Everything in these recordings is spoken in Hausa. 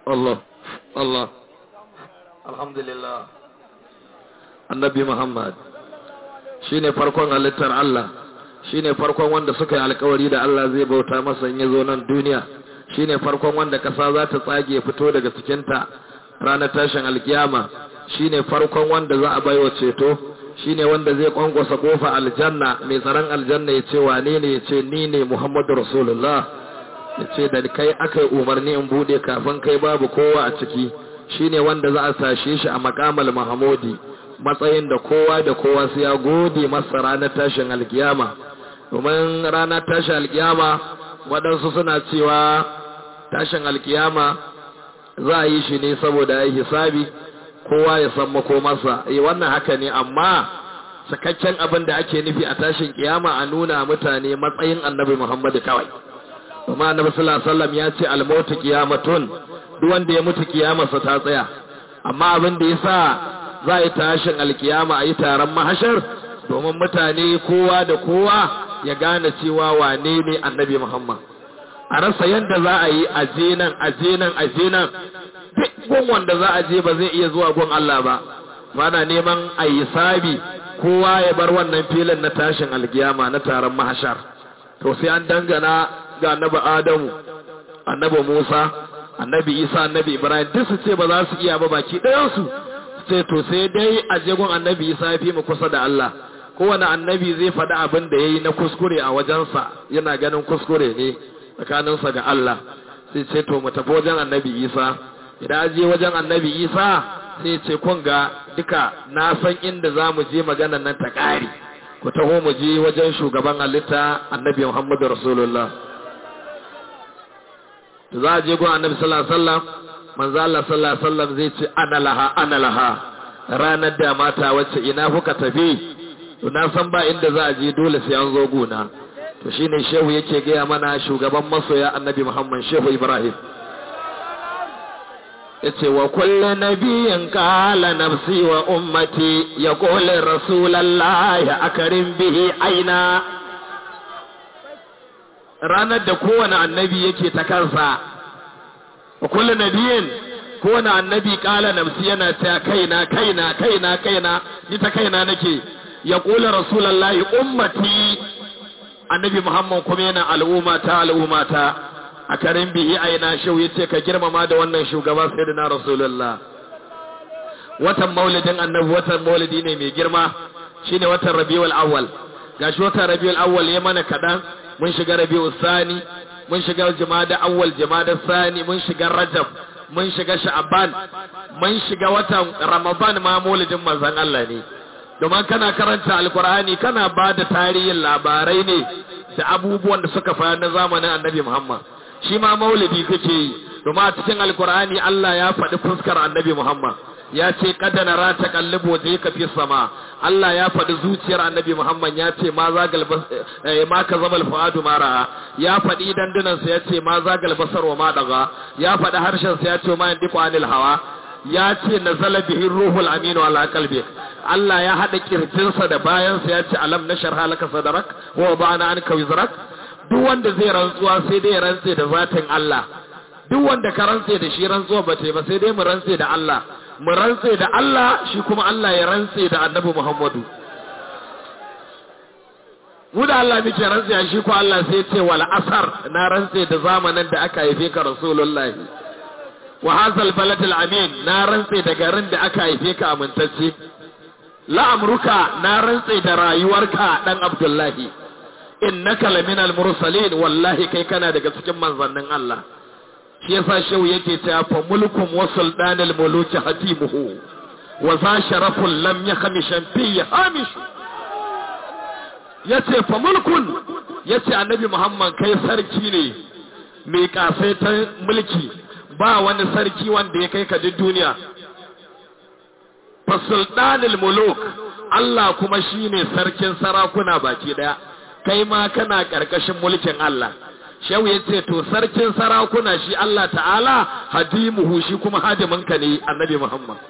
Allah Allah alhamdulillah annabi Muhammad shine farkon halittar Allah shine farkon wanda suka yi alkawari da Allah zai bauta masa in yazo nan duniya shine farkon wanda kasa za ta tsage fito daga cikinta ranar tashin alkiyama shine farkon wanda za a baiwa ceto shine wanda zai kwankwasa kofa aljanna mai tsaron aljanna ya ce wane ne ya ce ni ne Muhammadu Rasulullah ya ce da kai aka yi umarni in bude kafin kai babu kowa a ciki shine wanda za a sashe shi a makamal Mahamudi matsayin da kowa da kowa sai ya gode masa ranar tashin alkiyama domin ranar tashin alkiyama waɗansu suna cewa tashin alkiyama za a yi shi ne saboda ya hisabi kowa ya san makomarsa eh wannan haka ne amma cikakken abin da ake nufi a tashin kiyama a nuna mutane matsayin annabi Muhammadu kawai kuma annabi sallallahu alaihi wasallam ya ce al-mautu qiyamatun duk wanda ya mutu kiyamarsa ta tsaya amma abin da yasa za a yi tashin alkiyama a yi taron mahashar domin mutane kowa da kowa ya gane cewa wane ne annabi Muhammad a rasa yadda za a yi aje nan aje nan aje nan duk gun wanda za a je ba zai iya zuwa gun Allah ba mana neman a yi sabi kowa ya bar wannan filin na tashin alkiyama na taron mahashar to sai an dangana ga annabi Adamu annabi Musa annabi Isa annabi Ibrahim duk su ce ba za su iya ba baki ɗayansu sai to sai dai a jegon annabi Isa ya fi mu kusa da Allah kowane annabi zai faɗi abin da ya yi na kuskure a wajensa yana ganin kuskure ne tsakaninsa ga Allah sai ce to mu tafi wajen annabi Isa idan je wajen annabi Isa sai ce kun ga duka na san inda za mu je maganan nan ta ƙari ku taho mu je wajen shugaban halitta annabi Muhammadu Rasulullah za a je gun annabi sallallahu alaihi wasallam manzo Allah sallallahu alaihi wasallam zai ce ana laha ana laha ranar da mata wacce ina kuka tafi to na san ba inda za a je dole sai an zo guna to shine shehu yake gaya mana shugaban masoya annabi Muhammad shehu Ibrahim yace wa kullu nabiyyin qala nafsi wa ummati yaqulu rasulullahi akarim bihi aina ranar da kowane annabi yake ta kansa wa kullu nabiyyin kowane annabi kala nafsi yana ta kaina kaina kaina kaina ni ta kaina nake ya kula rasulullahi ummati annabi muhammad kuma yana al'umma ta al'umma ta a karin bihi aina shau yace ka girmama da wannan shugaba sayyidina rasulullah watan maulidin annabi watan maulidi ne mai girma shine watan rabiul awwal gashi watan rabiul awwal ya mana kadan mun shiga rabiul sani mun shiga jumada awwal jumada sani mun shiga rajab mun shiga sha'aban mun shiga watan ramadan ma maulidin manzon Allah ne domin kana karanta alkur'ani kana ba da tarihin labarai ne da abubuwan da suka faru na zamanin annabi Muhammad shi ma maulidi kake yi domin a cikin alkur'ani Allah ya faɗi fuskar annabi Muhammad ya ce kada na rata kallibo je ka fi sama Allah ya faɗi zuciyar annabi Muhammad ya ce ma za ma ka zama alfuadu ma ra'a ya faɗi dandunan sa ya ce ma za galbasar wa ma daga ya faɗi harshen sa ya ce ma yandiku anil hawa ya ce nazala bihi ruhul aminu ala qalbi Allah ya haɗa kirjinsa da bayansa ya ce alam nashar halaka sadarak wa ba'ana anka wizrak duk wanda zai rantsuwa sai dai ya rantse da zatin Allah duk wanda ka rantse da shi rantsuwa ba ba sai dai mu rantse da Allah mu rantse da Allah shi kuma Allah ya rantse da Annabi Muhammadu mu da Allah muke rantse shi ko Allah sai ce wal asar na rantse da zamanin da aka haife ka Rasulullahi wa hazal balad al amin na rantse da garin da aka haife ka amintacce la amruka na rantse da rayuwarka dan Abdullahi innaka laminal mursalin wallahi kai kana daga cikin manzannin Allah shi yasa shehu yake ta fa mulkum wa sultanul muluki hatimuhu wa za sharafun lam yakhmishan fi hamish yace fa mulkun yace annabi Muhammad kai sarki ne mai kasaitan mulki ba wani sarki wanda ya kai ka duk duniya fa sultanul muluk Allah kuma shine sarkin sarakuna baki daya kai ma kana karkashin mulkin Allah shehu ya ce to sarkin sarakuna shi Allah ta'ala hadimuhu shi kuma hadiminka ne annabi Muhammad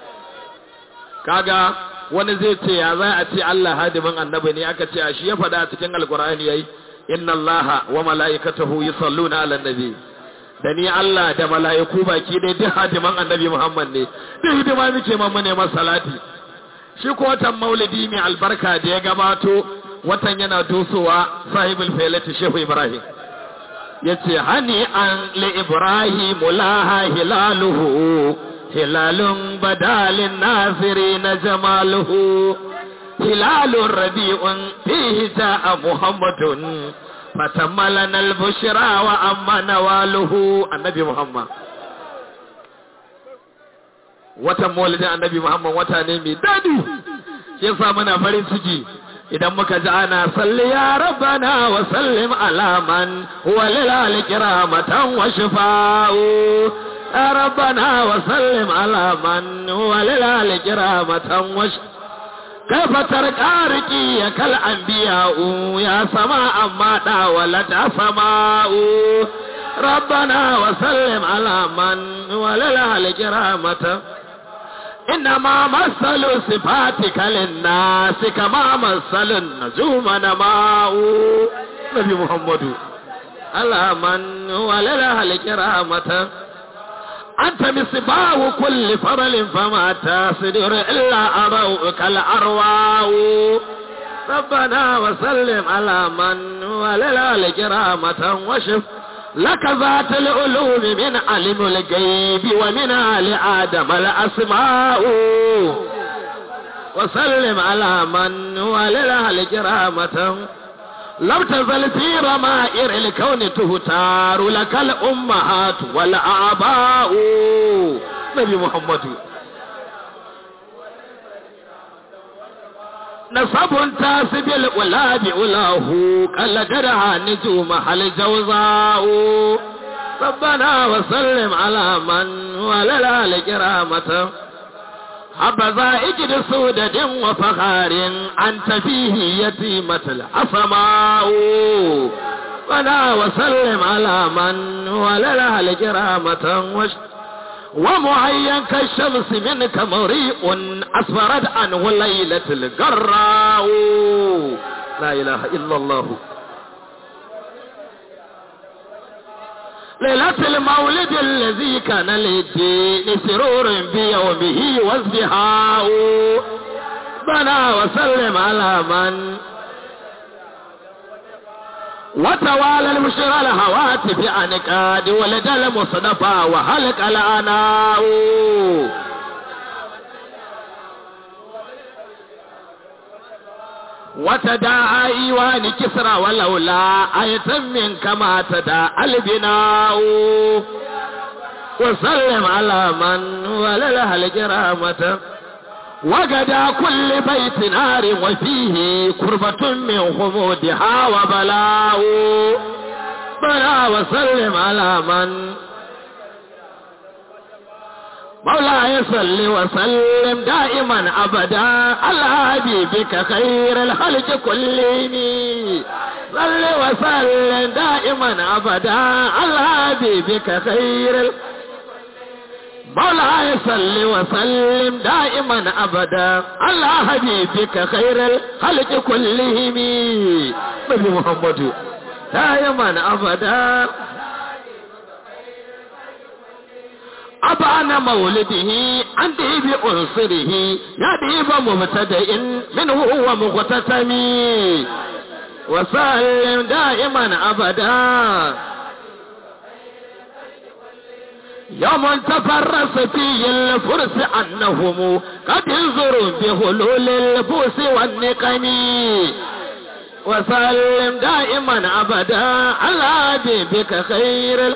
kaga wani zai ce ya za a ce Allah hadimin annabi ne aka ce a shi ya faɗa a cikin alkur'ani yayi inna allaha wa mala'ikatahu yusalluna 'alan nabi da ni Allah da mala'iku baki dai duk hadiman annabi Muhammad ne duk hidima muke man ne salati shi ko watan maulidi mai albarka da ya gabato watan yana dusowa sahibul failati shehu Ibrahim yace hani an li Ibrahim laha hilaluhu hilalun badalin nasirin jamaluhu hilalun rabi'un fihi ja'a muhammadun فتملنا البشرى وأما نواله النبي محمد watan maulidin annabi Muhammad wata ne mai dadi shi yasa muna farin ciki idan muka ji ana salli ya rabbana wa sallim ala man huwa lil alkiramatan wa shifa'u ya rabbana wa sallim ala man huwa lil alkiramatan wa shifa'u كيف ترقى رقيك الأنبياء يا سماء ما داولت سماء ربنا وسلم على من ولله الكرامة إنما مثل صفاتك للناس كما مثل النجوم نماء نبي محمد على من ولله الكرامة أنت مصباح كل فرل فما تصدر إلا أضوءك الأرواح ربنا وسلم على من وللال كرامة وشف لك ذات العلوم من علم الغيب ومن آل آدم الأسماء وسلم على من وللال كرامة لم تزل في رمائر الكون تهتار لك الأمهات والآباء نبي محمد نصب تاسب الأولاد أولاه قال درها نجوم هل جوزاء ربنا وسلم على من وللا كرامته حبذا اجد سودة وفخار أنت فيه يتيمة العصماء ولا وسلم على من ولله الكرامة وش ومعين كالشمس منك مريء أسفرت عنه ليلة القراء لا إله إلا الله ليلة المولد الذي كان للدين سرور بيومه وازدهاء بنا وسلم على من وتوالى المشرى الهواتف عن كاد ولد المصطفى وهلك الاناء وتداعى ايوان كسرى ولولا اية من كما تداعى البناء وسلم على من ولله الكرامة وقدا كل بيت نار وفيه كربة من خمودها وبلاء بلا وسلم على من مولاي صل وسلم دائما ابدا على حبيبك خير الخلق كلهم صل وسلم دائما ابدا على حبيبك خير الخلق مولاي صل وسلم دائما ابدا على حبيبك خير الخلق كلهم نبي محمد دائما ابدا أبان مولده عندي بأنصره يدي بمبتدئ منه هو مغتتم وسلم دائما أبدا يوم تفرس فيه الفرس أنهم قد انظروا بهلول البوس والنقم وسلم دائما أبدا على بك خير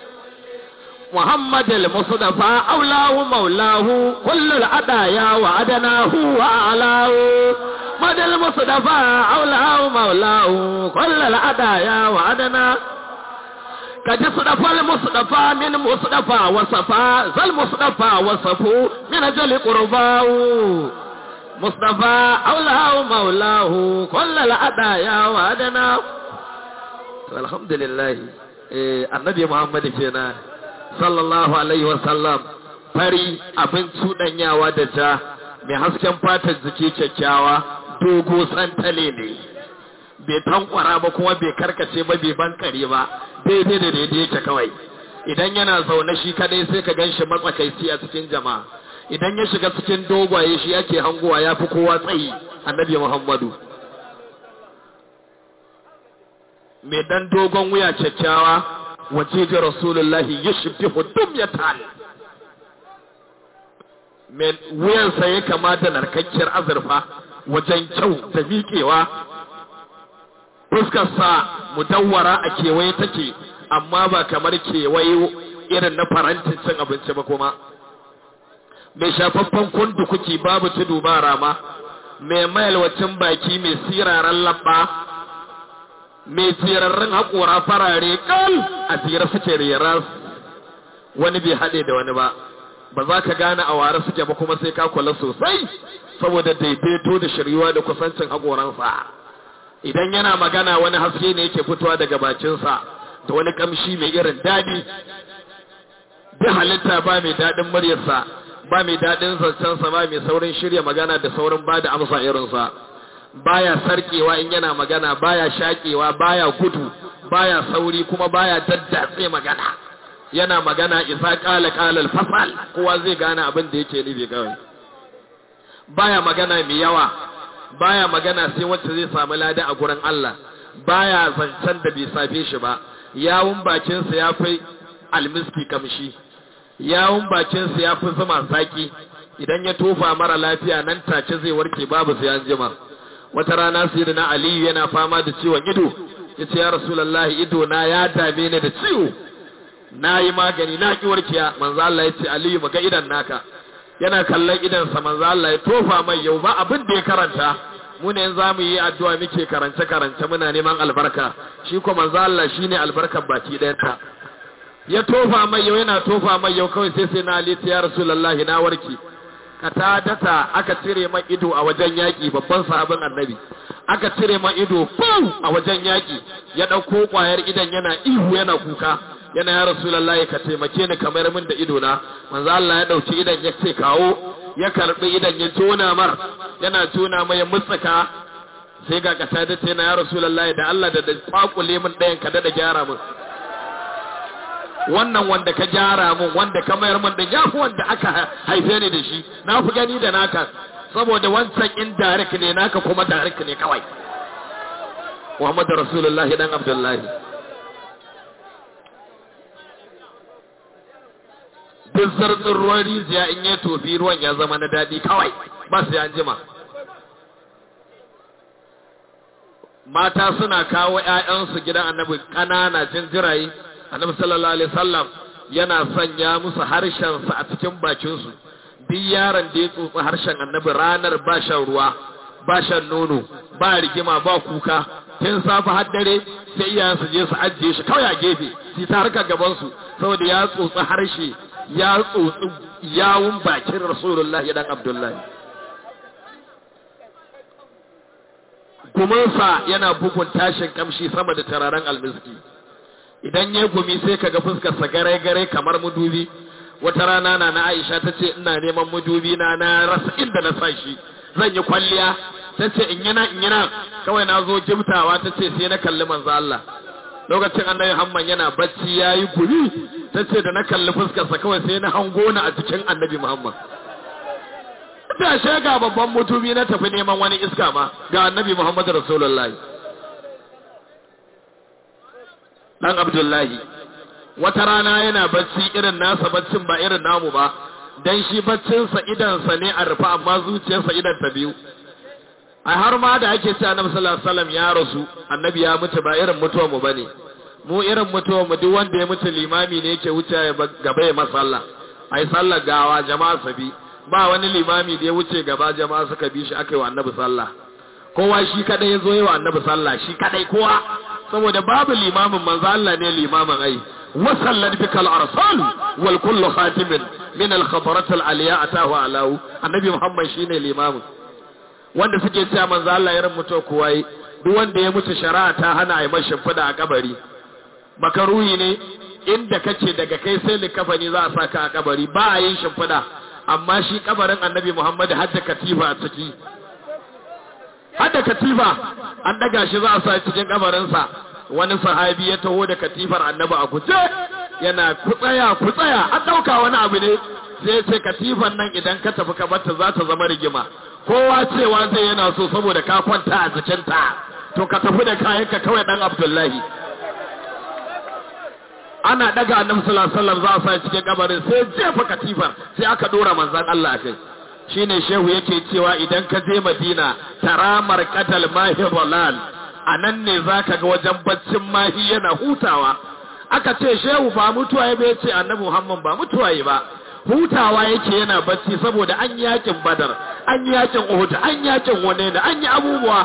محمد المصطفى أولاه مولاه كل الأدايا وعدناه وأعلاه محمد المصطفى أولاه مولاه كل الأدايا وعدناه كجي صدفا المصطفى من مصطفى وصفا ذا المصطفى وصفو من أجل قرباه مصطفى أولاه مولاه كل الأدايا وعدناه الحمد لله النبي محمد فينا sallallahu alaihi wasallam fari abin cuɗanyawa da ja mai hasken fatar jiki kyakkyawa dogo santale ne bai tankwara ba kuma bai karkace ba bai bankare ba daidai da daidai yake kawai idan yana zaune shi kadai sai ka ganshi matsakaici a cikin jama'a idan ya shiga cikin dogwaye shi ake hangowa ya fi kowa tsayi annabi muhammadu mai dan dogon wuya kyakkyawa wace ji rasulullahi ya shibti hudum ya tali mai wuyansa ya kama da narkakkiyar azurfa wajen kyau da miƙewa fuskarsa mudawwara a kewaye take amma ba kamar kewaye irin na farantin cin abinci ba kuma mai shafaffen kundu kuki babu tudu ba rama mai mayalwacin baki mai siraran labba mai tsirarren haƙora farare kal a tsira suke reras wani bai haɗe da wani ba ba za ka gane a ware suke ba kuma sai ka kula sosai saboda daidaito da shiryuwa da kusancin haƙoransa idan yana magana wani haske ne yake fitowa daga bakinsa da wani kamshi mai irin daɗi da halitta ba mai daɗin muryarsa ba mai daɗin zancensa ba mai saurin shirya magana da saurin ba da amsa irinsa baya sarkewa in yana magana baya shakewa baya gudu baya sauri kuma baya daddatse magana yana magana isa kala kalal fasal kowa zai gane abin da yake nufi kawai baya magana mai yawa baya magana sai wacce zai samu lada a gurin Allah baya zancen da bai safe shi ba yawun bakinsa ya fi almiski kamshi yawun bakinsa ya fi zuma zaki idan ya tofa mara lafiya nan take zai warke babu sai an jima wata rana sai na aliyu yana fama da ciwon ido ya ce ya rasulallahi ido na ya dame ni da ciwo na yi magani na ki warkiya manzo Allah ya ce aliyu maga idan naka yana kallon idansa manzo Allah ya tofa mai yau ba abin da ya karanta mu ne za mu yi addu'a muke karance karance muna neman albarka shi ko manzo Allah shine albarkar baki ɗayan ta ya tofa mai yau yana tofa mai yau kawai sai sai na ali ya rasulullahi na warki data aka cire man ido a wajen yaƙi babban sahabin annabi aka cire man ido fau a wajen yaƙi ya ɗauko ƙwayar idan yana ihu yana kuka yana ya rasulullahi ka taimake ni kamar min da ido na manzo Allah ya ɗauki idan ya ce kawo ya karɓi idan ya tona mar yana tona mai ya mutsaka sai ga kata da ce na ya rasulullahi da Allah da da kwakule min ɗayan ka da gyara min wannan wanda ka gyara mun wanda ka mayar mun da yafi wanda aka haife ni da shi na fi gani da naka saboda wancan indirect ne naka kuma direct ne kawai Muhammad Rasulullah dan Abdullahi duk zartsin ruwan rijiya in ya tofi ruwan ya zama na daɗi kawai ba su an jima mata suna kawo ‘ya'yansu gidan annabi ƙanana jinjirayi annabi sallallahu alaihi wasallam yana sanya musu harshensa a cikin bakinsu duk yaron da ya tsotsi harshen annabi ranar ba shan ruwa ba shan nono ba rigima ba kuka tun safe har dare sai iyayen su je su ajiye shi kawai a gefe su ta harka gaban su saboda ya tsotsi harshe ya tsotsi yawun bakin rasulullahi dan abdullahi gumansa yana bugun tashin kamshi sama da tararen almiski idan ya gumi sai kaga fuskarsa gare-gare kamar mudubi wata rana na na Aisha ta ce ina neman mudubi na na rasa inda na sa shi zan yi kwalliya ta ce in yana in yana kawai na zo jimtawa ta ce sai na kalli manzo Allah lokacin annabi Hamman yana bacci yayi gumi ta ce da na kalli fuskarsa kawai sai na hango ni a cikin annabi Muhammad da ga babban mutubi na tafi neman wani iska ma ga annabi Muhammad Rasulullahi dan Abdullahi wata rana yana bacci irin nasa baccin ba irin namu ba dan shi baccinsa idansa ne a rufe amma zuciyarsa idan ta biyu a har ma da ake ce annabi sallallahu alaihi wasallam ya rasu annabi ya mutu ba irin mutuwar mu bane mu irin mutuwar mu duk wanda ya mutu limami ne yake wuce gaba ya masalla ai sallar gawa jama'a sabi ba wani limami da ya wuce gaba jama'a suka bi shi aka yi wa annabi sallah kowa shi kadai ya zo yi wa annabi sallah shi kadai kowa saboda babu limamin manzo Allah ne limamin ai wa sallat bika al-arsal wal kullu khatimin min al-khatarat al-aliya atahu alahu annabi muhammad shine limamin wanda suke cewa manzo Allah ya mutu kowa yi duk wanda ya mutu shari'a ta hana ai mashi fida a kabari makaruhi ne inda kace daga kai sai likafani za a saka a kabari ba a yin shimfida amma shi kabarin annabi Muhammad hadda katifa a ciki hadda katifa an daga shi za a sa cikin kabarinsa wani sahabi ya taho da katifar annabi a guje yana ku tsaya ku tsaya an ɗauka wani abu ne sai ce katifan nan idan ka tafi ka barta za ta zama rigima kowa cewa zai yana so saboda ka kwanta a jikinta to ka tafi da kayanka kawai dan abdullahi ana daga annabi sallallahu alaihi wasallam za a sa cikin kabarin sai jefa katifar sai aka dora manzon Allah a kai shine shehu yake cewa idan ka je Madina taramar qatal mahi dalal anan ne zaka ga wajen baccin mahi yana hutawa aka ce shehu ba mutuwa ya bai ce annabi Muhammad ba mutuwa ya ba hutawa yake yana bacci saboda an yakin badar an yakin uhud an yakin hunain an yi abubuwa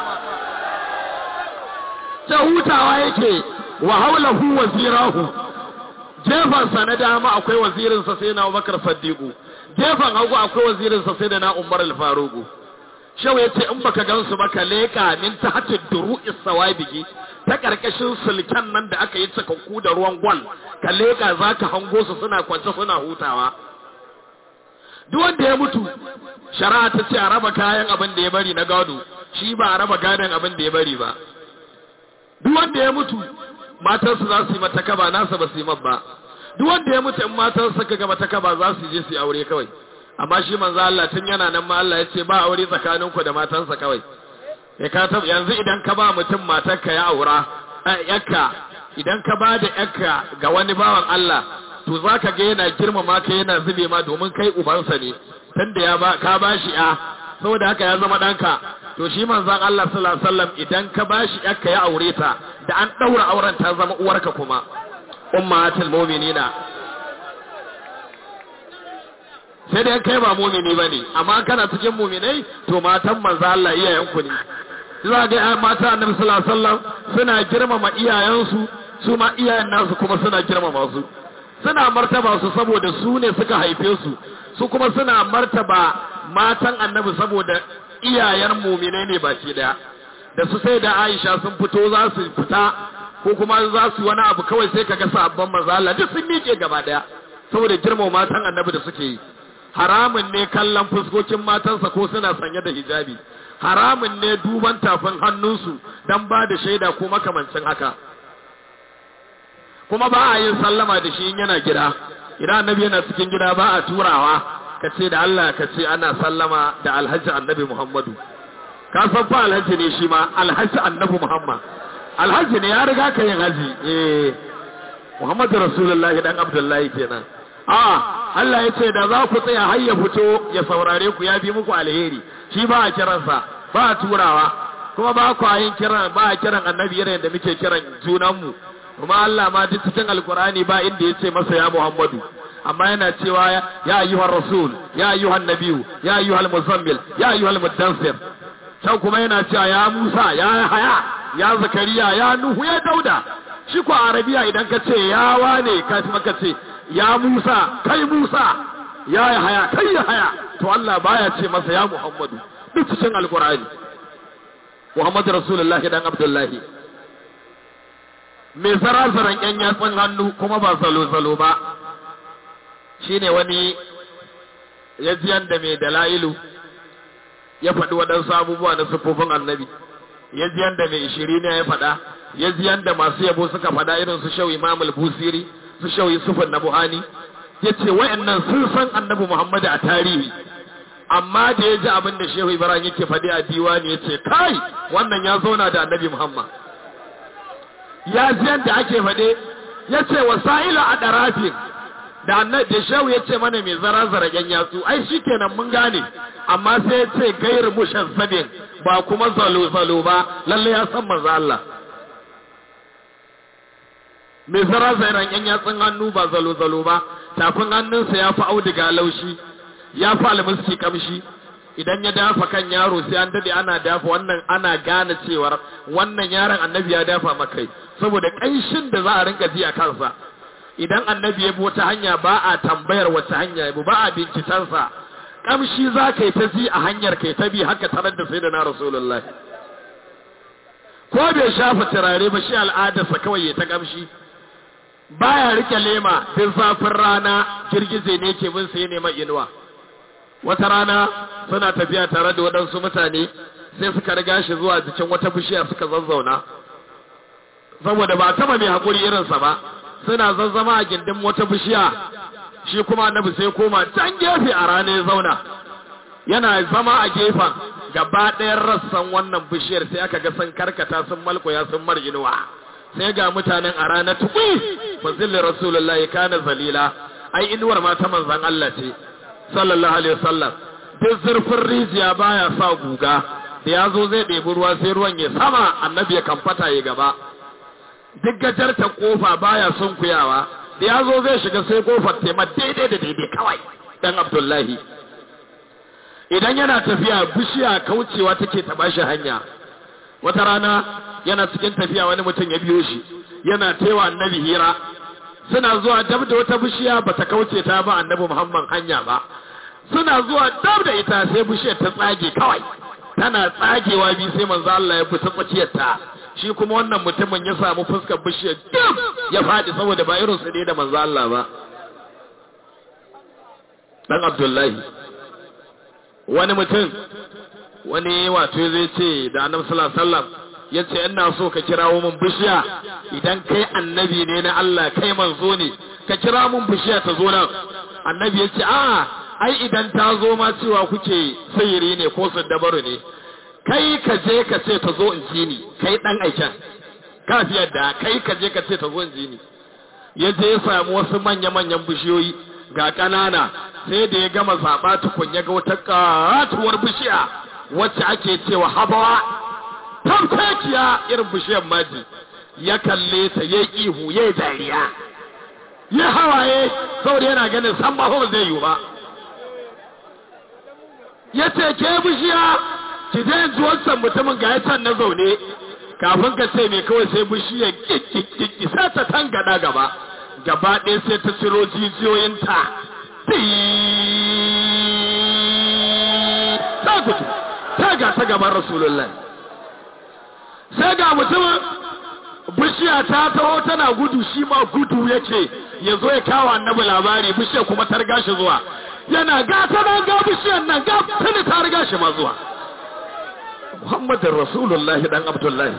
ta hutawa yake wa haulahu wazirahu jefansa na dama akwai wazirinsa sai na Abubakar Saddiqu jefan hagu akwai wazirinsa sai da na Umar al-Faruqu shau yace in baka gansu ba ka leka min tahti duru'is sawabigi ta karkashin sulken nan da aka yi cikakku da ruwan gwal ka leka zaka hango su suna kwance suna hutawa duk wanda ya mutu shari'a ta ce a raba kayan abin da ya bari na gado shi ba a raba gadon abin da ya bari ba duk wanda ya mutu matarsa za su yi mata kaba nasa ba su yi ba duk wanda ya mutu in matarsa ka ga mata kaba za su je su yi aure kawai amma shi manzo Allah tun yana nan ma Allah ya ce ba aure tsakaninku da matansa kawai ya ka tab yanzu idan ka ba mutum matarka ya aura yakka idan ka ba da yakka ga wani bawan Allah to zaka ga yana girmama ka yana zube ma domin kai ubansa ne tunda ya ba ka ba shi a saboda haka ya zama danka to shi manzon Allah sallallahu alaihi wasallam idan ka ba shi yakka ya aure ta da an daura auren ta zama uwarka kuma ummatul mu'minina sai dai kai ba mumini ba ne amma kana cikin muminai to matan manzo Allah iyayenku ne za ga mata annabi sallallahu alaihi wasallam suna girmama iyayensu su ma iyayen nasu kuma suna girmama su suna martaba su saboda su ne suka haife su su kuma suna martaba matan annabi saboda iyayen muminai ne baki daya da su sai da Aisha sun fito za su fita ko kuma za su wani abu kawai sai kaga sabban manzo Allah duk sun miƙe gaba daya saboda girmama matan annabi da suke yi haramun ne kallon fuskokin matansa ko suna sanye da hijabi haramun ne duban tafin hannunsu don ba da shaida ko makamancin haka kuma ba a yin sallama da shi yana gida idan annabi yana cikin gida ba a turawa ka ce da Allah ka ce ana sallama da alhaji annabi Muhammadu ka san fa alhaji ne shi ma alhaji annabi Muhammad alhaji ne ya riga ka yin haji eh Muhammadu Rasulullahi dan Abdullahi kenan a Allah ya ce da za ku tsaya har ya fito ya saurare ku ya bi muku alheri shi ba a kiransa ba a turawa kuma ba ku yin kiran ba a kiran annabi irin da muke kiran junanmu kuma Allah ma duk cikin alkurani ba inda ya ce masa ya Muhammadu amma yana cewa ya ayyuhar rasul ya ayyuhan nabiyu ya ayyuhal muzammil ya ayyuhal muddansir can kuma yana cewa ya Musa ya Haya ya Zakariya ya Nuhu ya Dauda shi ko Arabiya idan ka ce ya wane ka ka ce ya Musa kai Musa ya haya kai ya haya to Allah baya ce masa ya Muhammadu duk cikin alkur'ani Muhammadu Rasulullah dan Abdullahi mai zarazaran yan yatsun hannu kuma ba salo-salo ba shine wani ya ji yanda mai dala'ilu ya faɗi waɗansu abubuwa na siffofin annabi ya ji yanda mai ishiri ne ya faɗa ya ji yanda masu yabo suka faɗa irin su shau imam al-busiri su shau yusufan na buhani ya ce wa'annan sun san annabi muhammadu a tarihi amma da ya ji abin da shehu ibrahim yake faɗi a diwani ya ce kai wannan ya zauna da annabi muhammad ya ji yadda ake faɗe ya ce wasa'ila a ɗarafin da annabi da shehu ya ce mana mai zara zara yan yatsu ai shi kenan mun gane amma sai ya ce gairu mushan sabin ba kuma zalo zalo ba lalle ya san manzo Allah mai zara zairan yan yatsun hannu ba zalo zalo ba tafin hannunsa ya fi auduga laushi ya fi almiski kamshi idan ya dafa kan yaro sai an dade ana dafa wannan ana gane cewar wannan yaron annabi ya dafa makai saboda ƙanshin da za a rinka ji a kansa idan annabi ya bi wata hanya ba a tambayar wata hanya ya bi ba a bincikensa kamshi za ka yi ta ji a hanyar kai ta bi haka tarar da sai da na rasulullah ko bai shafa turare ba shi al'adarsa kawai ya ta kamshi baya rike lema duk zafin rana girgize ne ke bin sai neman inuwa wata rana suna tafiya tare da waɗansu mutane sai suka riga shi zuwa jikin wata bishiya suka zazzauna saboda ba taba mai haƙuri irinsa ba suna zazzama a gindin wata bishiya shi kuma annabi sai koma can gefe a rana ya zauna yana zama a gefen gaba ɗayan rassan wannan bishiyar sai aka ga sun karkata sun malkoya sun marginuwa sai ga mutanen a rana tukui fazilin rasulullahi kana zalila ai inuwar ma ta manzan Allah ce sallallahu alaihi wasallam duk zurfin rijiya baya sa guga da ya zo zai ɗebi ruwa sai ruwan ya sama annabi ya kamfata ya gaba duk gajarta kofa baya sunkuyawa da ya zo zai shiga sai kofar tema daidai da daidai kawai dan abdullahi idan yana tafiya bishiya kaucewa take taba shi hanya wata rana yana cikin tafiya wani mutum ya biyo shi yana taiwa annabi hira suna zuwa dab da wata bishiya bata kauce ta ba annabi muhammad hanya ba suna zuwa dab da ita sai bishiyar ta tsage kawai tana tsagewa bi sai manzo Allah ya fita tsakiyar ta shi kuma wannan mutumin ya samu fuskar bishiyar dab ya fadi saboda ba irin su ne da manzo Allah ba dan Abdullahi wani mutum wani wato zai ce da annabi sallallahu alaihi wasallam yace ina so ka kirawo mun bishiya idan kai annabi ne na Allah kai manzo ne ka kira mun bishiya ta zo nan annabi yace a ai idan ta zo ma cewa kuke sayiri ne ko dabaru ne kai ka je ka ce ta zo in ji ni kai dan aikin ka fi yadda kai ka je ka ce ta zo in ji ni ya je ya samu wasu manya-manyan bishiyoyi ga ƙanana sai da ya gama zaɓa tukun ya ga wata ƙatuwar bishiya wacce ake cewa habawa tamkakiya irin bishiyar maji ya kalle ta ya ihu ya dariya ya hawaye saboda yana ganin san ba zai yi ba ya ce ke bishiya ki je ji wancan mutumin ga ya can na zaune kafin ka ce mai kawai sai bishiyar kikikiki sai ta tangada gaba gaba ɗaya sai ta ciro jijiyoyinta ta gudu ta ga ta gaban rasulullah sai ga mutumin bishiya ta taho tana gudu shi ma gudu yake ya zo ya kawo annabi labari bishiyar kuma ta riga shi zuwa yana gata nan ga bishiyar nan ga tuni ta riga shi ma zuwa muhammadin rasulullahi dan abdullahi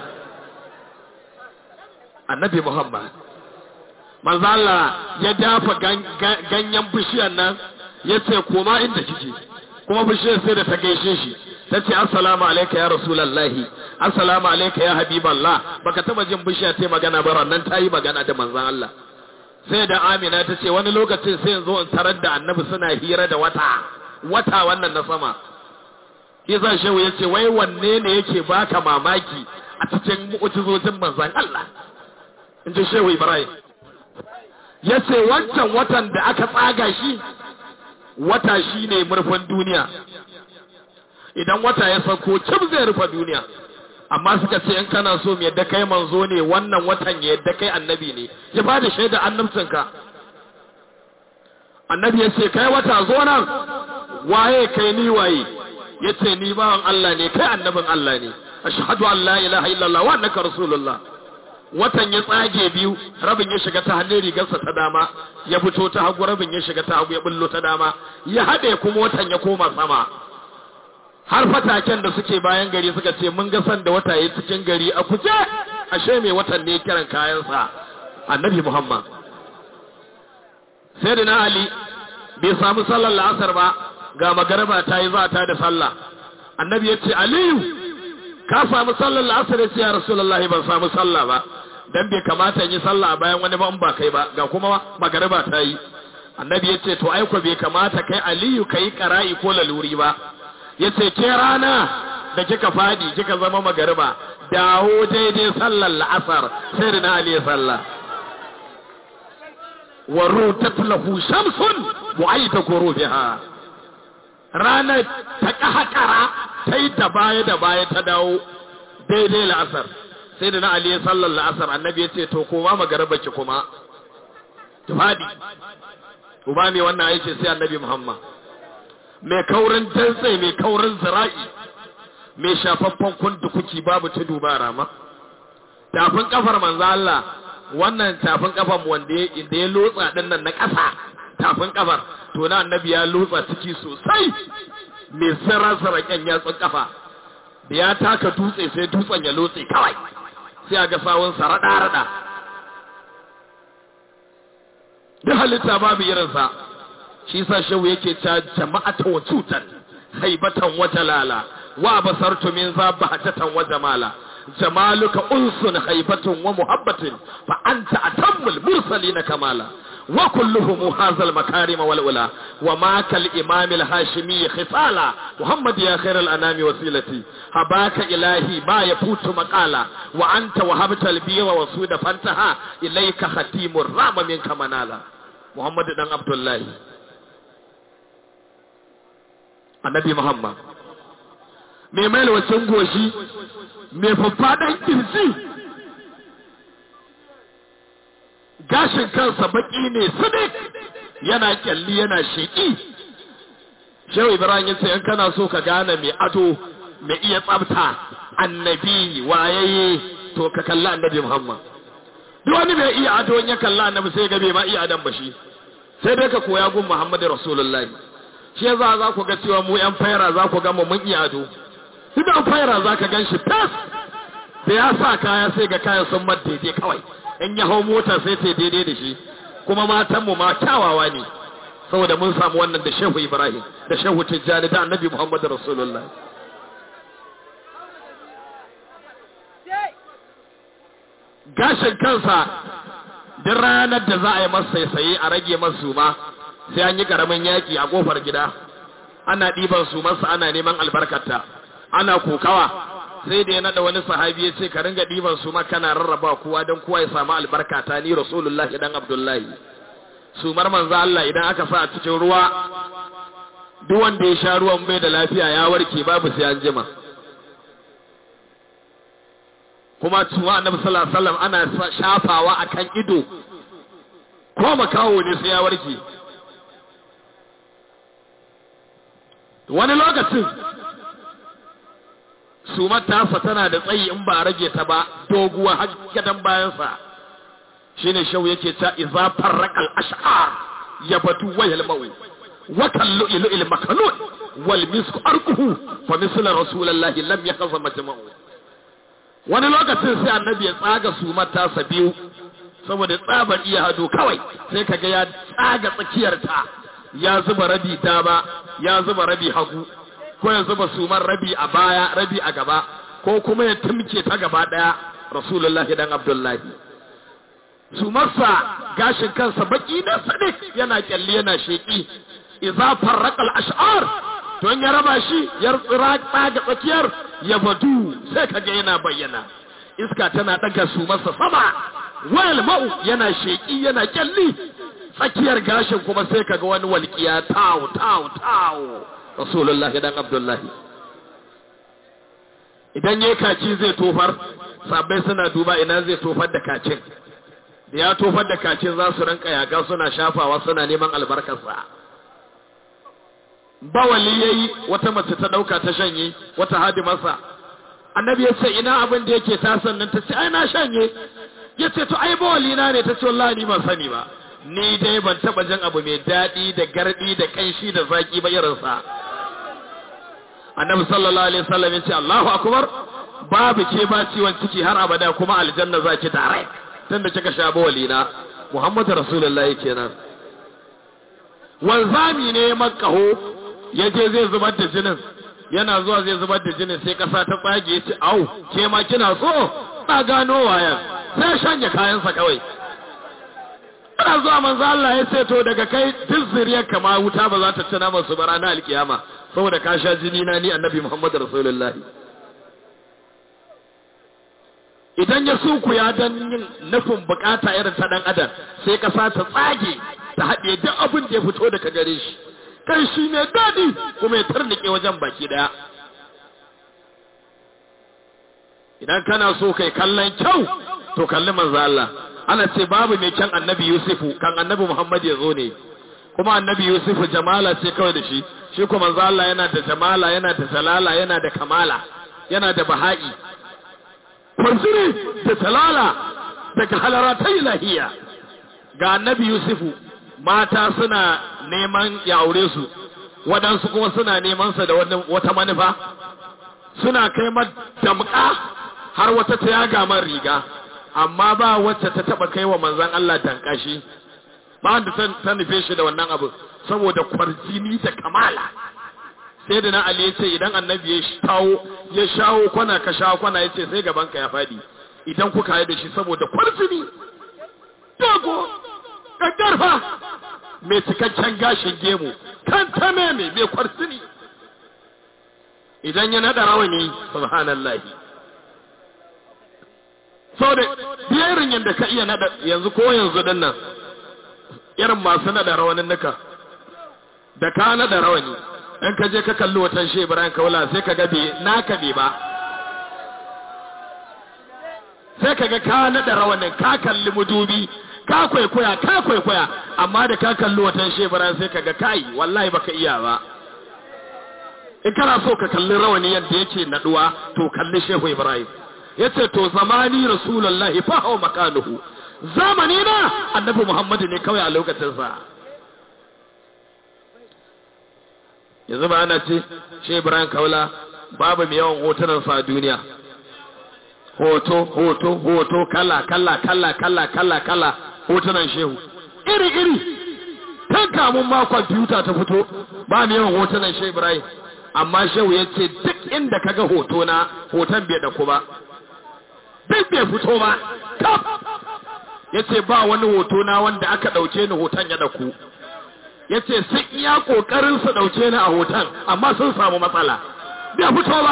annabi muhammad manzo Allah ya dafa ganyen bishiyar nan ya ce koma inda kike kuma bishiyar sai da ta gaishe shi ta ce assalamu alaika ya rasulallahi assalamu alaika ya habiballah baka taba jin bishiya ta magana ba nan ta yi magana da manzon Allah sai da Amina ta ce wani lokacin sai in zo in tarar da annabi suna hira da wata wata wannan na sama Isa shehu ya ce wai wanne ne yake baka mamaki a cikin mu'ujizojin manzon Allah in ji shehu Ibrahim ya ce wancan watan da aka tsaga shi wata shi ne murfin duniya idan wata ya sauko cib zai rufe duniya amma suka ce in kana so mu yadda kai manzo ne wannan watan ya yadda kai annabi ne ya ba da shaida annabcinka annabi ya ce kai wata zo nan waye kai ni waye ya ce ni bawan Allah ne kai annabin Allah ne ashhadu an la ilaha illallah wa annaka rasulullah watan ya tsage biyu rabin ya shiga ta hannun rigarsa ta dama ya fito ta hagu rabin ya shiga ta hagu ya bullo ta dama ya haɗe kuma watan ya koma sama har fataken da suke bayan gari suka ce mun ga san da wata ya cikin gari a kuje ashe mai watan ne kiran kayansa annabi muhammad sai da na ali bai samu sallar la'asar ba ga magarba ta yi za ta da sallah annabi ya ce aliyu ka samu sallar la'asar ya ce ya rasulullahi ban samu sallah ba dan bai kamata in yi sallah bayan wani ba in ba kai ba ga kuma magariba ta yi annabi ya ce to aiko bai kamata kai aliyu ka yi kara'i ko laluri ba ya ce ke rana da kika fadi kika zama magariba dawo daidai sallar la'asar sai da na ali ya sallah waru tatlahu shamsun mu'ayyata gurubiha ranar ta kahakara ta yi da baya da baya ta dawo daidai la'asar sai da na Ali sallar la'asar annabi ya ce to koma magaraba ki kuma ki fadi uba mai wannan aiki sai annabi Muhammad mai kaurin dantse mai kaurin zira'i mai shafaffen kundukuki babu tudu ba rama tafin kafar manzo Allah wannan tafin kafar wanda ya ya lotsa din nan na ƙasa tafin kafar to na annabi ya lotsa ciki sosai mai sarasara kyan yatsun kafa da ya taka dutse sai dutsen ya lotse kawai sai a ga sawun sa rada rada duk halitta babu irinsa shi sa shehu yake ta jama'ata wa cutan haibatan wa jalala wa basartu min za bahjatan wa jamala jamaluka unsun haibatun wa muhabbatin fa anta atammul mursalin kamala wa kulluhum hazal makarim wal ula wa ma kal imam al hashimi khisala muhammad ya khair al anami wasilati habaka ilahi ma yafutu maqala wa anta wahabta al biwa wa suda fantaha ilayka khatimur rama minka manala muhammad dan abdullahi annabi muhammad mai mailwacin goshi mai faffaɗan kirji gashin kansa baki ne sadik yana kyalli yana sheƙi shehu ibrahim ya ce in kana so ka gane mai ado mai iya tsabta annabi wayaye to ka kalla annabi muhammad duk wani mai iya ado in ya kalla annabi sai ga bai ma iya adam ba shi sai dai ka koya gun muhammadu rasulullahi shi yasa za ku ga cewa mu yan faira za ku ga mu mun iya ado idan faira za ka gan shi fes da ya sa kaya sai ga kayan sun mat daidai kawai in ya hau mota sai ta daidai da shi kuma matanmu ma kyawawa ne saboda mun samu wannan da shehu ibrahim da shehu tijjani da annabi muhammadu rasulullah gashin kansa duk ranar da za a yi masa saye a rage masu ma sai an yi karamin yaki a kofar gida ana ɗiban su masa ana neman albarkata ana kokawa sai da ya nada wani sahabi ya ce ka ringa ɗiban su ma kana rarraba kowa don kowa ya samu albarkata ni rasulullahi dan abdullahi sumar manzo Allah idan aka sa a cikin ruwa duk wanda ya sha ruwan bai da lafiya ya warke babu sai an jima kuma tuwa annabi sallallahu alaihi wasallam ana shafawa akan ido ko makawo ne sai ya warke wani lokacin sumar tasa tana da tsayi in ba a rage ta ba doguwa har gadan bayansa shine shau yake ta iza farraqal ash'ar ya batu wayal mawi wa kallu ilu il makanun wal misku arquhu fa misl rasulullahi lam yakhza majma'u wani lokacin sai annabi ya tsaga sumar tasa biyu saboda tsabar iya hado kawai sai kaga ya tsaga tsakiyar ta ya zuba rabi dama ya zuba rabi hagu ko ya zuba sumar rabi a baya rabi a gaba ko kuma ya tumke ta gaba daya rasulullahi dan abdullahi sumarsa gashin kansa baki da sadik yana kyalli yana sheki idza farraqa al-ash'ar to in ya raba shi ya tsira tsaga tsakiyar ya badu sai kaga yana bayyana iska tana daga sumarsa sama wal ma'u yana sheki yana kyalli tsakiyar gashin kuma sai kaga wani walƙiya tawo tawo tawo rasulullahi dan abdullahi idan yayi kaci zai tofar sabbai suna duba ina zai tofar da kacin da ya tofar da kacin za su rinka yaga suna shafawa suna neman albarkarsa bawali yayi wata mace ta dauka ta shanye wata hadimarsa annabi ya ce ina abin da yake ta sannan ta ce ai na shanye ya ce to ai bawali na ne ta ce wallahi ni ban sani ba ni dai ban taba jin abu mai daɗi da gardi da kanshi da zaki ba irinsa annabi sallallahu alaihi wasallam ya ce Allahu akbar babu ke ba ciwon ciki har abada kuma aljanna za ki tare tunda kika sha bawalina Muhammadu rasulullahi kenan wanzami ne makaho ya je zai zubar da jinin yana zuwa zai zubar da jinin sai kasa ta tsage ya ce au ke ma kina so ta gano wayan sai shanye kayansa kawai ana zuwa manzo Allah ya ce to daga kai duk zuriyar kama wuta ba za ta ci naman su bara na alkiyama saboda ka sha jini na ni annabi Muhammad Rasulullah idan ya suku ya dan yin nufin bukata irin ta dan adam sai kasa ta tsage ta haɗe duk abin da ya fito daga gare shi kai shi ne dadi kuma ya tarnike wajen baki daya idan kana so kai kallon kyau to kalli manzo Allah ana ce babu mai kyan annabi Yusufu kan annabi Muhammad ya zo ne kuma annabi Yusufu jamala ce kawai da shi shi kuma manzo Allah yana da jamala yana da jalala yana da kamala yana da baha'i kwanzuri da jalala daga halaratai ilahiya ga annabi Yusufu mata suna neman ya aure su waɗansu kuma suna neman sa da wata manufa suna kai damƙa har wata ta yaga man riga amma ba wacce ta taba kai wa manzan Allah dankashi ba wanda ta nufe shi da wannan abu saboda kwarjini da kamala sai da na Ali ya ce idan annabi ya shawo ya shawo kwana ka shawo kwana ya ce sai gaban ka ya faɗi idan kuka yi da shi saboda kwarjini dogo ƙaggarfa mai cikakken gashin gemu kan tame mai mai kwarjini idan ya naɗa rawani subhanallahi sau da biyarin yadda ka iya naɗa yanzu ko yanzu din nan irin masu naɗa rawanin nuka da ka naɗa rawani in ka je ka kalli watan shi ibrahim kaula sai ka gabe naka bai ba sai ka ga ka naɗa rawanin ka kalli mudubi ka kwaikwaya ka kwaikwaya amma da ka kalli watan shi ibrahim sai ka ga kai wallahi baka iya ba in kana so ka kalli rawani yadda yake naɗuwa to kalli shehu ibrahim yace to zamani rasulullahi fa hawa makanuhu zamani na annabi muhammadu ne kawai a lokacin sa yanzu ba ana ce shi ibrahim kaula babu mai yawan hotunan sa a duniya hoto hoto hoto kala kala kala kala kala kala hotunan shehu iri iri kan kamun ma kwamfuta ta fito ba mai yawan hotunan shehu ibrahim amma shehu ya ce duk inda kaga hoto na hoton bai da ku ba duk bai fito ba kaf ya ce ba wani hoto na wanda aka ɗauke ni hoton ya ɗauku ya ce sun iya ƙoƙarin su ɗauke ni a hoton amma sun samu matsala bai fito ba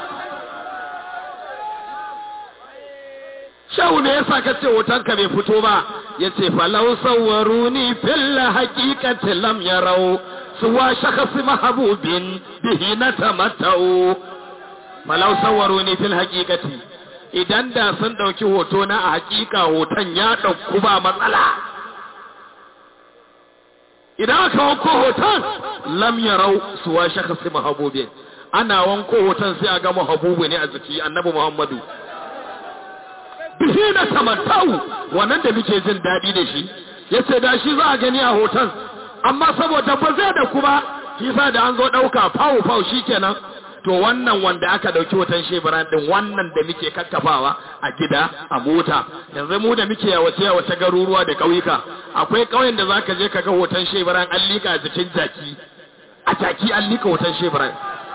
shau ne ya sa ka ce hoton ka bai fito ba ya ce falau sauwaru ni filla haƙiƙatin lam ya rau suwa shakasi mahabubin bihi na tamattau falau sauwaru ni fil haƙiƙati idan da sun ɗauki hoto na a hakika hoton ya ɗauku ba matsala idan aka wanko hoton lam yarau suwa shakasi mahabubin ana wanko hoton sai a ga mahabubu ne a jiki annabi muhammadu bihi na tamattau wannan da muke jin daɗi da shi yace da shi za a gani a hoton amma saboda ba zai da kuma shi sa da an zo ɗauka fawo fawo shikenan to wannan wanda aka dauki hoton shebaran din wannan da muke kakkafawa a gida a mota yanzu mu da muke yawace yawace garuruwa da kauyuka akwai kauyen da zaka je kaga hoton shebaran an lika a jikin jaki a jaki an lika hoton shebaran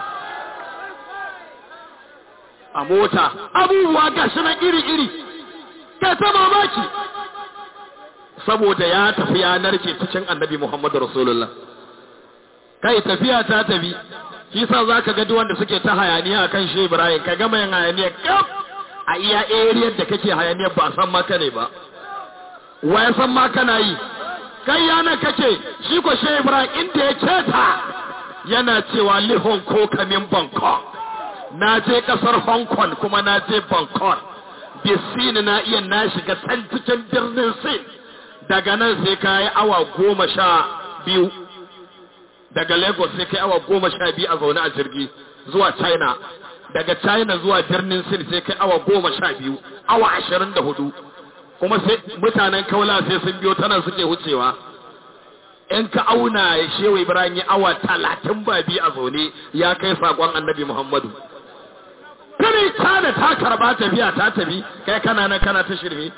a mota abubuwa gashi na iri iri ka ta mamaki saboda ya tafi ya narke cikin annabi Muhammadu Rasulullah kai tafiya ta tafi shi sa za ka gadi wanda suke ta hayaniya a kan shi Ibrahim ka gama yin hayaniya kaf a iya ariyar da kake hayaniya ba san maka ne ba wa ya san maka na yi kai yana kake shi ko shi Ibrahim inda ya keta yana cewa li Hong Kong kamin Bangkok na je kasar Hong Kong kuma na je Bangkok bisini na iya na shiga can cikin birnin Sin daga nan sai ka yi awa goma sha biyu daga lagos sai kai awa goma sha biyu a zaune a jirgi zuwa china daga china zuwa birnin sin sai kai awa goma sha biyu awa ashirin da hudu kuma sai mutanen kaula sai sun biyo tana suke wucewa in ka auna ya shewa ibrahim ya awa talatin ba biyu a zaune ya kai sakon annabi muhammadu kare china ta karba tafiya ta tafi kai kana nan kana ta shirme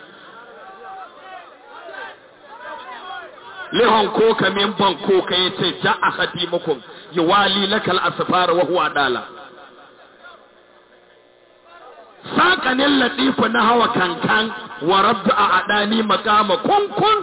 lihon ko kamin banko ka ya ce ja a hadimukum yi wali lakal asfara wa huwa dala saƙanin latifu na hawa kankan wa rabdu a adani makama kunkun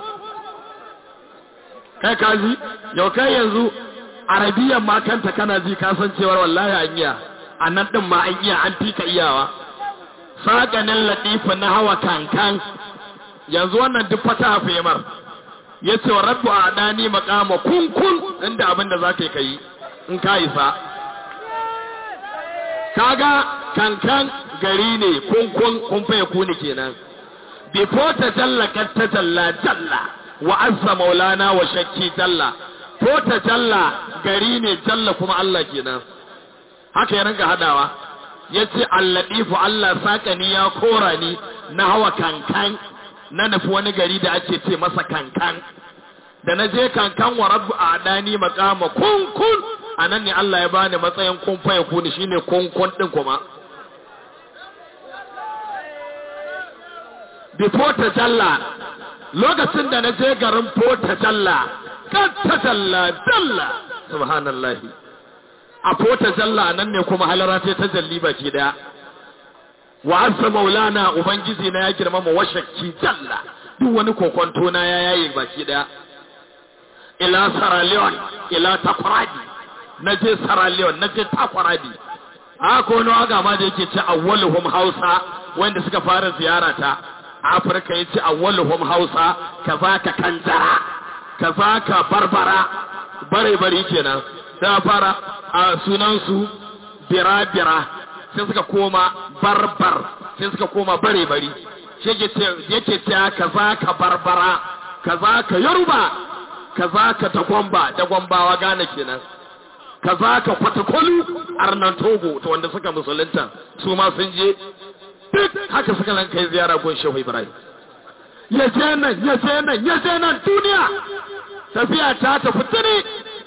kai kaji yau kai yanzu arabiyan ma kanta kana ji kasancewar wallahi an iya a nan ɗin ma an iya an fika iyawa saƙanin latifu na hawa kankan yanzu wannan duk fata femar ya ce wa rabbu a ɗani makama kunkun inda abin da za ka yi in ka isa kaga kankan gari ne kunkun kun faye kuni kenan bifo ta jalla kan ta jalla jalla wa azza maulana wa shakki jalla ko ta jalla gari ne jalla kuma Allah kenan haka ya ringa hadawa ya ce alladifu Allah sakani ya kora ni na hawa kankan na nufi wani gari da ake ce masa kankan da na je kankan wa rabu a adani makama kunkun a nan ne Allah ya bani matsayin kun faye kuni shine kunkun din kuma before ta jalla lokacin da na je garin Fota Jalla kan ta Jalla Jalla subhanallah a Fota Jalla nan ne kuma halara ce ta jalli baki daya wa azza maulana ubangiji na ya girmama washakki Jalla duk wani kokonto na ya yaye baki daya ila Sierra Leone ila Takoradi na je Sierra Leone na je Takoradi haka wani waga ma da yake ce awwaluhum Hausa wanda suka fara ziyara ta Afirka yace awwaluhum Hausa kazaka kanjara kazaka barbara bare bare kenan da fara a sunan su bira bira sai suka koma barbar sai suka koma bare bare shi yake ce yake ce kazaka barbara kazaka yoruba kazaka tagwamba tagwambawa gane kenan kaza ka kwatakwalu arnan togo ta wanda suka musulunta su ma sun je duk haka suka nan kai ziyara gun shehu ibrahim ya je nan ya je nan ya je nan duniya tafiya ta tafi tuni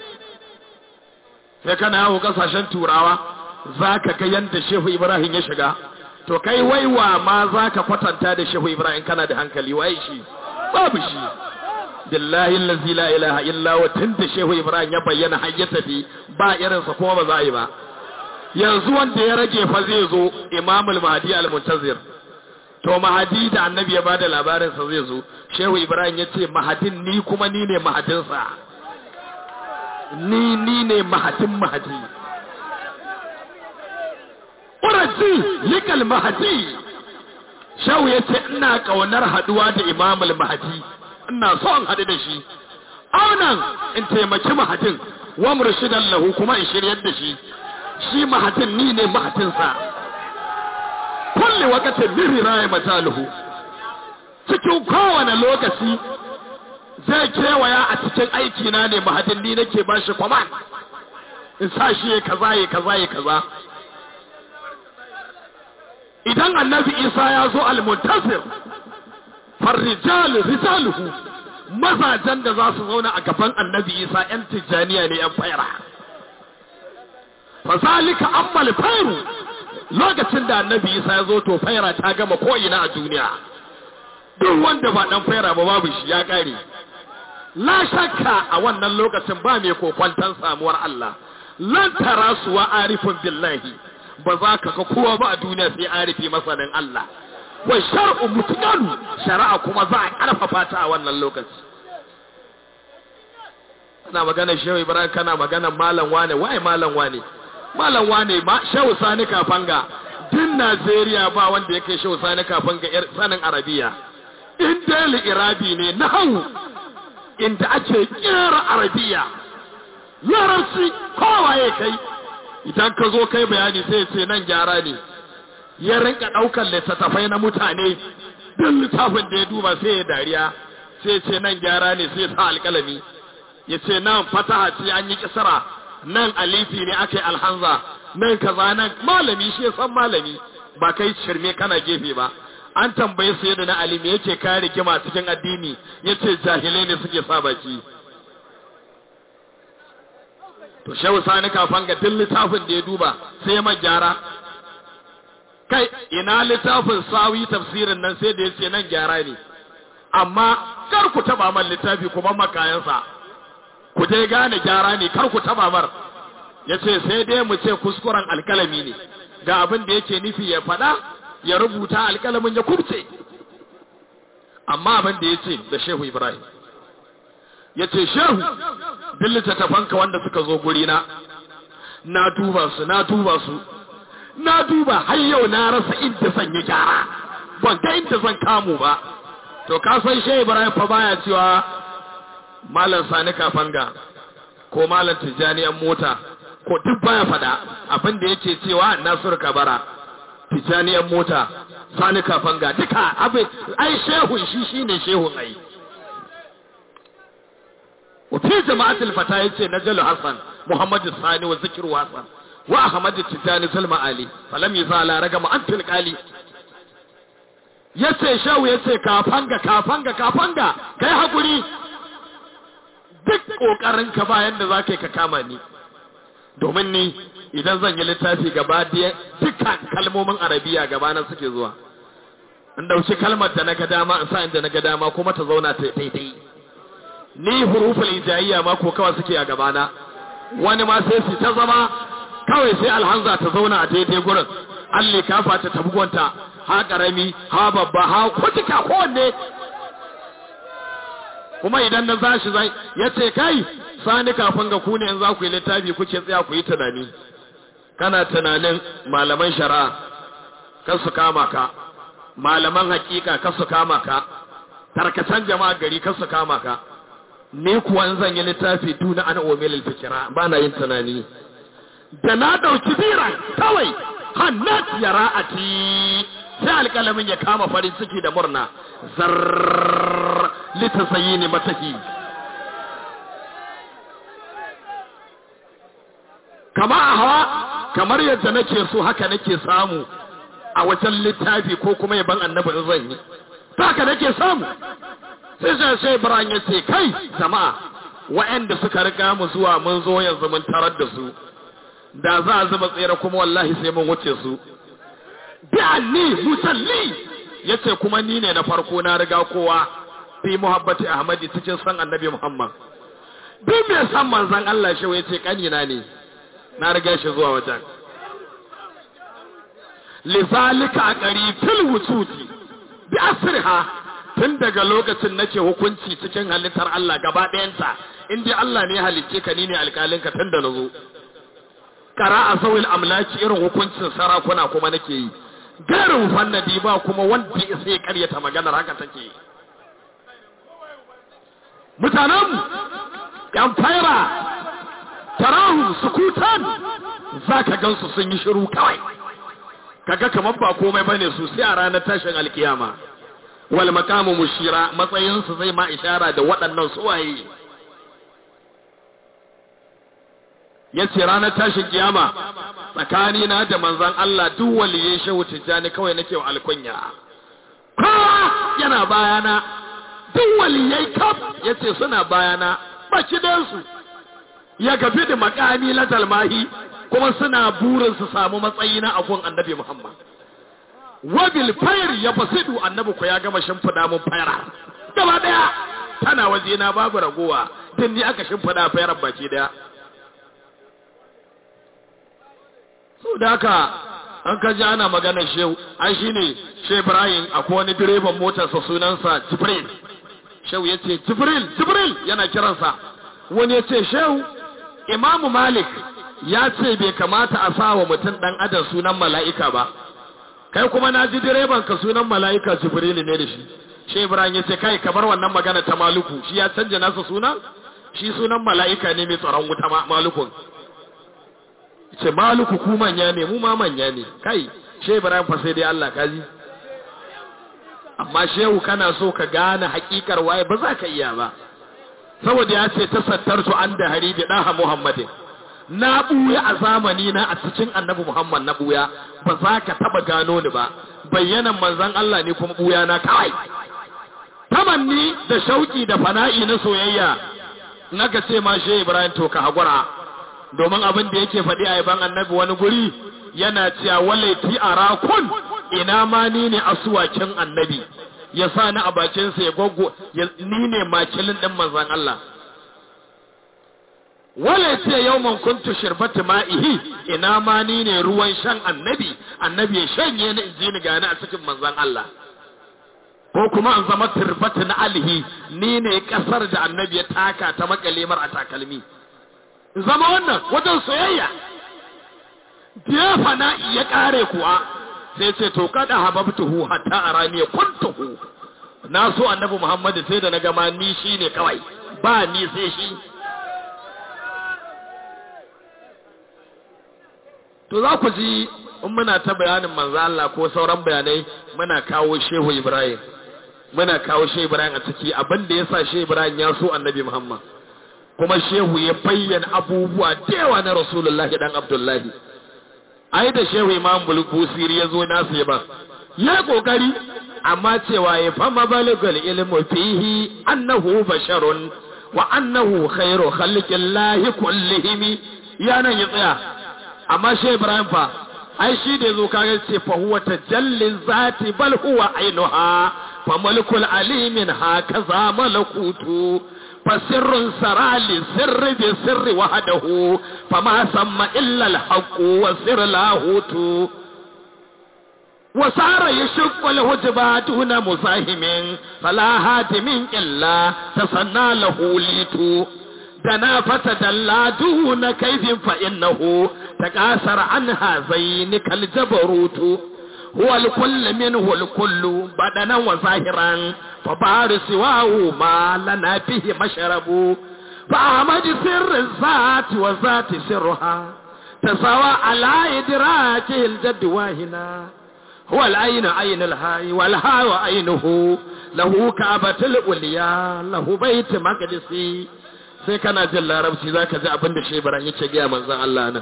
sai kana yawo kasashen turawa za ka ga yadda shehu ibrahim ya shiga to kai waiwa ma za ka kwatanta da shehu ibrahim kana da hankali waye shi babu shi billahi allazi la ilaha illa wa tunda shehu ibrahim ya bayyana har ya tafi ba irin sa kuma ba za a yi ba yanzu wanda ya rage fa zai zo imamul mahdi al muntazir to mahadi da annabi ya bada labarin sa zai zo shehu ibrahim ya ce mahadin ni kuma ni ne mahadin sa ni ni ne mahadin mahadi uraji likal mahadi shehu ya ce ina kaunar haduwa da imamul mahadi ina so in haɗu da shi aunan in taimaki mahadin wa murshidan lahu kuma in shiryar da shi shi mahadin ni ne mahadinsa kulli wakatin miri raya mataluhu cikin kowane lokaci zai kewaya a cikin aiki na ne mahadin ni nake ba shi kwaman in sa shi ya kaza ya kaza ya kaza idan annabi isa ya zo al-muntasir farrijal rijaluhu mazajen da za su zauna a gaban annabi isa yan tijjaniya ne yan faira fasalika ammal fairu lokacin da annabi isa ya zo to faira ta gama ko'ina a duniya duk wanda ba dan faira ba babu shi ya kare la shakka a wannan lokacin ba mai kokwantan samuwar Allah lan tara suwa arifin billahi ba za ka ga kowa ba a duniya sai arifi masanin Allah wa shar'u mutqalu shari'a kuma za a karfafa ta a wannan lokaci kana magana shehu ibrahim kana magana malam wane waye malam wane malam wane ma shehu sani kafanga din najeriya ba wanda ya kai shehu sani kafanga yar sanin arabiya in dali irabi ne nahawu inda ake kera arabiya larabci kowa ya kai idan ka zo kai bayani sai ce nan gyara ne ya rinka ɗaukar littattafai na mutane duk littafin da ya duba sai ya dariya sai ce nan gyara ne sai sa alƙalami ya ce nan fataha ce an yi kisara nan alifi ne aka yi alhanza nan kaza nan malami shi ya san malami ba kai shirme kana gefe ba an tambaye su yadda na alimi yake kare rigima cikin addini yace jahilai ne suke sa baki to shehu sani kafan ga duk littafin da ya duba sai ya gyara kai ina littafin sawi tafsirin nan sai da ya ce nan gyara ne amma kar ku taba man littafi ku ban makayansa ku dai gane gyara ne kar ku taba mar ya ce sai dai mu ce kuskuren alkalami ne ga abin da yake nufi ya faɗa ya rubuta alkalamin ya kubce amma abin da ya ce da shehu ibrahim ya ce shehu duk littattafanka wanda suka zo gurina na duba su na duba su na duba har yau na rasa inda zan yi gyara ban ga inda zan kamu ba to ka san shehu ibrahim fa baya cewa malam sani kafanga ko malam tijjaniyan mota ko duk baya fada abin da yake cewa nasiru kabara tijjaniyan mota sani kafanga duka abin ai shehun shi shine shehun ai وفي جماعة الفتاة يتي نجل حسن محمد الثاني وذكر حسن وأحمد التجاني سلم علي فلم يزال رقم أنت القالي yace shawu yace kafanga kafanga kafanga kai hakuri duk kokarin ka bayan da zaka ka kama ni domin ni idan zan yi littafi gaba da dukkan kalmomin arabiya gaba na suke zuwa in dauki kalmar da na ga dama in sa inda na ga dama kuma ta zauna ta daidai ni huruful ijaiya ma ko kawai suke a gabana wani ma sai su ta zama kawai sai alhanza ta zauna a daidai gurin alli kafa ta tabugonta ha karami ha babba ha kutuka kowanne kuma idan na zashi zai ya ce kai sani kafin ga ku ne in za ku yi littafi kuke tsaya ku yi tunani kana tunanin malaman shari'a kan su kama ka malaman hakika kan su kama ka tarkacen jama'a gari kan su kama ka ni kuwa in zan yi littafi duna ana omilil fikira ba na yin tunani da na ɗauki biran kawai hannat ya ra'ati sai alƙalamin ya kama farin ciki da murna zarrrr litasayi ne matahi kama a hawa kamar yadda nake so haka nake samu a wajen littafi ko kuma yaban annabi in zan yi ta haka nake samu sai sai sai Ibrahim ya ce kai jama'a wa'anda suka riga mu zuwa mun zo yanzu mun tarar da su da za a zuba tsere kuma wallahi sai mun wuce su bi anni musalli yace kuma ni ne na farko na riga kowa fi muhabbati ahmadi cikin san annabi muhammad duk mai san manzon Allah shi yace kanina ne na riga shi zuwa wajen lizalika aqari fil wusuti bi asriha tun daga lokacin nake hukunci cikin halittar Allah gaba ɗayanta in dai Allah ne halicce ka ni ne alƙalinka tun da nazo kara a sauyin amlaki irin hukuncin sarakuna kuma nake yi garin fannadi ba kuma wanda ya sai karyata maganar haka take mutanenmu yan faira tarahu sukutan za ka gansu sun yi shiru kawai kaga kamar ba komai bane su sai a ranar tashin alkiyama wal makamu mushira matsayinsu zai ma ishara da waɗannan suwaye ya ce ranar tashin kiyama tsakani na da manzan Allah duk waliyin shehu tijjani kawai nake wa alkunya kowa yana bayana duk waliyai kaf ya ce suna bayana baki su ya gafi da makami na talmahi kuma suna burin su samu matsayi na agun annabi Muhammad wabil fayr ya fasidu annabi ko ya gama shimfida mun fayra gaba daya tana waje na babu ragowa din ni aka shimfida fayar baki daya so da haka an ka ji ana magana shehu an shi ne shehu ibrahim akwai wani direban motarsa sunansa jibril shehu ya ce jibril jibril yana kiransa wani ya ce shehu imamu malik ya ce bai kamata a sa wa mutum ɗan adam sunan mala'ika ba kai kuma na ji direban ka sunan mala'ika jibril ne da shi shehu ibrahim ya ce kai kamar wannan magana ta maluku shi ya canja nasa sunan shi sunan mala'ika ne mai tsaron wuta malukun ce maluku ku manya ne mu ma manya ne kai she ibrahim fa sai dai Allah kaji amma shehu kana so ka gane hakikar waye ba za ka iya ba saboda ya ce tasattartu an da haribi daha muhammadin na buya a zamani na a cikin annabi muhammad na buya ba za ka taba gano ni ba bayyanan manzon Allah ne kuma buya na kawai tamanni da shauki da fana'i na soyayya naka ce ma she ibrahim to ka hagura domin abin da yake faɗi a yaban annabi wani guri yana cewa walaiti a rakun ina ma ni ne asuwakin annabi ya sa ni a bakinsa ya gwaggo ni ne makilin ɗin manzan Allah walaiti yau man kuntu shirbati ma'ihi ina ma ni ne ruwan shan annabi annabi ya shanye ni in ji ni gani a cikin manzan Allah ko kuma an zama turbati na alihi ni ne kasar da annabi ya taka ta makalemar a takalmi zama wannan wajen soyayya diyafa na iya kare kuwa sai ce to kada hababtuhu hatta arani kuntuhu na so annabi Muhammad sai da na gama ni shine kawai ba ni sai shi to za ku ji in muna ta bayanin manzo Allah ko sauran bayanai muna kawo Shehu Ibrahim muna kawo Shehu Ibrahim a ciki abin da yasa Shehu Ibrahim ya so annabi Muhammad kuma shehu ya bayyana abubuwa da yawa na rasulullahi dan abdullahi ai da shehu imam bulbusiri ya zo nasu ya ba ya kokari amma cewa ya fama balagal ilmu fihi annahu basharun wa annahu khairu khalqillahi kullihim ya nan ya tsaya amma shehu ibrahim fa ai shi da zo kaga ce fa huwa tajallin zati bal huwa ainuha fa malikul alimin hakaza malakutu fa sirrun sarali sirri bi sirri wahdahu fa ma samma illa al haqq wa sirr lahutu wa sara yashqu al hujba duna musahimin fala hatimin illa tasanna lahu litu دنا فتدلى دون كيف فإنه تكاثر عن هذين كالجبروت هو الكل منه الكل بدنا وظاهرا فبار سواه ما لنا فيه مشرب فأحمد سر الذات وذات سرها تساوى على إدراكه الجد واهنا هو العين عين الهاي والهاي عينه له كعبة الأولياء له بيت مقدسي sai kana jin larabci za ka ji abin da shebaran yake gaya manzan Allah nan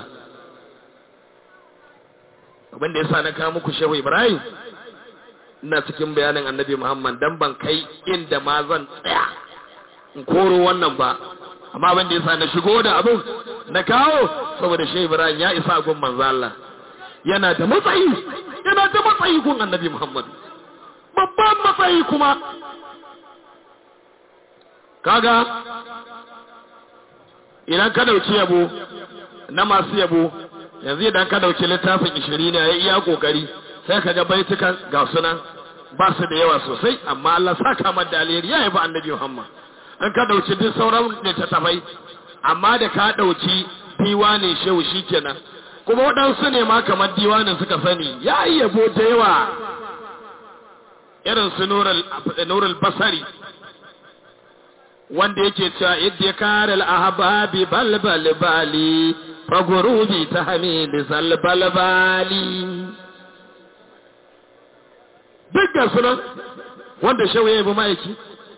abin da ya sa na kawo muku shehu ibrahim ina cikin bayanin annabi muhammad dan ban kai inda ma zan tsaya in koro wannan ba amma abin da ya sa na shigo da abin na kawo saboda shehu ibrahim ya isa gun manzan Allah yana da matsayi yana da matsayi gun annabi muhammad babban matsayi kuma kaga idan ka dauki yabo na masu yabo yanzu idan ka dauki littafin ishiri ne ya iya kokari sai ka ga baitukan ga sunan ba su da yawa sosai amma Allah saka mata da alheri ya yaba annabi Muhammad in ka dauki duk sauran littattafai amma da ka dauki diwanin shehu shikenan kuma waɗansu ne ma kamar diwanin suka sani ya yi yabo da yawa irin su nurul basari wanda yake cewa idda kare al-ahbabi balbal bali fa gurubi tahmid salbal bali duk da sunan wanda shawo yayi ma'aiki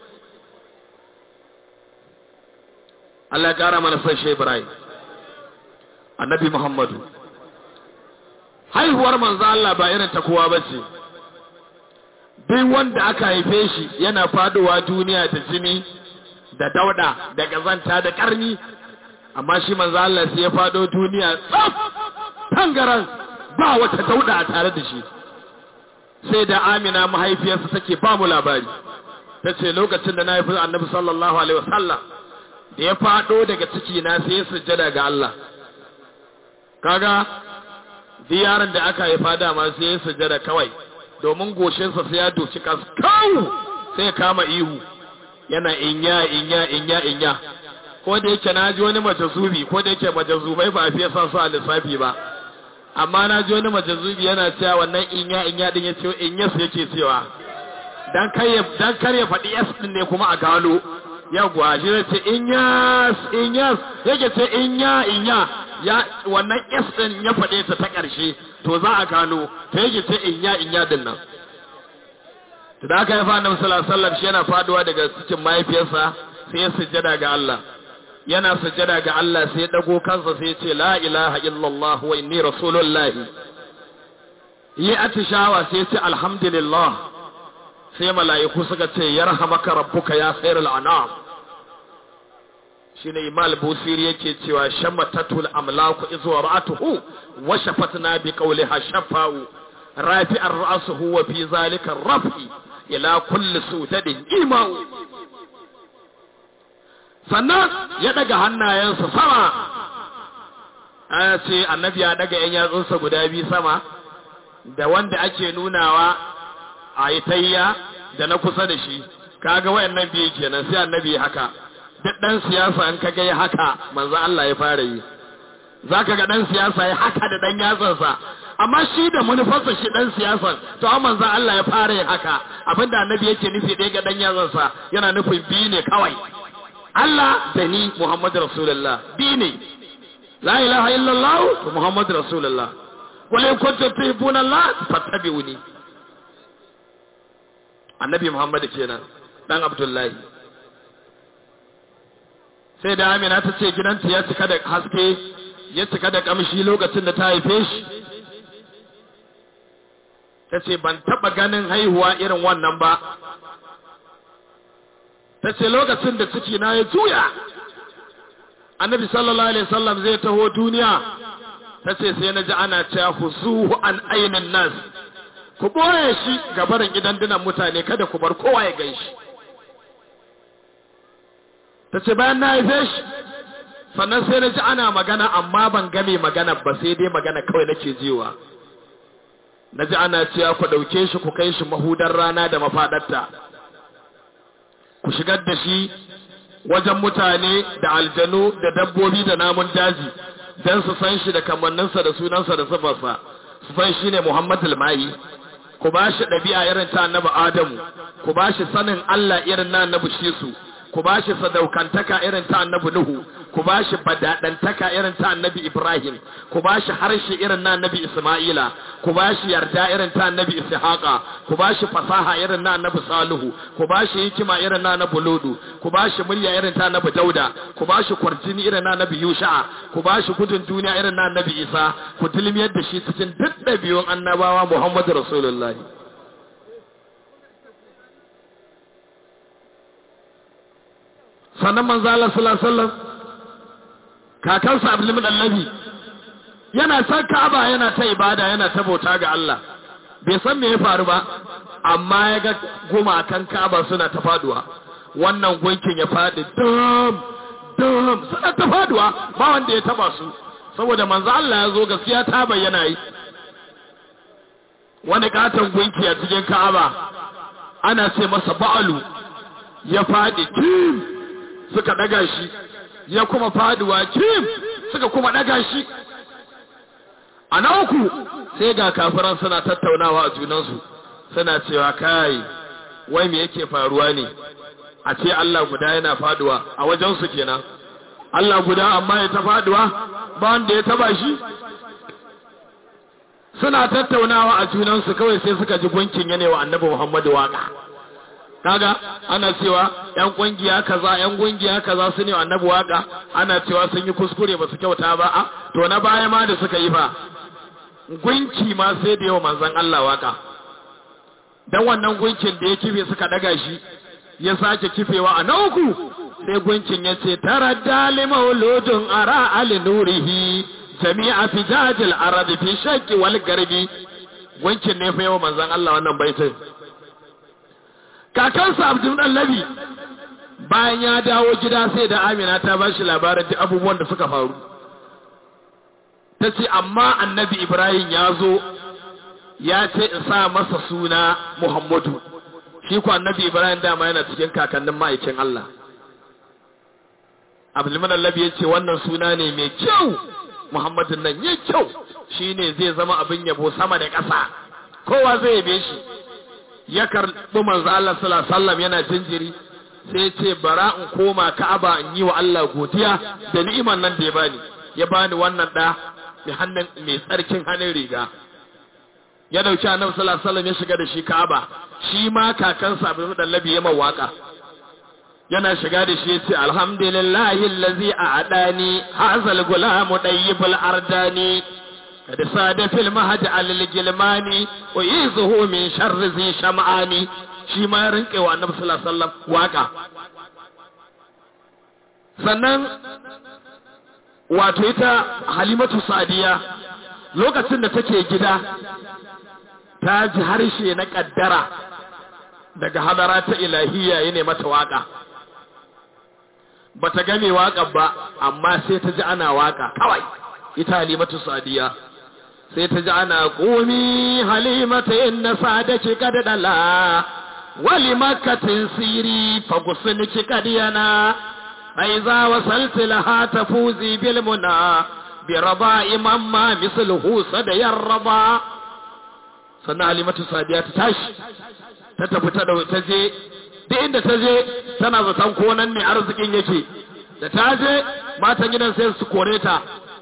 Allah ya kara mana san shi Ibrahim Annabi Muhammadu haihuwar manzo Allah ba irin ta kowa bace duk wanda aka haife shi yana faduwa duniya da jini da dauda da gazanta da karni amma shi manzo Allah sai ya fado duniya tsaf tangaran ba wata dauda a tare da shi sai da Amina mahaifiyarsa take ba mu labari tace lokacin da na haifi Annabi sallallahu alaihi wasallam da ya fado daga ciki na sai ya sujjada ga Allah kaga diyaran da aka haifa dama sai ya sujjada kawai domin goshinsa sai ya doci kaskau sai ya kama ihu yana inya inya inya inya ko da yake na ji wani majazubi ko da yake majazubai ba a fiye son su a lissafi ba amma na ji wani majazubi yana cewa wannan inya inya din ya ce inya su yake cewa dan kai dan kar ya faɗi s din ne kuma a gano yawwa shi zai ce inyas inyas yake ce inya inya ya wannan s din ya faɗe ta ta ƙarshe to za a gano to yake ce inya inya din nan to da aka haifa annabi sallallahu alaihi wasallam shi yana faduwa daga cikin mahaifiyarsa sai ya sujjada ga Allah yana sujjada ga Allah sai ya dago kansa sai ya ce la ilaha illallah wa inni rasulullah yi atishawa sai ya ce alhamdulillah sai mala'iku suka ce yarhamaka rabbuka ya khairul anam shine imal busiri yake cewa shammatatul amlaku izu ra'atuhu wa shafatna bi qawliha shafa'u rafi'ar ra'suhu wa fi zalika rafi ila kulli sudadin imau sannan ya daga hannayensa sama a ce annabi ya daga yan yatsunsa guda biyu sama da wanda ake nunawa a itayya da na kusa da shi kaga wayannan biyu kenan sai annabi haka duk dan siyasa an kaga ya haka manzo Allah ya fara yi zaka ga dan siyasa ya haka da dan yatsansa amma shi da manufarsa shi dan siyasan to amma manzo Allah ya fara yin haka abinda annabi yake nufi ɗaya ga dan yatsansa yana nufin biyu ne kawai Allah da ni Muhammadu Rasulullah biyu ne la ilaha illallah to Muhammadu Rasulullah qul in kuntum tuhibbuna Allah fattabi'uni annabi Muhammad kenan dan Abdullahi sai da Amina ta ce gidanta ya cika da haske ya cika da kamshi lokacin da ta haife shi ta ce ban taɓa ganin haihuwa irin wannan ba ta ce lokacin da ciki na ya juya annabi sallallahu alaihi wasallam zai taho duniya ta ce sai na ji ana cewa huzuhu an ainin nas ku ɓoye shi ga barin gidan dinan mutane kada ku bar kowa ya gan shi ta ce bayan na haife shi sannan sai na ji ana magana amma ban game magana ba sai dai magana kawai nake jiwa na ji ana cewa ku ɗauke shi ku kai shi mahudar rana da mafaɗarta ku shigar da shi wajen mutane da aljanu da dabbobi da namun daji don su san shi da kamanninsa da sunansa da sifarsa su san shi ne Muhammadu Mahi ku ba shi ɗabi'a irin ta annabi Adamu ku ba shi sanin Allah irin na annabi Shisu ku ba shi sadaukantaka irin ta annabi Nuhu ku ba shi badadantaka irin ta annabi Ibrahim ku ba shi harshe irin na annabi Isma'ila ku ba shi yarda irin ta annabi Ishaqa ku ba shi fasaha irin na annabi Salihu ku ba shi hikima irin na annabi Ludu ku ba shi murya irin ta annabi Dauda ku ba shi kwarjini irin na annabi Yusha'a ku ba shi gudun duniya irin na annabi Isa ku dilmiyar da shi cikin duk ɗabi'un annabawa Muhammadu Rasulullahi sannan manzo Allah sallallahu alaihi wasallam kakansa Abdul Mudallabi yana san Ka'aba yana ta ibada yana ta bauta ga Allah bai san me ya faru ba amma ya ga gumakan Ka'aba suna ta faduwa wannan gunkin ya fadi dam dam suna ta faduwa ba wanda ya taba su saboda manzo Allah ya zo gaskiya ta bayyana yi wani katon gunki a cikin Ka'aba ana ce masa ba'alu ya fadi kim suka daga shi ya kuma faduwa kim suka kuma daga shi a na uku sai ga kafiran suna tattaunawa a junansu suna cewa kai wai me yake faruwa ne a ce Allah guda yana faduwa a wajensu kenan Allah guda amma ya ta faduwa ba wanda ya taba shi suna tattaunawa a junansu kawai sai suka ji gunkin yanewa annabi Muhammadu waka kaga ana cewa yan kungiya kaza yan kungiya kaza su ne annabi waka ana cewa sun yi kuskure ba su kyauta ba a to na baya ma da suka yi fa gunki ma sai da yawa manzon Allah waka dan wannan gunkin da ya kife suka daga shi ya sake kifewa a na uku sai gunkin ya ce tara dali mauludun ara ali nurihi jami'a fijajil arabi fi shakki wal garbi gunkin ne fa yawa manzon Allah wannan baitin kakansa abdullahi bayan ya dawo gida sai da amina ta ba shi labarin duk abubuwan da suka faru ta ce amma annabi ibrahim ya zo ya ce in sa masa suna muhammadu shi ku annabi ibrahim dama yana cikin kakannin ma'aikin allah abdullahi ya ce wannan suna ne mai kyau muhammadun nan ya kyau shi ne zai zama abin yabo sama da ƙasa kowa zai yabe shi ya karɓi manzo Allah sallallahu alaihi wasallam yana jinjiri sai ce bara in koma Ka'aba in yi wa Allah godiya da ni'iman nan da ya bani ya bani wannan da mai hannun mai tsarkin hannun riga ya dauki Annabi sallallahu alaihi wasallam ya shiga da shi Ka'aba shi ma kakansa Abu Dallabi ya mawaka yana shiga da shi yace alhamdulillahi allazi a'adani hazal gulamu dayyibul ardani قد صاد في المهد على الجلماني ويزه من شر ذي شمعاني shi ma ya rinke wa annabi sallallahu alaihi wasallam waka sannan wato ita halimatu sadiya lokacin da take gida ta ji harshe na kaddara daga hadara ta ilahiyya ya ne mata waka bata game waka ba amma sai ta ji ana waka kawai ita halimatu sadiya sai ta ji ana ƙumi halimata inna sadaki kad dala wali makkatin siri fagusunki kad yana aiza wasalti laha tafuzi bil muna bi raba'i mamma misluhu sada yarraba sannan halimatu sadiya ta tashi ta tafi ta ta je duk inda ta je tana zaton ko nan ne arzikin yake da ta je matan gidan sai su kore ta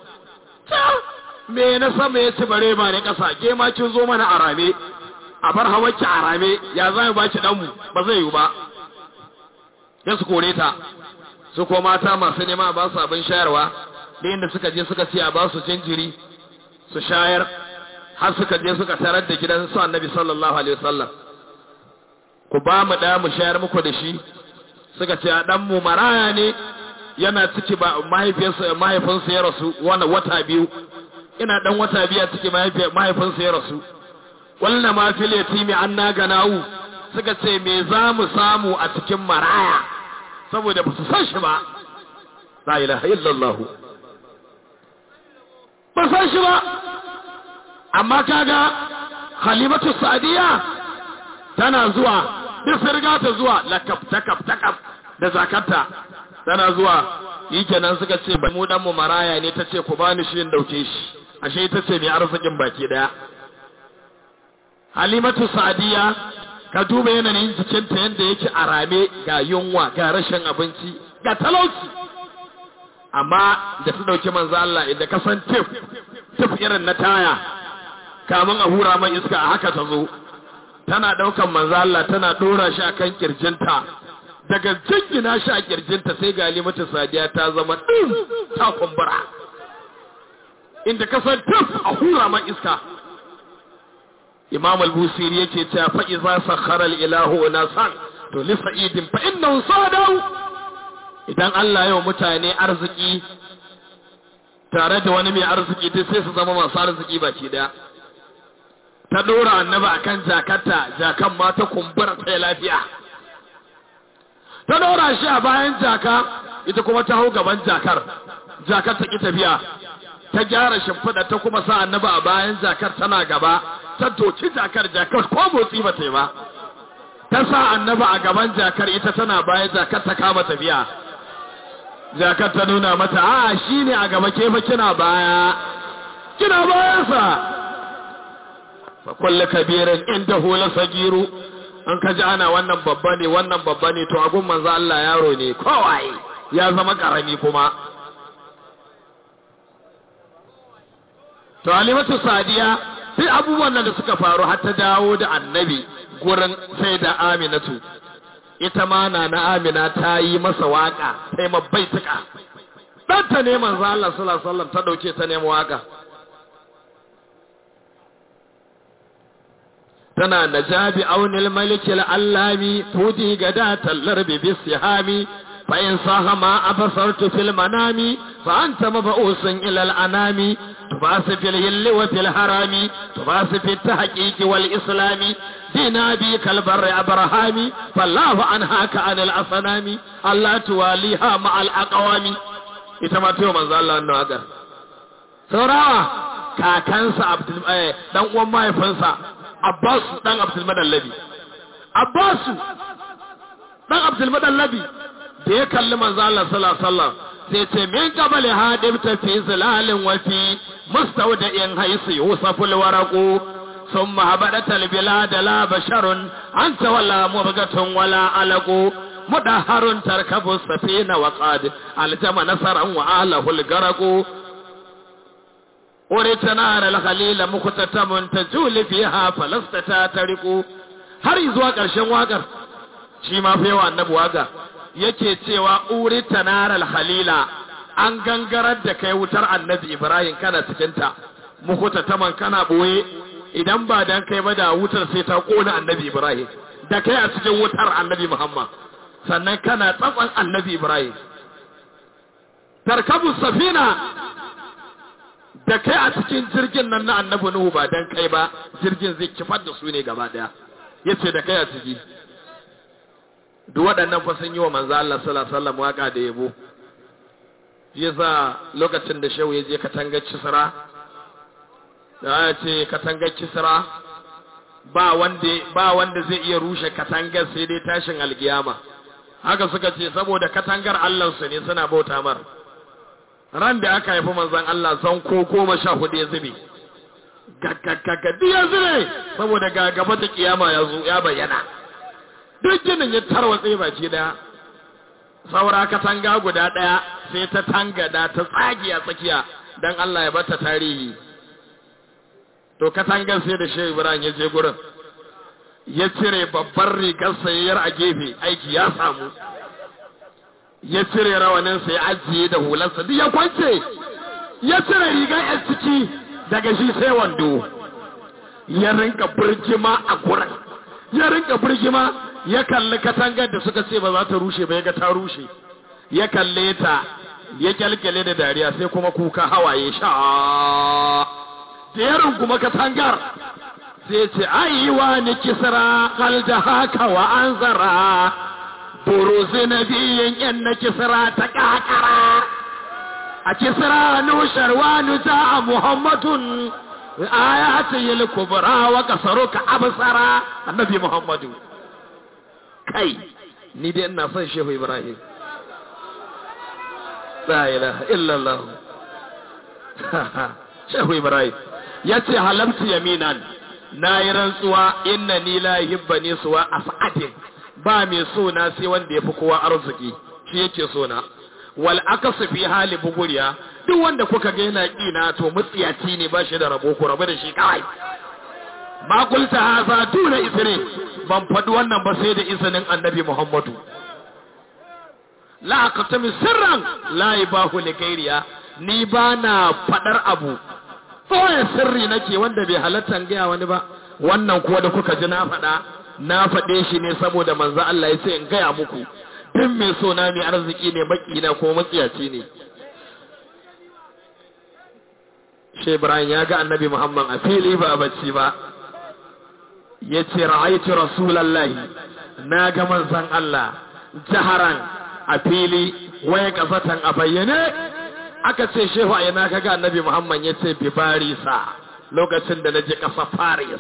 me na sama ya ci bare ba ne ƙasa ke ma kin zo mana a rame a bar hawarki a rame ya za mu baki ɗanmu ba zai yi ba ya su kore ta su ko mata masu nema ba su abin shayarwa da inda suka je suka ce a ba su jinjiri su shayar har suka je suka tarar da gidan su annabi sallallahu alaihi wasallam ku ba mu da mu shayar muku da shi suka ce a dan mu maraya ne yana ciki ba mahaifiyarsa mahaifinsa ya rasu wani wata biyu ina dan wata biya cikin mahaifinsa ya rasu wannan ma fil yatimi anna ganawu suka ce me za mu samu a cikin maraya saboda ba su san shi ba la ilaha illallah ba san shi ba amma kaga halimatu sadiya tana zuwa duk riga ta zuwa lakab takab takab da zakarta tana zuwa yi kenan suka ce ba mu dan mu maraya ne ta ce ku bani shi in dauke shi ashe ita ce mai arzikin baki daya halimatu sadiya ka duba yanayin jikinta yadda yake a rame ga yunwa ga rashin abinci ga talauci amma da su dauki manzo Allah inda ka san tif tif irin na taya kamun a hura man iska a haka ta zo tana daukan manzo Allah tana dora shi akan kirjinta daga jingina shi a kirjinta sai ga limatu sadiya ta zama din ta kumbura inda ka san tif a hura man iska imam al-busiri yake cewa fa iza sakhara al-ilahu nasan to li sa'idin fa innahu sadau idan Allah ya mutane arziki tare da wani mai arziki dai sai su zama masu arziki baki daya ta dora annaba akan jakarta jakan ma ta kumbura ta lafiya ta dora shi a bayan jaka ita kuma ta hau gaban jakar jakar ta ki tafiya ta gyara shimfiɗa ta kuma sa annaba a bayan jakar tana gaba ta doki jakar jakar ko motsi ba ta yi ba ta sa annaba a gaban jakar ita tana bayan jakar ta kama tafiya jakar ta nuna mata a shi ne a gaba ke fa kina baya kina bayansa fa kullu kabirin inda hula sagiru an kaji ana wannan babba ne wannan babba ne to agun manzo Allah yaro ne kowaye ya zama karami kuma to alimatu sadiya sai abubuwan nan da suka faru har ta dawo da annabi gurin sai da aminatu ita ma na na amina ta yi masa waka sai mabbai tuka dan ta ne manzo Allah sallallahu alaihi wasallam ta dauke ta nemi waka tana najabi aunil malikil allami tudi gada tallar bi bisihami fa in sahama abasartu fil manami fa anta mab'usun ila al anami تباس في الهل وفي الحرام تباس في التحقيق والإسلام دينا بك البر أبرهامي فالله عنهاك عن الأصنام الله تواليها مع الأقوام إتما تيو من ذا الله النواغر سورا كاكنسا عبد الماء دان وما يفنسا عباس دان عبد المدلبي عباس دان عبد المدلبي da ya kalli manzo Allah sallallahu alaihi wasallam sai ce min qabali hadib ta fi zilalin wa fi mustawda'in haythu yusaful waraqu thumma habadat al bilad la basharun anta wala mubgatun wala alaqu mudahharun tarkabu safina wa qad aljama nasaran wa ahlahu al garaqu ورتنا الخليل مختتم تجول فيها فلست تارقو har zuwa ƙarshen waƙar shi ma fa yawa annabi waƙa yake cewa uri tanaral halila an gangarar da kai wutar annabi ibrahim kana cikinta mukuta taman kana boye idan ba dan kai ba da wutar sai ta kona annabi ibrahim da kai a cikin wutar annabi muhammad sannan kana tsatsan annabi ibrahim tarkabu safina da kai a cikin jirgin nan na annabi nuhu ba dan kai ba jirgin zai kifar da su ne gaba daya yace da kai a ciki duk waɗannan fa sun yi wa manzo Allah sallallahu alaihi wasallam waka da yabo yasa lokacin da shehu ya je katangar kisra da ya ce katangar kisra ba wanda ba wanda zai iya rushe katangar sai dai tashin alkiyama haka suka ce saboda katangar Allah su ne suna bauta mar ran da aka haifi manzon Allah zan ko goma sha hudu ya zube gaggagagadi ya zube saboda ga gaba da kiyama ya zo ya bayyana duk ginin ya tarwatse baki daya saura katanga guda daya sai ta tangada ta tsage a tsakiya dan Allah ya bata tarihi to katangar sai da Shehu Ibrahim ya je gurin ya cire babbar rigar sayayyar a gefe aiki ya samu ya cire rawanin sai ajiye da hularsa duk ya kwance ya cire rigar yan ciki daga shi sai wando ya rinka birgima a gurin ya rinka birgima ya kalli katangar da suka ce ba za ta rushe ba ya ga ta rushe ya kalle ta ya kyalkyale da dariya sai kuma kuka hawaye sha da ya runguma katangar sai ce aiwa ni kisra hal da haka wa an zara buruzi na biyin yan na kisra ta kakara a kisra nushar wani ta a muhammadun ayati yil kubra wa kasaruka absara annabi muhammadu kai ni dai ina son shehu ibrahim la ilaha illallah shehu ibrahim yace halamtu yaminan na yi rantsuwa inna ni la yuhibbani suwa as'adin ba mai so na sai wanda yafi kowa arziki shi yake so na wal akasu fi hali buguriya duk wanda kuka ga yana kina to mutsiyaci ne ba shi da rabo ku rabu da shi kawai ma kulta haza tuna isri ban faɗi wannan ba sai da izinin annabi muhammadu la aqtami sirran la ibahu li ghairiya ni ba na faɗar abu kawai sirri nake wanda bai halatta gaya wani ba wannan kuwa da kuka ji na faɗa na faɗe shi ne saboda manzo Allah ya ce in gaya muku duk mai so na mai arziki ne baki na ko matsiyaci ne shi Ibrahim ya ga annabi Muhammad a fili ba a bacci ba ya ce ra'aitu rasulallahi na ga manzon Allah jaharan a fili waya kasatan a bayyane aka ce shehu a yana kaga annabi Muhammad ya ce bi barisa lokacin da na je ƙasa Paris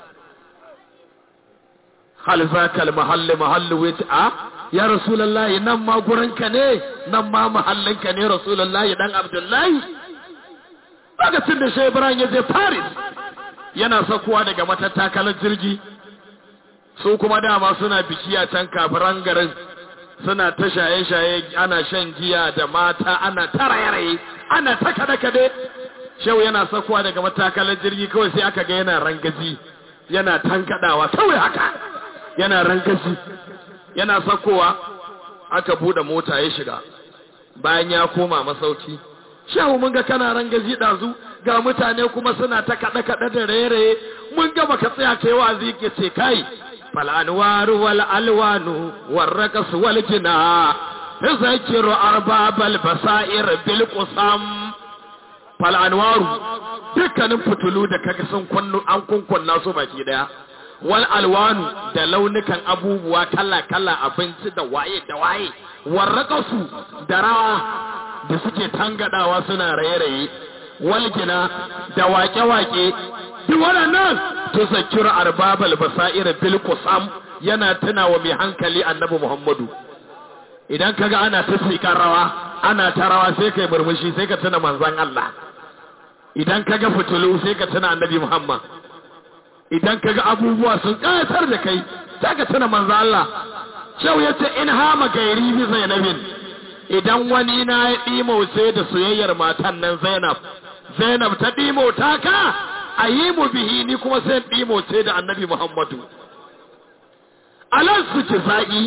hal zakal mahalli mahalli wuce a ya rasulullahi nan ma gurinka ne nan ma mahallinka ne rasulullahi dan abdullahi lokacin da shehu Ibrahim ya je Paris yana sakuwa daga matattakalar jirgi su kuma dama suna biki a can kafiran garin suna ta shaye-shaye ana shan giya da mata ana ta raye ana ta kada-kade shau yana sakuwa daga matakalar jirgi kawai sai aka ga yana rangaji yana tankadawa kawai haka yana rangaji yana sakowa aka bude mota ya shiga bayan ya koma masauki shehu mun ga kana rangaji dazu ga mutane kuma suna ta kada-kada da raye-raye mun ga baka tsaya kai wazi ke ce kai فالأنوار والألوان والرقص والجناء تذكر أرباب البصائر بالقسم فالأنوار dukkanin fitulu da kaga sun kunnu an kunkunna su baki daya wal alwanu da launukan abubuwa kala kala abinci da waye da waye warraqasu da rawa da suke tangadawa suna raye-raye walgina da wake-wake duk waɗannan tuzakkiru arbabal basair bil qusam yana tuna wa mai hankali annabi Muhammadu idan kaga ana ta sikar rawa ana ta rawa sai kai murmushi sai ka tuna manzon Allah idan kaga fitulu sai ka tuna annabi Muhammad idan kaga abubuwa sun kayatar da kai sai ka tuna manzon Allah shau yace in hama gairi bi Zainabin idan wani na ya dimo sai da soyayyar matan nan Zainab Zainab ta dimo ta ka a yi mu bihi ni kuma sai ɗimo ce da annabi Muhammadu. Alan su ki za'i,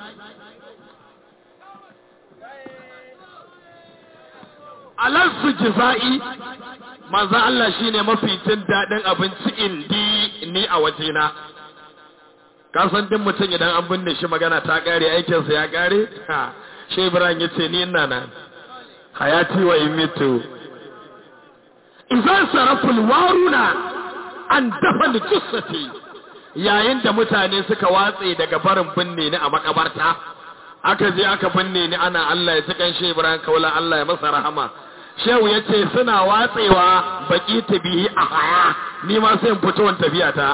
Alan su ki za'i, manza Allah shi ne mafi jin daɗin abinci indi ni a wajena. Kasan din mutum idan an binne shi magana ta ƙare aikinsa ya ƙare? Ha, shi Ibrahim ya ce ni ina nan, hayati wa imitu. izan saraful waruna an dafa jussati yayin da mutane suka watse daga barin binne ni a makabarta aka je aka binne ni ana Allah ya cikan shi Ibrahim kaula Allah ya masa rahama shehu ya ce suna watsewa baki tabihi a haya ni ma sai in fito in tafiya ta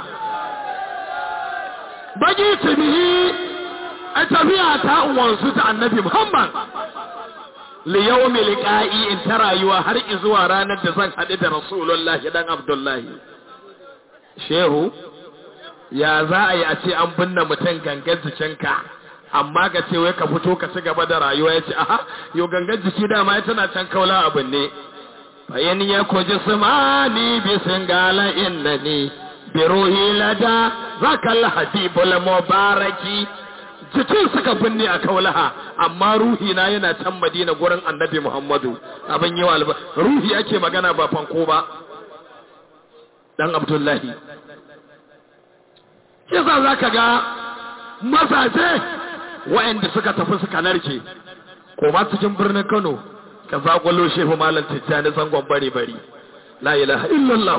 baki tabihi a tafiya ta wansu ta annabi Muhammad liyawmi liqa'i in ta rayuwa har zuwa ranar da zan haɗu da Rasulullah dan Abdullahi Shehu ya za a yi a ce an binne mutum gangan jikinka amma ka ce wai ka fito ka ci gaba da rayuwa ya ce aha yo gangan jiki dama ya tana can kaula abin ne bayan ya koji sumani bi singala innani bi ruhi lada zakal habibul mubaraki jikin suka binne a kaulaha amma ruhi na yana can madina gurin annabi muhammadu abin yi wa ruhi ake magana ba fanko ba dan abdullahi kisa za ka ga mazaje wa'anda suka tafi suka narke ko ma cikin birnin kano ka zaƙwalo shehu malam tijjani zangon bari bari la ilaha illallah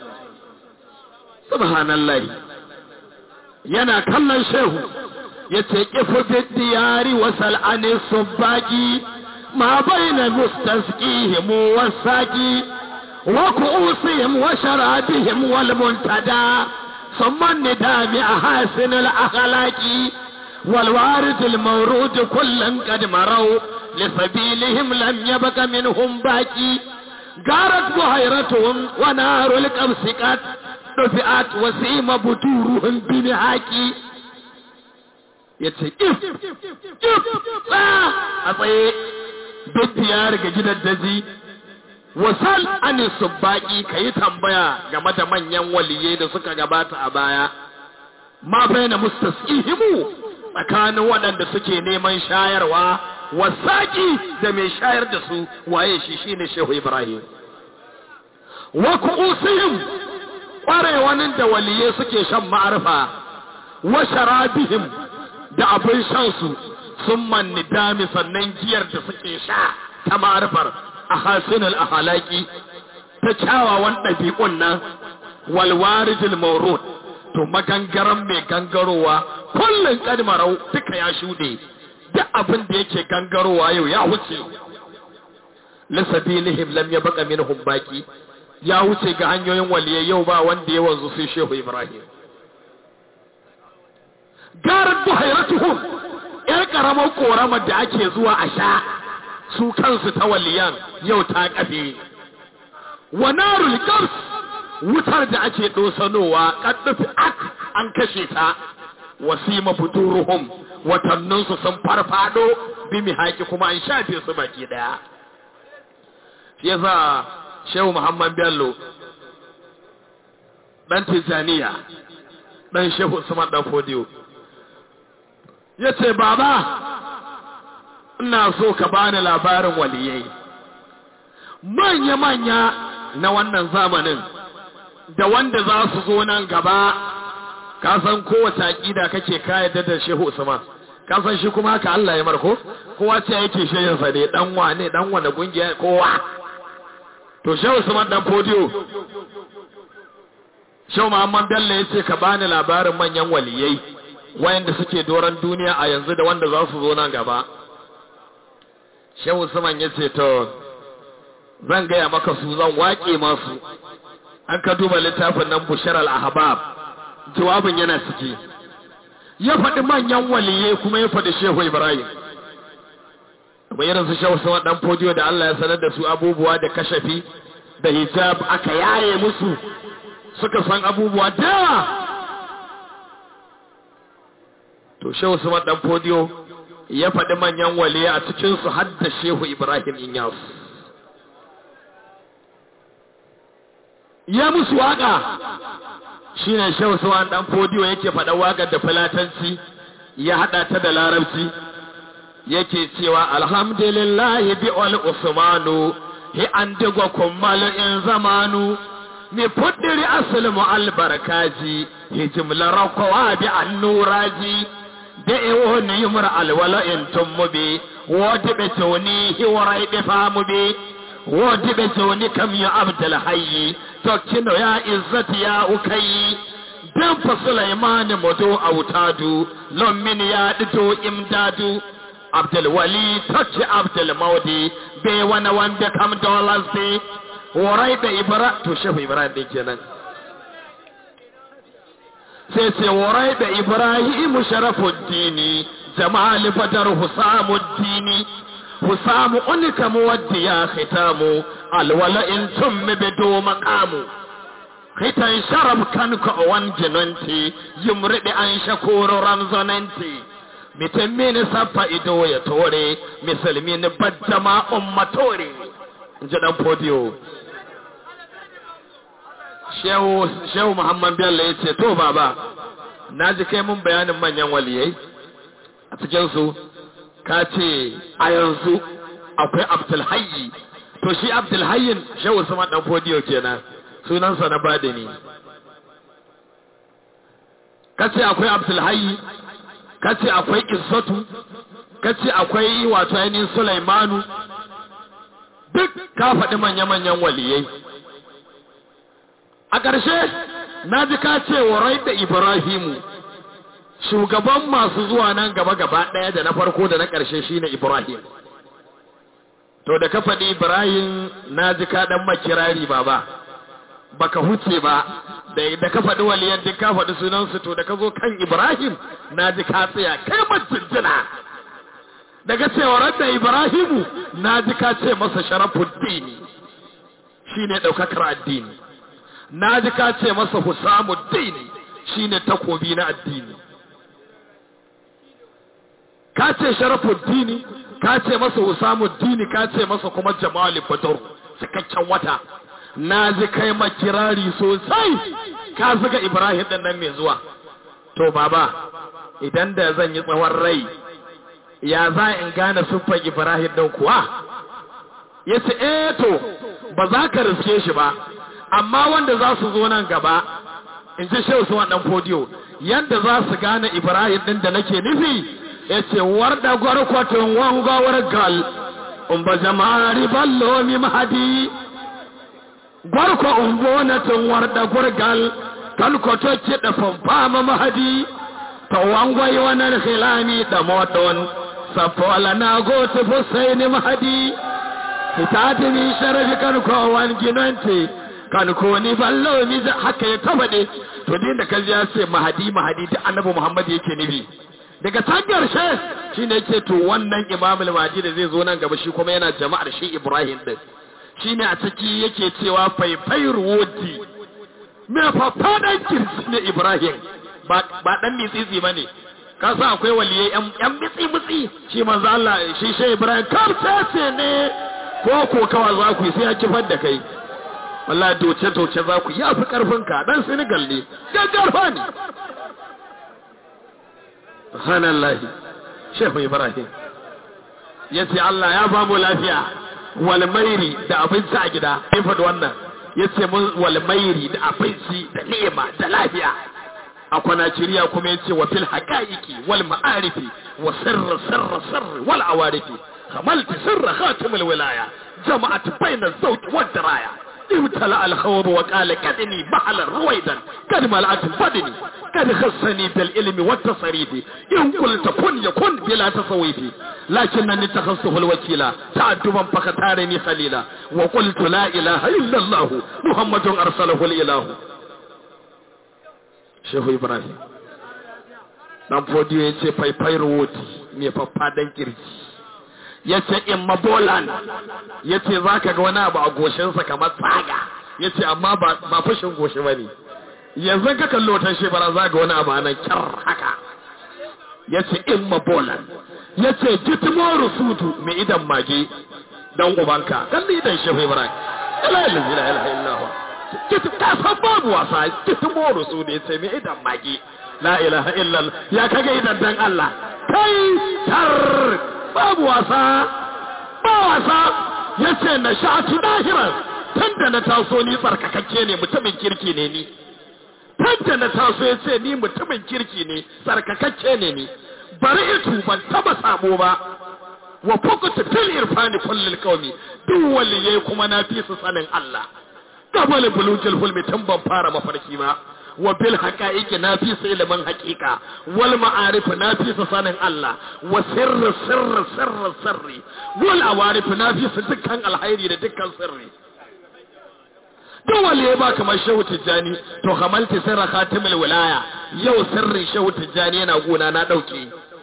subhanallah yana kallon shehu yace kifu bidiyari wa sal'ani subaki ma baina mustasqihim wasaqi wa ku'usihim wa sharabihim wal muntada ثم الندام أحاسن الأخلاق والوارث المورود كلا قد مروا لسبيلهم لم يبق منهم باقي قارت بحيرتهم ونار القبس قد دفعت وسيم بطورهم بمحاكي yace if if a tsaye duk ya riga gidan daji wasal ani subbaki kayi tambaya game da manyan waliyai da suka gabata a baya ma baina mustasqihimu tsakanin waɗanda suke neman shayarwa wasaki da mai shayar da su waye shi shine Shehu Ibrahim wa ku'usihim ƙwarewanin da waliyai suke shan ma'arfa wa sharabihim da abin shan su sun manni dami sannan giyar da suke sha ta ma'arfar a hasinul ahalaki ta kyawawan ɗabi'un nan walwarijil maurud to magangaran mai gangarowa kullum kadmarau duka ya shuɗe duk abin da yake gangarowa yau ya wuce lisabilihim lam ya baka minhum baki ya wuce ga hanyoyin waliyai yau ba wanda ya wanzu sai shehu ibrahim garar buhairatuhum yar karamar koramar da ake zuwa a sha su kansu ta waliyan yau ta kafe wa narul qars wutar da ake dosanowa kaddafi ak an kashe ta wasima futuruhum watanninsu sun farfado bi mihaki kuma an shafe su baki daya shi yasa shehu muhammad bello dan tijaniya dan shehu usman dan fodiyo yace baba ina so ka bani labarin waliyai manya-manya na wannan zamanin da wanda za su zo nan gaba ka san kowace aƙida kake kayyade da shehu usman ka san shi kuma haka Allah ya marko kowa ce yake shehin sa ne dan wane dan wane kungiya kowa to shehu usman dan podiyo shehu muhammad bello ya ce ka bani labarin manyan waliyai wayanda suke doron duniya a yanzu da wanda za su zo nan gaba shehu usman ya ce to zan gaya maka su zan waƙe masu an ka duba littafin nan bushar al-ahbab jawabin yana ciki ya faɗi manyan waliyai kuma ya faɗi shehu ibrahim kuma irin su shehu sama ɗan fodiyo da Allah ya sanar da su abubuwa da kashafi da hijab aka yaye musu suka san abubuwa da to shehu sama ɗan fodiyo ya faɗi manyan waliyai a cikinsu har da shehu ibrahim inyas ya musu waƙa shi ne shehu suwan ɗan fodiyo yake faɗa waƙar da filatanci ya haɗa ta da larabci yake cewa alhamdulillah bi wal usmanu hi an digo kummal in zamanu mi fuddiri asl mu albarkaji hi jimla raqwa bi annuraji da e woni yumra alwala in tummubi wodi be toni hi warai be famubi wodi be toni kam ya abdul hayyi tokkino ya izzati ya ukayi dan fa sulaimani modo autadu lommin ya dito imdadu abdul wali tokki abdul maudi be wani wanda kam dollars be warai da ibra to shehu ibrahim din kenan sai sai warai da ibrahim sharafuddini jamal badar husamuddini husamu unika muwaddi ya khitamu alwala in tummi bido maqamu khitan sharab kan ko wan jinanti yumridi an shakuru ramzananti mitammin safa ido ya tore musulmin baddama ummatore inji dan podiyo shehu shehu muhammad bello ya ce to baba na ji kai mun bayanin manyan waliyai a cikin su ka ce a yanzu akwai abdulhayyi to shi abdulhayyin shehu sama dan fodiyo kenan sunansa na badini ka ce akwai abdulhayyi ka ce akwai izzatu ka ce akwai wato ainihin sulaimanu duk ka faɗi manya-manyan waliyai a ƙarshe na ji ka ce wa rai da ibrahimu shugaban masu zuwa nan gaba gaba ɗaya da na farko da na ƙarshe shine ibrahim to da ka faɗi ibrahim na ji ka ɗan makirari baba baka huce ba da ka faɗi waliyan duk ka faɗi sunansu to da ka zo kan ibrahim na ji ka tsaya kai majinjina daga cewar da ibrahimu na ji ka ce masa sharafuddini shi ne ɗaukakar addini na ji ka ce masa husamuddini shi ne takobi na addini ka ce sharafuddini ka ce masa husamuddini ka ce masa kuma jamali badar cikakken wata na ji kai makirari sosai ka zuga ibrahim ɗin nan mai zuwa to baba idan da zan yi tsawon rai ya za in gane siffar Ibrahim ɗin kuwa? Ya ce, eh to, ba za ka riske shi ba, amma wanda za su zo nan gaba, in ji shehu su wannan fodiyo, yadda za su gane Ibrahim ɗin da nake nufi, ya ce, warda gwarkwatin wangawar gal, in ba jama'ari ballo mi mahadi, gwarkwa umbonatin warda gurgal, kalkwato kiɗa famfama mahadi, ta wangwai wannan khilami da moton, safola na gotu fusaini mahadi fitati min sharafi kan kowan ginanti kan ko ni ballo mi haka ya tabade to din da kaji ya ce mahadi mahadi da annabi muhammad yake nufi daga tangar she shine yake to wannan imam al-mahdi da zai zo nan gaba shi kuma yana jama'ar shi ibrahim din shine a ciki yake cewa faifai ruwodi me fafadan kirsi ne ibrahim ba dan mitsitsi bane ka sa akwai waliyai yan mitsi mitsi shi manzo Allah shi shi Ibrahim kamtace ne ko ko kawa za ku sai ya kifar da kai wallahi doce doce za ku ya fi karfin ka dan Senegal ne gaggarfa ne subhanallahi Shehu Ibrahim yace Allah ya ba mu lafiya wal mairi da abinci a gida sai faɗi wannan yace mun wal mairi da abinci da ni'ima da lafiya a kwanaciriya kuma yace wa fil haqaiqi wal ma'arifi wa sirr sirr sirr wal awarifi kamalti sirr khatim al wilaya jama'at bayna az-zawj wad diraya ابتلى الخوض وقال كدني بحلا رويدا قد ملأت بدني قد خصني بالعلم والتصريف إن قلت كن يكن بلا تصويف لكنني اتخذته الوكيل تعدبا فختارني خليلا وقلت لا إله إلا الله محمد أرسله الإله Shehu Ibrahim. Dan fodiyo ya ce faifai ruwoti mai faffadan kirji. Ya ce in mabolan ya ce za ka ga wani abu a goshinsa kamar tsaga. Ya ce amma ba fashin goshi ba ne. Yanzu ka kallo ta shebara za ga wani abu a nan kyar haka. Ya ce in mabolan. Ya ce gitimo rusutu mai idan mage dan ubanka. Kalli idan Shehu Ibrahim. Ila ilaha illa illallah. ta san babu wasa kitin moro su ne sai mai idan magi la ilaha illal ya kaga idan dan Allah kai tar babu wasa ba wasa yace na sha'atu dahiran tunda na taso ni tsarkakakke ne mutumin kirki ne ni tunda na taso yace ni mutumin kirki ne tsarkakakke ne ni bari itu ban taba sabo ba wa fukutu fil irfani kullil qaumi duk waliyai kuma na fi su sanin Allah qabala bulujul hulmi tun ban fara mafarki ba wa bil haqa'iqi na fi su ilimin haqiqa wal ma'arif na fi su sanin Allah wa sirri sirri sirri sirri wal awarif na fi su dukkan alhairi da dukkan sirri duk wali ya ba kamar shehu tijjani to hamalti sirra khatimul wilaya yau sirrin shehu tijjani yana gona na dauke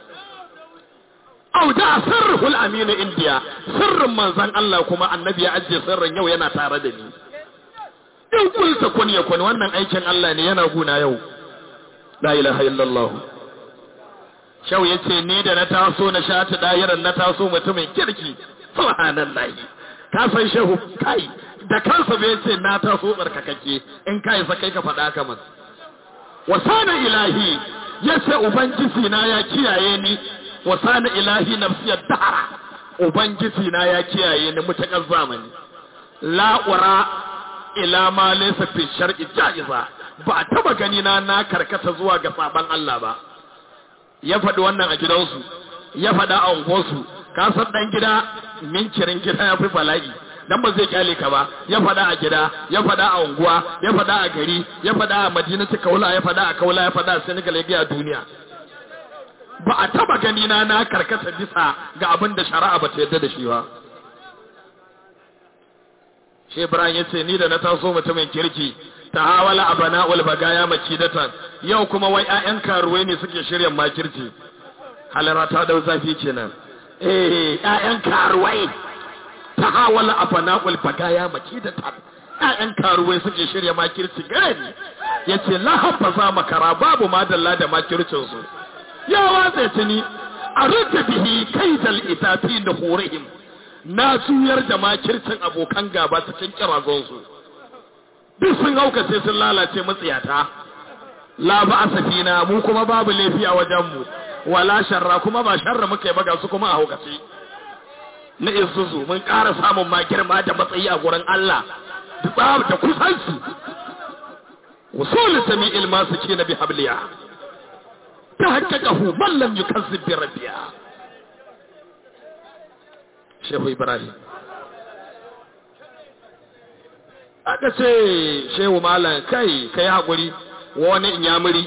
au da sirrul aminu indiya sirrin manzon Allah kuma annabi ya ajiye sirrin yau yana tare da ni in kulta kun ya kun wannan aikin Allah ne yana guna yau la ilaha illallah shau yace ni da na taso na shata dayiran na taso mutumin kirki subhanallahi ka san shehu kai da kansa bai ce na taso tsarkakake in kai sa kai ka faɗa ka mas wasana ilahi yace ubangiji na ya kiyaye ni wasana ilahi nafsiyar dahara ubangiji na ya kiyaye ni mutakar zamani la'ura ila ma laysa fi shar'i ja'iza ba a taba gani na na karkata zuwa ga saban Allah ba ya faɗi wannan a gidansu ya faɗa a unguwarsu ka san dan gida minkirin gida ya fi bala'i dan ba zai kyale ka ba ya faɗa a gida ya faɗa a unguwa ya faɗa a gari ya faɗa a madinatu kaula ya faɗa a kaula ya faɗa a senegal ya ga duniya ba a taba gani na na karkata bisa ga abin da shari'a ba ta yarda da shi ba shi ibrahim ya ce ni da na taso mutumin kirki ta hawala abana ulbagaya makidatan yau kuma wai 'ya'yan karuwai ne suke shirya makirci halara ta dau zafi kenan eh 'ya'yan karuwai ta hawala abana ulbagaya makidatan 'ya'yan karuwai suke shirya makirci gare ni yace la hafaza makara babu madalla da makircin su ya watsa tuni a rute bihi kaidal itafi da horihim na juyar da makircin abokan gaba cikin kirazonsu duk sun hauka sai sun lalace matsiyata la ba asafina mu kuma babu laifi a wajenmu wala sharra kuma ba sharra muka yi ba ga su kuma a haukace na isusu mun ƙara samun ma girma da matsayi a gurin Allah da tsab da kusanci usul sami'il masu ce na bi habliya ta haƙƙaƙahu man lam yukazzib bi rabbiya shehu ibrahim aka ce shehu malam kai kai haƙuri wani inyamuri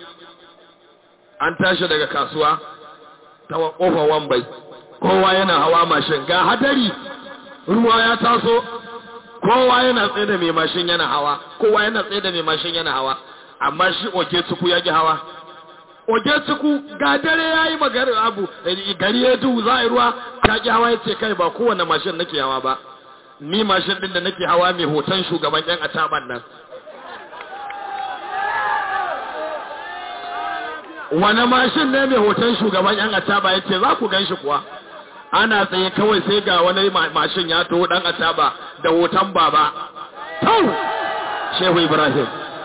an tashi daga kasuwa ta ƙofar wambai kowa yana hawa mashin ga hadari ruwa ya taso kowa yana tsaye da mai mashin yana hawa kowa yana tsaye da mai mashin yana hawa amma shi oke tuku ya gi hawa oke tuku ga dare ya yi magana abu gari ya duhu za a yi ruwa ka gi hawa ya ce kai ba kowane mashin nake hawa ba ni mashin din da nake hawa mai hoton shugaban yan ataban nan wani mashin ne mai hoton shugaban yan ataba ya ce za ku gan shi kuwa ana tsaye kawai sai ga wani mashin ya taho dan ataba da hoton baba tau shehu ibrahim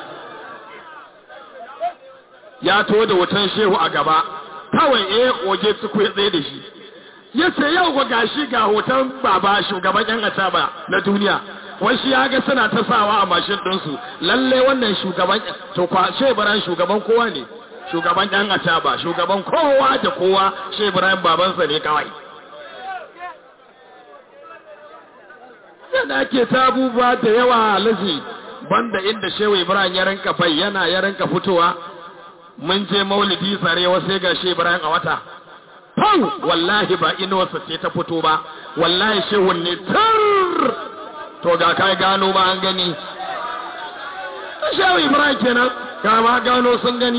ya taho da hoton shehu a gaba kawai eh oge su ya tsaye da shi ya ce yau ga gashi ga hoton baba shugaban yan ataba na duniya wai shi ya ga suna ta sawa a mashin ɗinsu lalle wannan shugaban to kwa shebaran shugaban kowa ne shugaban yan ataba shugaban kowa da kowa shebaran babansa ne kawai yana ke ta abubuwa da yawa alaji banda inda shehu ibrahim ya rinka bayyana ya rinka fitowa mun je maulidi sarewa sai ga shehu ibrahim a wata Pau! wallahi ba inuwarsa ce ta fito ba wallahi shehun ne tar to ga kai gano ba an gani shehu ibrahim kenan ga ma gano sun gani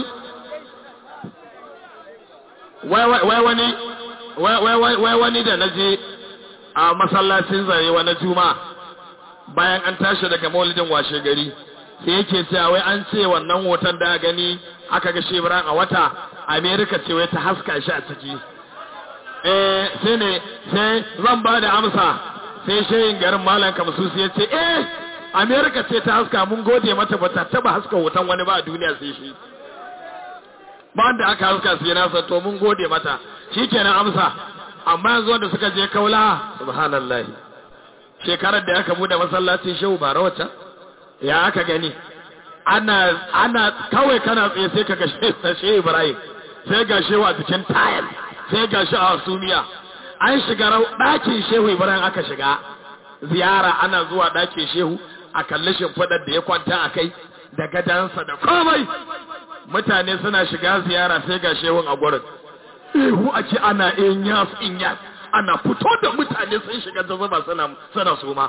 wai wani wai wani da na je a masallacin zare wani juma bayan an tashi daga maulidin washe gari sai yake cewa wai an ce wannan hoton da gani aka ga shebran a wata amerika ce wai ta haska shi a ciki eh sai ne sai zan ba da amsa sai shayin garin malam kamsusi ya ce eh amerika ce ta haska mun gode mata ba ta taba haska hoton wani ba a duniya sai shi ba da aka haska sai na to mun gode mata shikenan amsa amma yanzu wanda suka je kaula subhanallahi shekarar da aka bude masallacin shehu bara wacce ya aka gani ana ana kawai kana tsaye sai ka ga shehu ibrahim sai ga shehu a cikin tayar sai ga shi a sumiya an shiga ɗakin shehu ibrahim aka shiga ziyara ana zuwa ɗakin shehu a kalli shimfiɗar da ya kwanta a kai da gadansa da komai mutane suna shiga ziyara sai ga shehun a gurin ihu a ce ana inyas inyas ana fito da mutane sun shiga da zuba suna suna suma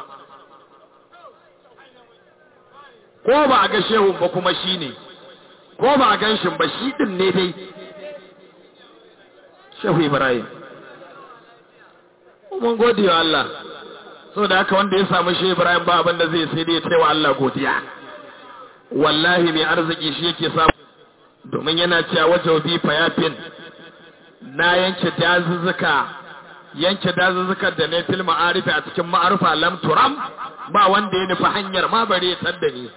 ko ba a ga shehun ba kuma shi ne ko ba a gan shi ba shi din ne dai shehu ibrahim mun gode wa Allah so da haka wanda ya samu shehu ibrahim ba abin da zai sai dai ya wa Allah godiya wallahi mai arziki shi yake samu domin yana cewa wajen bi fayafin na yanke dazuzzuka yanke dazuzzukan da na fil ma'arifi a cikin ma'arufa lam turam ba wanda ya nufi hanyar ma bare ya tadda ni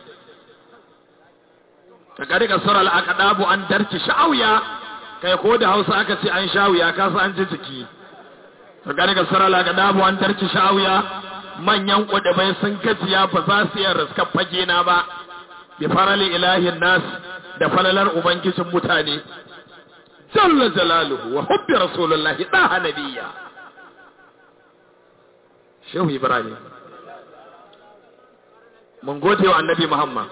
ka kari ka sura al'aqadabu an darki sha'awiya kai ko da Hausa aka ce an sha'awiya ka san an ji jiki ka kari ka sura al'aqadabu an darki sha'awiya manyan kudubai sun gajiya ba za su iya riskar fage na ba bi farali ilahin nas da falalar ubangijin mutane jalla jalaluhu wa hubbi rasulullahi daha nabiyya shehu ibrahim mun gode wa annabi Muhammad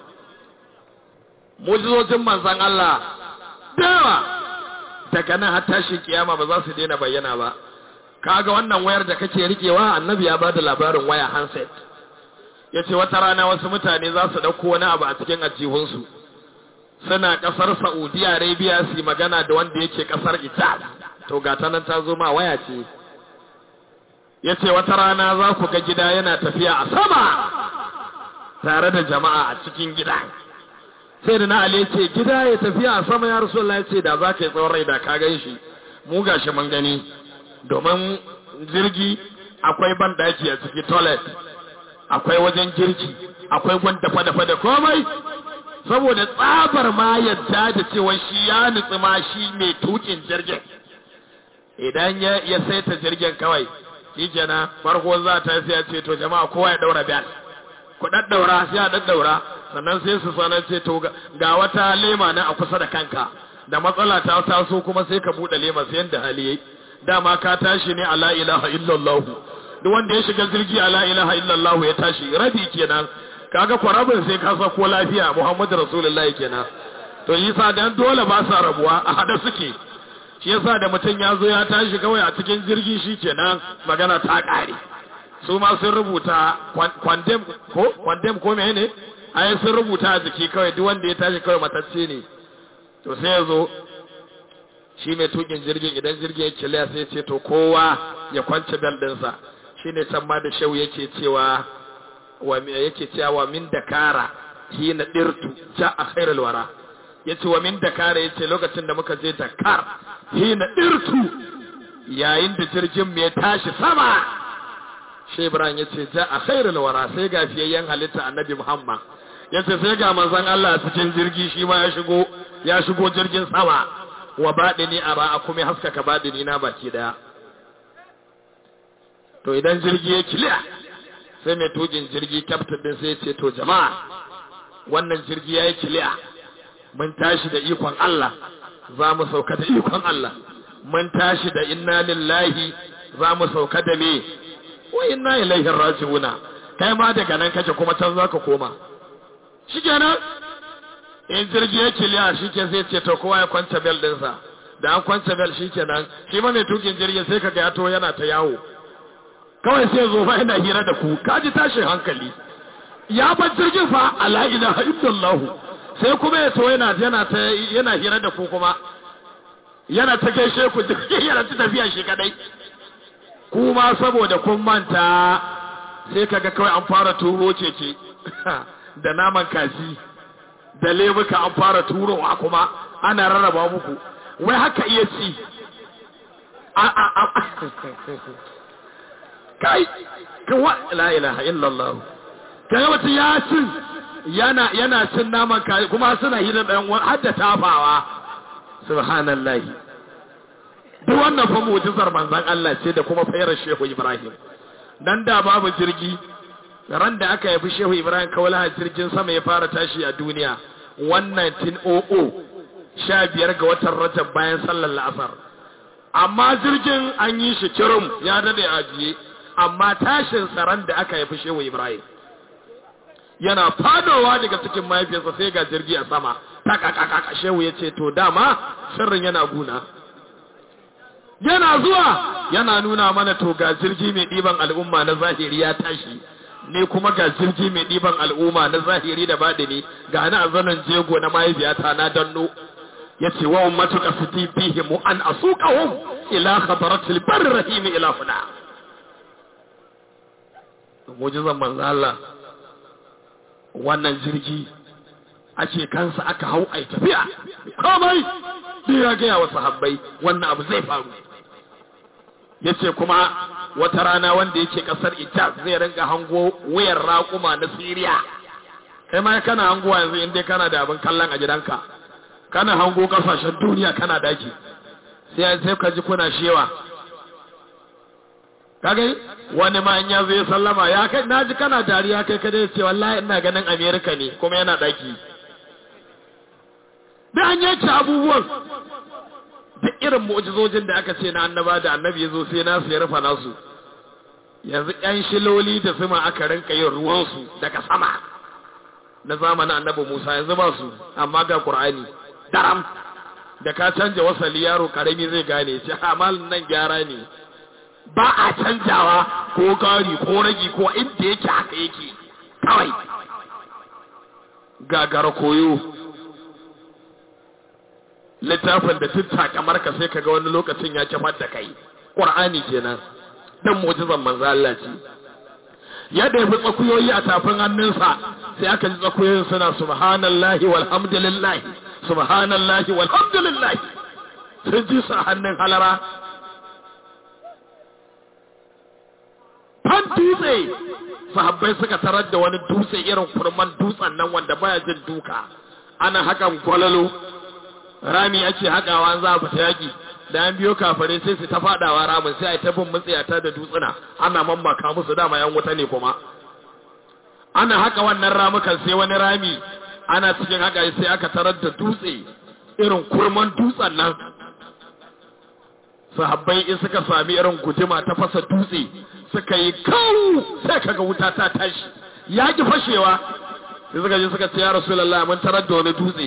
mujizocin manzan Allah dawa daga nan har tashi kiyama ba za su daina bayyana ba kaga wannan wayar da kake rikewa annabi ya bada labarin waya handset yace wata rana wasu mutane za su dauko wani abu a cikin ajihunsu suna kasar Saudi Arabia su magana da wanda yake kasar Italy to ga ta nan ta zo ma waya ce yace wata rana za ku ga gida yana tafiya a sama tare da jama'a a cikin gida sai da na Ali ce gida ya tafiya a sama ya Rasulullah ce da za ka yi tsawon rai da ka gan shi mu gashi mun gani domin jirgi akwai bandaki a ciki toilet akwai wajen girki akwai gwan dafa-dafa da komai saboda tsabar ma yadda da cewa shi ya nutsu ma shi mai tukin jirgin idan ya ya saita jirgin kawai shi kenan farko za ta sai ya ce to jama'a kowa ya daura bel ku daddaura sai a daddaura sannan sai su sanar ce to ga wata lema na a kusa da kanka da matsala ta taso kuma sai ka bude lema sai yanda hali yayi dama ka tashi ne ala ilaha illallah duk wanda ya shiga jirgi ala ilaha illallah ya tashi rabi kenan kaga kwarabin sai ka sa ko lafiya muhammadu rasulullahi kenan to yasa dan dole ba sa rabuwa a hada suke shi yasa da mutum ya zo ya tashi kawai a cikin jirgi shi kenan magana ta kare su ma sun rubuta kwandem ko kwandem ko mene ai sun rubuta a jiki kawai duk wanda ya tashi kawai matacce ne to sai ya zo shi mai tukin jirgin idan jirgin ya kiliya sai ce to kowa ya kwance bel ɗinsa shi ne can ma da shau yake cewa wa yake cewa min dakara hina dirtu ja a khairul wara yace wa min dakara yace lokacin da muka je Dakar hina dirtu yayin da jirgin mai tashi sama shi Ibrahim yace ja a khairul wara sai ga fiyayyen halitta Annabi Muhammad yace sai ga manzon Allah cikin jirgi shi ma ya shigo ya shigo jirgin sama wa baɗini a ra'a kuma haskaka baɗini na baki daya to idan jirgi ya kiliya sai mai tukin jirgi captain din sai ce to jama'a wannan jirgi ya yi kiliya mun tashi da ikon Allah za mu sauka da ikon Allah mun tashi da inna lillahi za mu sauka da me wa inna ilaihi raji'una kai ma daga nan kake kuma can zaka koma shikenan in jirgi ya kiliya shi ke sai ce to kowa ya kwance bel ɗinsa da an kwance bel shi kenan shi ma mai tukin jirgi sai ka ga ya to yana ta yawo kawai sai zo fa yana hira da ku kaji tashin hankali ya bar jirgin fa ala ilaha illallah sai kuma ya to yana yana ta yana hira da ku kuma yana ta gaishe ku yana ta tafiya shi kadai kuma saboda kun manta sai kaga kawai an fara turo cece da naman kaji da lemuka an fara turowa kuma ana rarraba muku wai haka iya ci kai kawa la ilaha illallah kai wata ya cin yana yana cin naman kai kuma suna hira da yan har da tafawa subhanallahi duk wannan fa mu'jizar manzon Allah ce da kuma fayar Shehu Ibrahim dan da babu jirgi ran da aka yafi Shehu Ibrahim kawala jirgin sama ya fara tashi a duniya wannan tin o'o sha biyar ga watan Rajab bayan sallar la'asar amma jirgin an yi shi kirum ya dade ajiye amma tashin tsaron da aka yafi Shehu Ibrahim yana fadowa daga cikin mahaifiyarsa sai ga jirgi a sama takakakaka Shehu ya ce to dama sirrin yana guna yana zuwa yana nuna mana to ga jirgi mai ɗiban al'umma na zahiri ya tashi ne kuma ga jirgi mai ɗiban al'umma na zahiri da baɗini ga na zanen jego na mahaifiyata na danno ya ce wa ummatu qasiti fihim an asuqahum ila khabaratil barri rahim ila funa mujizan manzo Allah wannan jirgi ake kansa aka hau ai tafiya komai sai ya ga wa sahabbai wannan abu zai faru yace kuma wata rana wanda yake kasar Ijaz zai rinka hango wayar raƙuma na Siriya kai ma kana hangowa yanzu inda kana da abin kallon a gidanka kana hango kasashen duniya kana daki sai sai ka ji kuna shewa kaga wani ma in ya zo ya sallama ya kai naji kana dariya kai kada ya ce wallahi ina ganin America ne kuma yana daki da an yanke abubuwan duk irin mu'jizojin da aka ce na annaba da annabi ya zo sai nasu ya rufa nasu yanzu ƴan shiloli da zuma aka rinka yin ruwansu daga sama na zamanin annabi Musa yanzu ba su amma ga Qur'ani daram da ka canja wasali yaro karami zai gane ce amal nan gyara ne ba a canjawa ko gari ko ragi ko inda yake haka yake kawai gagara koyo littafin da tutta kamar ka sai kaga wani lokacin ya kifar da kai Qur'ani kenan dan mu'jizan manzo Allah ce ya ɗebi tsakuyoyi a tafin hannunsa sai aka ji tsakuyoyin suna subhanallahi walhamdulillahi subhanallahi walhamdulillahi sun ji su a hannun halara fan dutse sahabbai suka tarar da wani dutse irin kurman dutsen nan wanda baya jin duka ana hakan gwalalo rami ake haƙawa za a fita yaƙi da an biyo kafare sai su ta faɗawa ramin sai a ta bin matsayata da dutsuna ana mammaka musu dama yan wuta ne kuma ana haka wannan ramukan sai wani rami ana cikin haka sai aka tarar da dutse irin kurman dutsen nan sahabbai in suka sami irin guduma ta fasa dutse suka yi kawo sai kaga wuta ta tashi ya ki fashewa sai suka je suka ce ya rasulullah mun tarar da wani dutse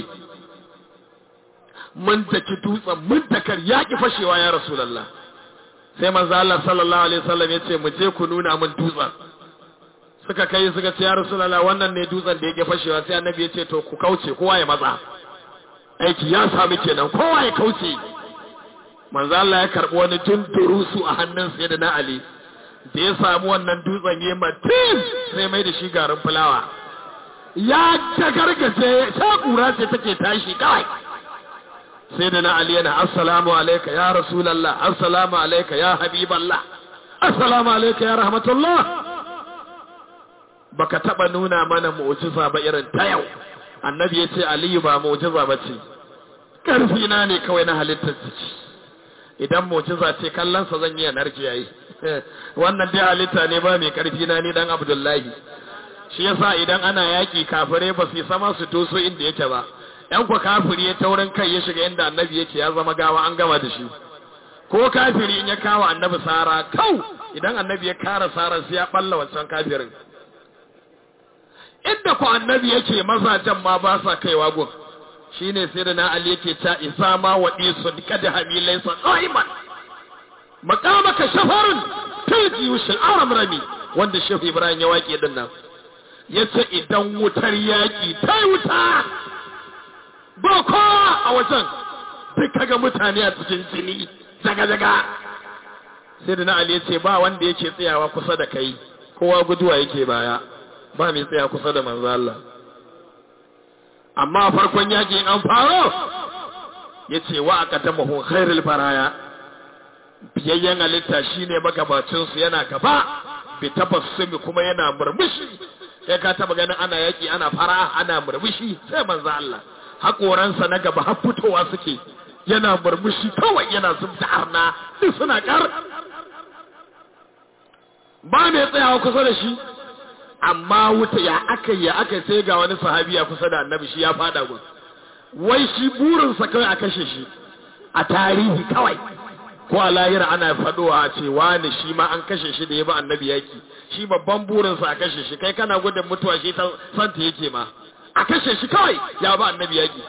mun daki dutsen mun dakar ya ki fashewa ya rasulullah sai manzo Allah sallallahu alaihi wasallam ya ce mu je ku nuna mun dutsen suka kai suka ce ya rasulullah wannan ne dutsen da yake fashewa sai annabi ya ce to ku kauce kowa ya matsa aiki ya sami kenan kowa ya kauce manzo Allah ya karbi wani tunturusu a hannun sai da na Ali da ya samu wannan dutsen ya matin sai mai da shi garin fulawa ya ta gargaje ta kura ce take tashi kawai sai da na Ali yana assalamu alayka ya rasulullah assalamu alayka ya habiballah assalamu alayka ya rahmatullah baka taba nuna mana mu'jiza ba irin ta yau annabi ya ce aliyu ba mu'jiza ba ce karfi na ne kawai na halittar ciki idan mu'jiza ce kallonsa zan yi narki yayi wannan dai halitta ne ba mai karfi na ni dan abdullahi shi yasa idan ana yaki kafirai ba su sama su doso inda yake ba yan ku kafiri ya taurin kai ya shiga inda annabi yake ya zama gawa an gama da shi ko kafiri in ya kawo annabi sara kau idan annabi ya kara sara sai ya balla wancan kafirin inda ku annabi yake mazajen ma ba sa kaiwa gun shine sai da na ali yake ta isa ma wa isu kada hamilai sa qaiman maqamaka shafarun tilji ushul aram rami wanda shehu ibrahim ya waƙe din nan yace idan wutar yaki ta wuta ba kowa a wajen duk kaga mutane a cikin jini zaga zaga sai da na ali yace ba wanda yake tsayawa kusa da kai kowa guduwa yake baya ba mai tsaya kusa da manzo Allah amma farkon yakin an faro yace wa aqatamahu khairul baraya biyayyen halitta shine magabacin su yana gaba bi tabassumi kuma yana murmushi kai ka taba ganin ana yaki ana fara ana murmushi sai manzo Allah hakoransa na gaba har fitowa suke yana murmushi kawai yana zubta arna duk suna kar ba mai tsayawa kusa da shi amma wuta ya aka ya aka sai ga wani sahabi ya kusa da annabi shi ya fada gun wai shi burinsa kawai a kashe shi a tarihi kawai ko a lahira ana fadowa a ce wani shi ma an kashe shi da ya ba annabi yaki shi babban burinsa a kashe shi kai kana gudun mutuwa shi ta santa yake ma a kashe shi kawai ya ba annabi yaki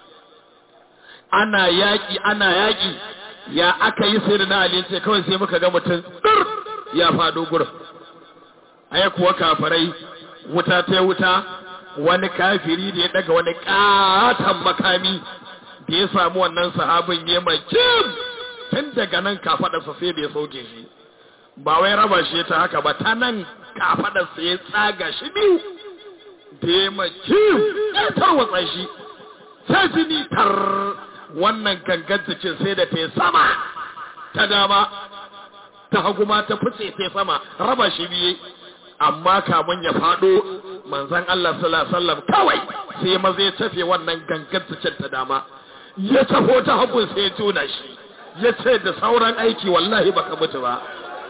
ana yaki ana yaki ya aka yi sai da na ali ce kawai sai muka ga mutum ya fado gurin ai kuwa kafirai wuta ta wuta wani kafiri da ya daga wani katon makami da ya samu wannan sahabin ya makim tun daga nan kafadarsa sai da ya sauke shi ba wai raba shi ta haka ba ta nan kafadarsa ya tsaga shi biyu da ya makim ya tarwatsa shi sai jini tar wannan gangan cikin sai da ta sama ta dama ta hagu ma ta fice ta sama raba shi biye amma kamun ya faɗo manzan Allah sallallahu alaihi wasallam kawai sai maza ya tafe wannan gangan cikin ta dama ya tafo ta hagun sai ya tuna shi ya ce da sauran aiki wallahi baka mutu ba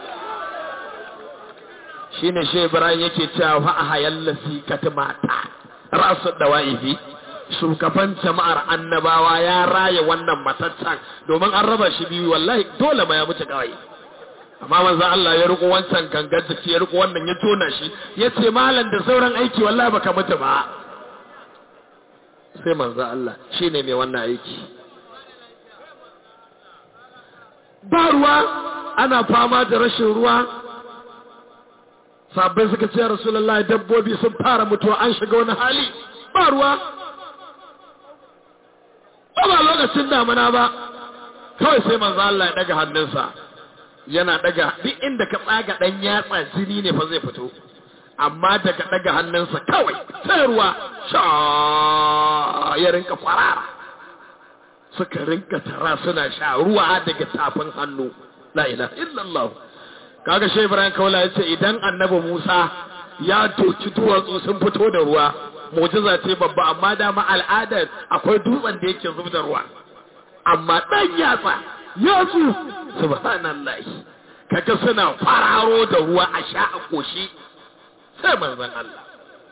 shine shi Ibrahim yake cewa fa ahayallasi katmata rasu dawaifi shugaban jama'ar annabawa ya raya wannan mataccen domin an raba shi biyu wallahi dole ma ya mutu kawai amma manzo Allah ya riko wancan gangar jiki ya riko wannan ya tona shi ya ce malam da sauran aiki wallahi baka mutu ba sai manzo Allah shine mai wannan aiki ba ruwa ana fama da rashin ruwa sabbai suka ce rasulullahi dabbobi sun fara mutuwa an shiga wani hali ba ruwa ba ba lokacin damuna ba kawai sai manzo Allah ya daga hannunsa yana daga duk inda ka tsaga dan yatsa jini ne fa zai fito amma daga daga hannunsa kawai sai ruwa sha ya rinka farara suka rinka tara suna sha ruwa daga tafin hannu la ilaha illallah kaga shi Ibrahim Kaula yace idan Annabi Musa ya doki duwatsu sun fito da ruwa mu'jiza ce babba amma dama al'adar akwai dutsen da yake zub da ruwa amma dan yatsa yatsu subhanallahi kaga suna fararo da ruwa a sha a koshi sai manzon Allah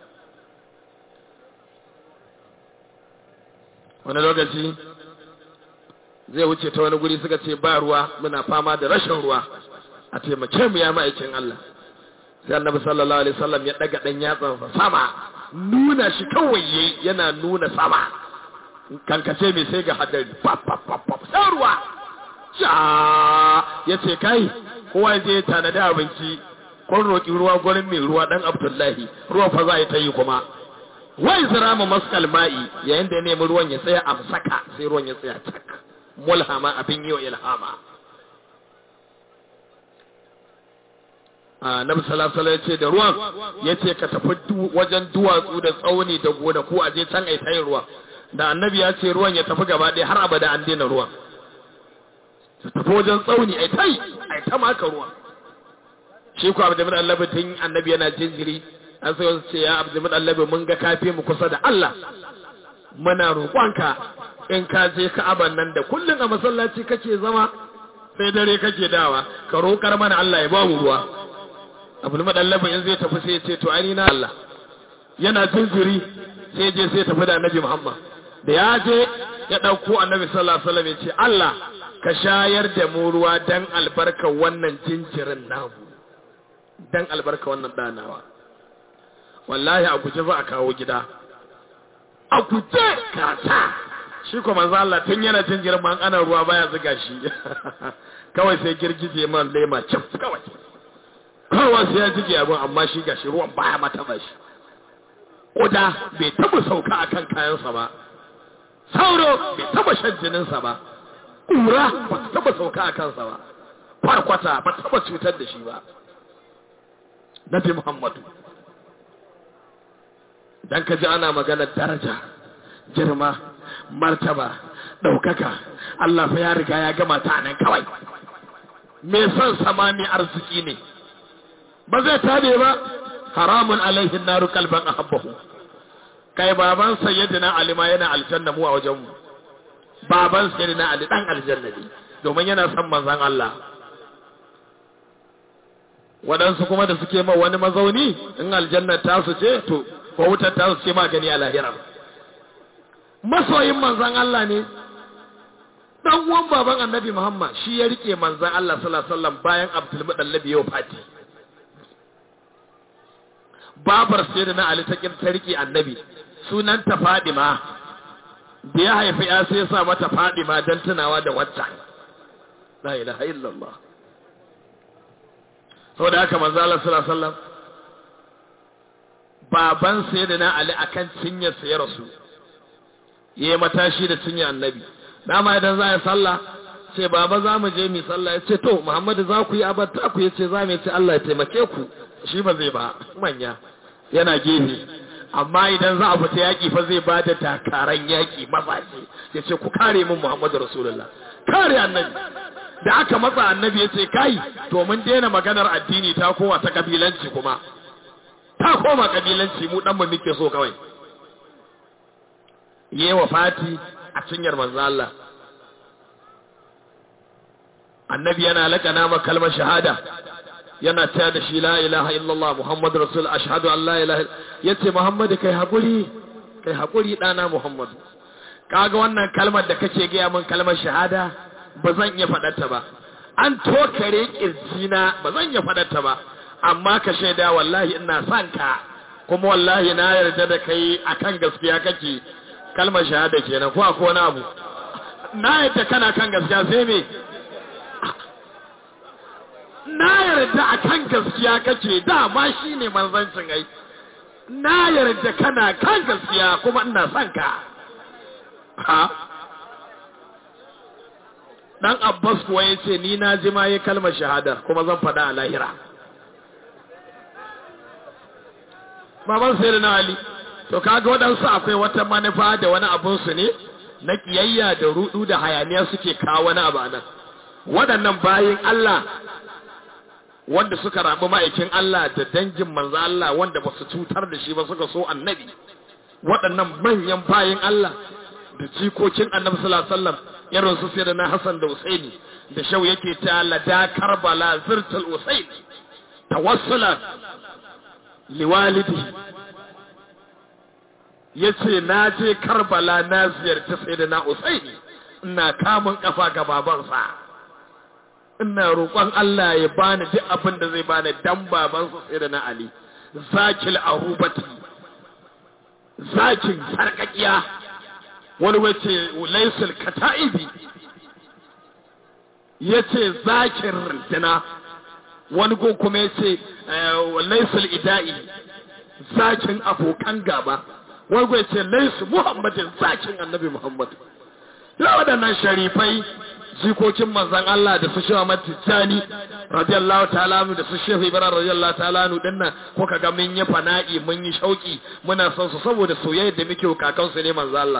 wani lokaci zai wuce ta wani guri suka ce ba ruwa muna fama da rashin ruwa a taimake mu ya ma'aikin Allah sai annabi sallallahu alaihi wasallam ya daga dan yatsansa sama nuna shi kawai yayi yana nuna sama kankace mai sai ga hadari pap pap pap pap sai ruwa ja yace kai kowa ya je tanadi abinci kun roki ruwa gurin mai ruwa dan Abdullahi ruwa fa za ta yi kuma wai zirama maskal ma'i yayin da ya nemi ruwan ya tsaya amsaka sai ruwan ya tsaya tak mulhama abin yi wa ilhama Nabi sallallahu alaihi ce da ruwan yace ka tafi wajen duwatsu da tsauni da gona ko aje can ai tayin ruwa da annabi ya ce ruwan ya tafi gaba ɗaya har abada an daina ruwan ta tafi wajen tsauni ai tai ai ta maka ruwa shi ko Abdul Allah tun annabi yana jinjiri an sai wasu ce ya Abdul Allah mun ga kafi mu kusa da Allah muna roƙonka in ka je Ka'aban nan da kullun a masallaci kake zama sai dare kake dawa ka roƙar mana Allah ya ba mu ruwa abu madallabin in zai tafi sai ya ce to ani na Allah yana jinjiri sai je sai tafi da annabi Muhammad da ya je ya dauko annabi sallallahu alaihi wasallam ya ce Allah ka shayar da mu ruwa dan albarka wannan jinjirin namu dan albarka wannan danawa wallahi a guje za a kawo gida a guje kata shi kuma manzo Allah tun yana jinjirin man ana ruwa baya zuga shi kawai sai girgije man lema cif kawai kawai sai ya jige abin amma shi gashi ruwan baya mata ba shi ƙuda bai taba sauka akan kayansa ba sauro bai taba shan jininsa ba ƙura ba ta taba sauka a kansa ba kwarkwata ba taba cutar da shi ba nabi muhammadu dan ka ji ana maganar daraja girma martaba ɗaukaka Allah fa ya riga ya gama ta nan kawai me son sama mai arziki ne ba zai tabe ba haramun alaihin naru kalban ahabbahu kai baban sayyidina ali ma yana aljanna mu a wajen mu baban sayyidina ali dan aljanna ne domin yana son manzon Allah waɗansu kuma da suke ma wani mazauni in aljanna ta su ce to ko wutar ta su ce magani a lahira masoyin manzon Allah ne dan uwan baban annabi Muhammad shi ya rike manzon Allah sallallahu alaihi wasallam bayan Abdul Muttalib yau fati babar sai da na Ali ta ta rike annabi sunanta Fadima da ya haifi ya sai ya sa mata Fadima dan tunawa da wacce la ilaha illallah saboda haka manzo Allah sallallahu alaihi wasallam baban sai da na Ali akan cinyar sa ya rasu yayi matashi da cinyar annabi dama idan za a yi sallah ce baba za mu je mu sallah ya ce to Muhammadu za ku yi abarta ku ya ce za mu ce Allah ya taimake ku shi ba zai ba manya yana gefe amma idan za a fita yaƙi fa zai ba da takaran yaƙi mazaje ya ce ku kare min Muhammadu Rasulullah kare annabi da aka matsa annabi ya ce kai to mun daina maganar addini ta kowa ta kabilanci kuma ta koma kabilanci mu dan mu muke so kawai yewa fati a cinyar manzo Allah annabi yana lakana ma kalmar shahada yana taya da shi la ilaha illallah muhammadu rasul ashhadu an la ilaha yace muhammadu kai hakuri kai hakuri dana muhammadu kaga wannan kalmar da kake gaya min kalmar shahada ba zan iya faɗarta ba an tokare kirjina ba zan ya faɗata ba amma ka shaida wallahi ina son ka kuma wallahi na yarda da kai akan gaskiya kake kalmar shahada kenan ko akwai wani abu na yarda kana kan gaskiya sai me na yarda akan gaskiya kake dama shine manzancin ai na yarda kana kan gaskiya kuma ina son ka ha dan abbas kuwa ya ce ni na ji ma yi kalmar shahada kuma zan faɗa a lahira baban sai da na ali to kaga waɗansu akwai wata manufa da wani abunsu ne na kiyayya da rudu da hayaniya suke kawo wani abu nan waɗannan bayin Allah wanda suka rabu ma'aikin Allah da dangin manzo Allah wanda ba su cutar da shi ba suka so annabi waɗannan manyan bayin Allah da jikokin annabi sallallahu alaihi wasallam irin su sai na Hassan da Usaini da shau yake ta lada Karbala zirtul Usaini tawassula liwalidi yace na je Karbala na ziyarci sayyidina Usaini ina kamun kafa ga babansa ina roƙon Allah ya bani duk abin da zai bani dan babansa sayyidina Ali zakil arubati zakin sarkakiya wani wace laisul kata'ibi ya ce zakin rintina wani gun kuma ya ce laisul ida'i zakin abokan gaba wani gun ya ce laisu muhammadin zakin annabi muhammad ya waɗannan sharifai jikokin manzan Allah da su shewa matijani radiyallahu ta'ala da su shehu ibrahim radiyallahu ta'ala dinnan ko kaga mun yi fana'i mun yi shauki muna son su saboda soyayya da muke kakansu ne manzan Allah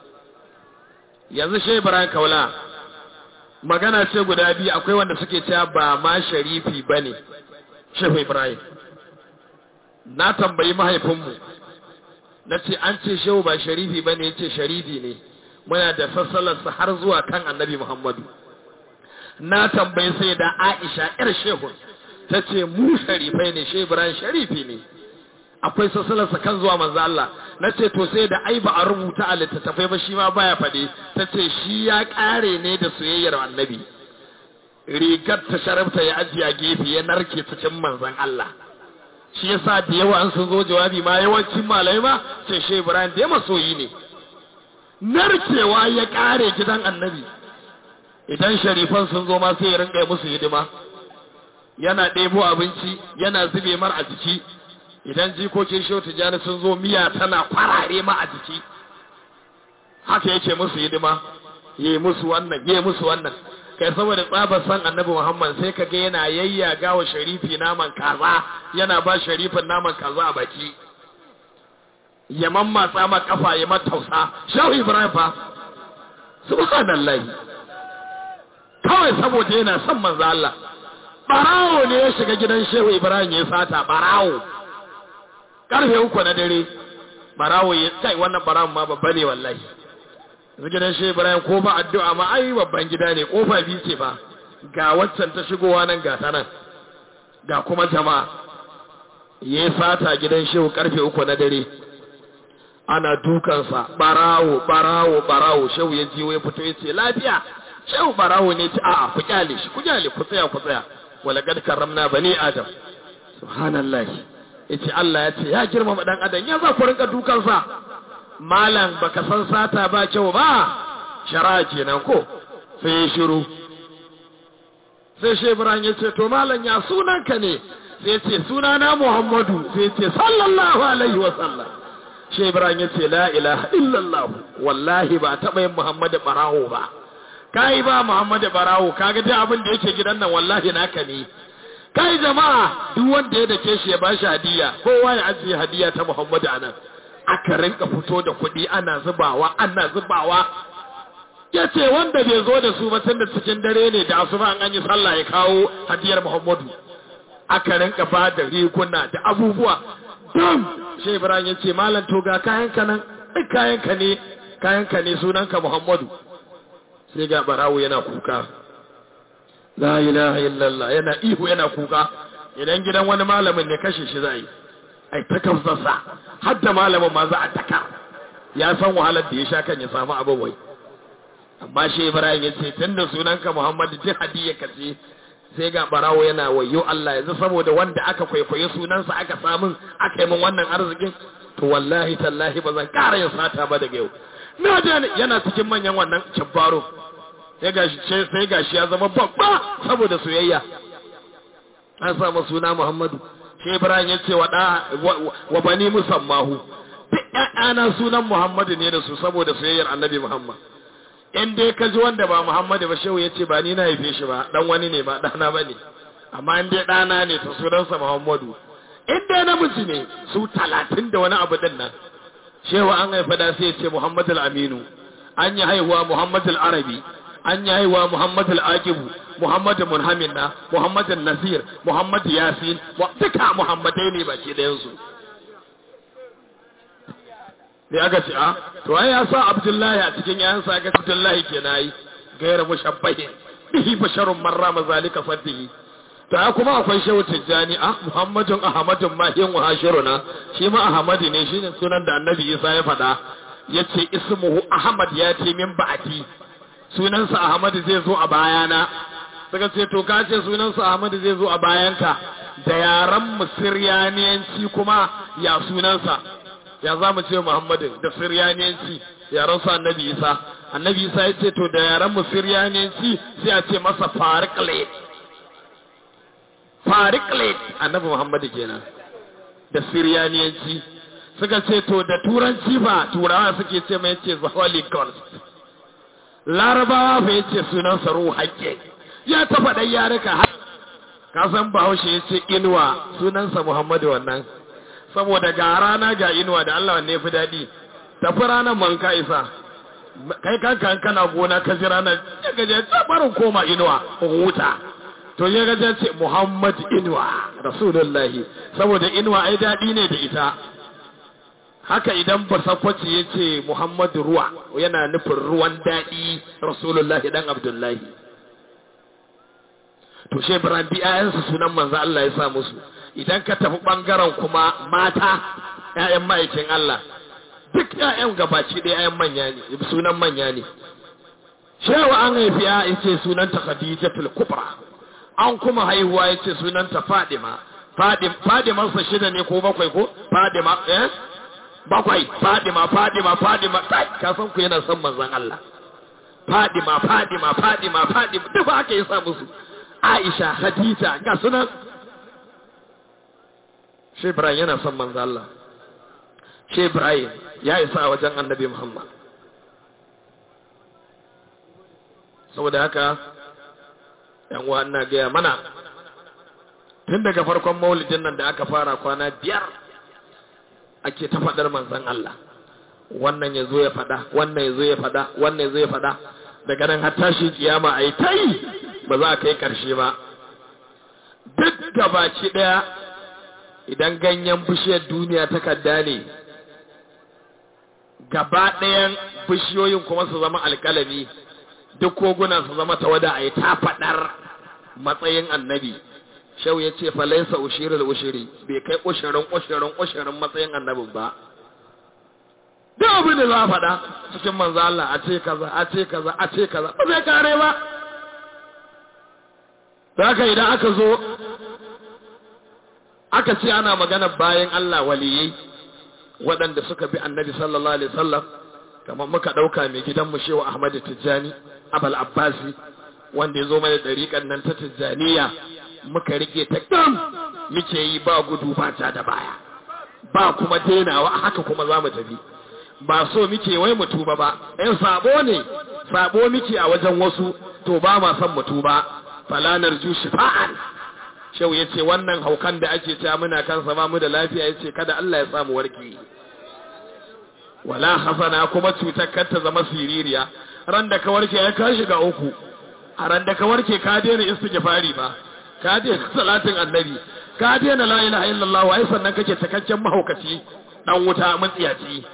yanzu shi Ibrahim Kaula magana ce guda biyu akwai wanda suke cewa ba ma sharifi bane Shehu Ibrahim na tambayi mahaifinmu na ce an ce shehu ba sharifi bane yace sharifi ne muna da sassalarsa har zuwa kan annabi Muhammadu na tambayi sai da Aisha ƴar shehu ta ce mu sharifai ne Shehu Ibrahim sharifi ne akwai sassalarsa kan zuwa manzo Allah na ce to sai da ai ba a rubuta a littattafai ba shi ma baya faɗi ta ce shi ya ƙare ne da soyayyar annabi rigar ta sharafta ya ajiye a gefe ya narke cikin manzon Allah shi yasa da yawa an sun zo jawabi ma yawancin malai ma ce shi Ibrahim da ya masoyi ne narkewa ya ƙare gidan annabi idan sharifan sun zo ma sai ya rinka musu hidima yana ɗebo abinci yana zube mar a jiki idan jikokin shehu tijjani sun zo miya tana kwarare ma a jiki haka yake musu hidima yi musu wannan yi musu wannan kai saboda tsabar san annabi muhammad sai ka ga yana yayyaga wa sharifi naman kaza yana ba sharifin naman kaza a baki ya mammatsa ma kafa ya matausa shehu ibrahim fa subhanallah kawai saboda yana son manzo Allah barawo ne ya shiga gidan shehu ibrahim ya sata barawo karfe uku na dare barawo ya kai wannan barawon ma babba ne wallahi yanzu gidan shi ibrahim ko ba addu'a ma ai babban gida ne kofa biyu ce fa ga waccan ta shigowa nan ga ta nan ga kuma jama'a ya sata gidan shehu karfe uku na dare ana dukansa barawo barawo barawo shehu ya jiwo ya fito ya ce lafiya shehu barawo ne ce a'a ku kyale shi ku kyale ku tsaya ku tsaya wala gad karramna bani adam subhanallah yace Allah ya ce ya girmama dan adam ya za ku rinka dukansa malam baka san sata ba kyau ba shara kenan ko sai ya shiru sai shi Ibrahim ya ce to malam ya sunanka ne sai ya ce sunana Muhammadu sai ya ce sallallahu alaihi wa sallam shi Ibrahim ya ce la ilaha illallah wallahi ba taɓa yin Muhammadu barawo ba kai ba Muhammadu barawo kaga dai abin da yake gidan nan wallahi naka ne kai jama'a duk wanda ya dake shi ya bashi hadiya kowa ya ajiye hadiya ta Muhammadu anan aka rinka fito da kuɗi ana zubawa ana zubawa ya ce wanda bai zo da su ba tun da cikin dare ne da asuba an yi sallah ya kawo hadiyar Muhammadu aka rinka ba da riguna da abubuwa dam shi Ibrahim ya ce malam to ga kayanka nan duk kayanka ne kayanka ne sunanka Muhammadu sai ga barawo yana kuka la ilaha illallah yana ihu yana kuka idan gidan wani malamin ne kashe shi zai ai ta kafsarsa har da malamin ma za a taka ya san wahalar da ya sha kan ya samu abin wai amma shi ibrahim ya ce tun da sunanka muhammadu duk hadiyya ka ce sai ga barawo yana wayo Allah yanzu saboda wanda aka kwaikwayi sunansa aka samun aka yi min wannan arzikin to wallahi tallahi ba zan ƙara yin sata ba daga yau na da yana cikin manyan wannan cabbaro sai gashi sai gashi ya zama babba saboda soyayya an samu suna Muhammadu shi Ibrahim ya ce wa da wa bani musammahu duk ƴaƴana sunan Muhammadu ne da su saboda soyayyar Annabi Muhammad in dai ka ji wanda ba Muhammadu ba shehu ya ce ba ni na haife shi ba dan wani ne ba ɗana ba ne amma in dai ɗana ne ta sunansa Muhammadu in dai namiji ne su talatin da wani abu din nan shehu an haifa da sai ya ce Muhammadu Aminu an yi haihuwa Muhammadu Arabi an yi haihuwa Muhammadu Aqibu Muhammadu Munhamina Muhammadu Nasir Muhammadu Yasin duka Muhammadai ne baki ɗayan su sai aka ce a to ai ya sa Abdullahi a cikin yayansa aka ce Abdullahi ke nayi gaira mushabbahin bihi basharun marra mazalika fadihi to ai kuma akwai shehu tijjani a Muhammadun Ahmadun mahin wa hashiruna shi ma Ahmadu ne shine sunan da Annabi Isa ya faɗa yace ismuhu Ahmad ya ce min ba'ati sunansa Ahmadu zai zo a bayana suka ce to ka ce sunansa Ahmadu zai zo a bayanka da yaran musiryaniyanci kuma ya sunansa ya za mu ce Muhammadu da Siryaniyanci yaran su Annabi Isa Annabi Isa ya ce to da yaran mu Siryaniyanci sai a ce masa Fariqlet Fariqlet Annabi Muhammadu kenan da Siryaniyanci suka ce to da turanci ba turawa suke ce mai ce the Holy Ghost Larabawa fa yace sunan sa hakke ya ta faɗa yarika ka san Bahaushe yace inuwa sunansa Muhammadu wannan saboda ga rana ga inuwa da Allah wanne fi daɗi tafi ranar man ka isa kai kanka kana gona ka ji ranar ya gaje barin koma inuwa huta to ya gaje ce Muhammad inuwa rasulullahi saboda inuwa ai daɗi ne da ita haka idan basakwaci ya ce Muhammadu ruwa yana nufin ruwan daɗi rasulullahi dan abdullahi to she brandi ayansu sunan manzo Allah ya sa musu idan ka tafi ɓangaren kuma mata ‘ya'yan ma'aikin Allah duk ‘ya'yan gabaci ɗaya ‘ya'yan manya ne sunan manya ne shewa an haifi ya ce sunanta Khadija kubra an kuma haihuwa ya ce sunanta Fadima Fadimarsa shida ne ko bakwai ko Fadima eh bakwai Fadima Fadima Fadima ka san ku yana son manzon Allah Fadima Fadima Fadima Fadima duk haka ya sa musu Aisha Khadija ga sunan shi Ibrahim yana son manzo Allah shi Ibrahim ya isa a wajen annabi Muhammad saboda haka yan uwa ina gaya mana tun daga farkon maulidin nan da aka fara kwana biyar ake ta faɗar manzon Allah wannan ya zo ya faɗa wannan ya zo ya faɗa wannan ya zo ya faɗa daga nan har tashi kiyama a yi ta yi ba za a kai ƙarshe ba duk gabaci ɗaya idan ganyen bishiyar duniya takarda ne gaba ɗayan bishiyoyin kuma su zama alƙalami duk koguna su zama tawada a yi ta faɗar matsayin annabi shau ya ce falaisa ushirin ushiri bai kai ushirin ushirin ushirin matsayin annabin ba duk abin da za a faɗa cikin manzo Allah a ce kaza a ce kaza a ce kaza ba zai kare ba haka idan aka zo aka ce ana magana bayan Allah waliyai waɗanda suka bi annabi sallallahu alaihi wasallam kamar muka ɗauka mai gidanmu shewa Ahmadu Tijjani Abal Abbasi wanda ya zo mana ɗariƙan nan ta Tijjaniya muka rike ta gam muke yi ba gudu ba ta da baya ba kuma denawa haka kuma za mu tafi ba so muke wai mu tuba ba ɗan sabo ne sabo muke a wajen wasu to ba ma son mu tuba falanar ju shifa'an shau ya ce wannan haukan da ake cewa muna kansa ba mu da lafiya ya ce kada Allah ya samu warke wala hasana kuma cutar kar ta zama siririya ran da ka warke ya ka shiga uku a ran da ka warke ka daina istighfari ba ka daina salatin annabi ka daina la ilaha illallah wai sannan kake takaccen mahaukaci dan wuta matsiyaci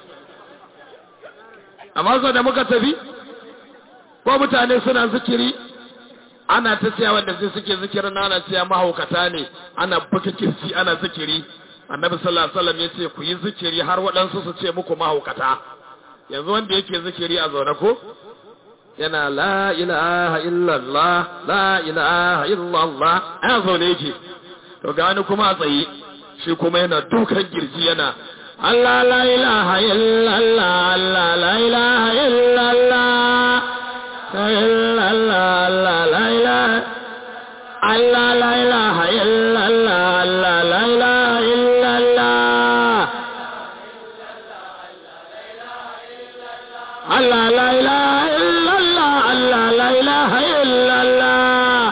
amma so da muka tafi ko mutane suna zikiri ana ta tsaya wanda sai suke zikirin ana tsaya mahaukata ne ana buga kirci ana zikiri annabi sallallahu alaihi wasallam yace ku yi zikiri har waɗansu su ce muku mahaukata yanzu wanda yake zikiri a zaune ko yana la ilaha illallah la ilaha illallah a zaune yake to gani kuma a tsaye shi kuma yana dukan girji yana Allah la ilaha illallah Allah la ilaha illallah illallah Allah la ilaha Allah la ilaha illallah Allah la ilaha illallah Allah la ilaha illallah Allah la ilaha illallah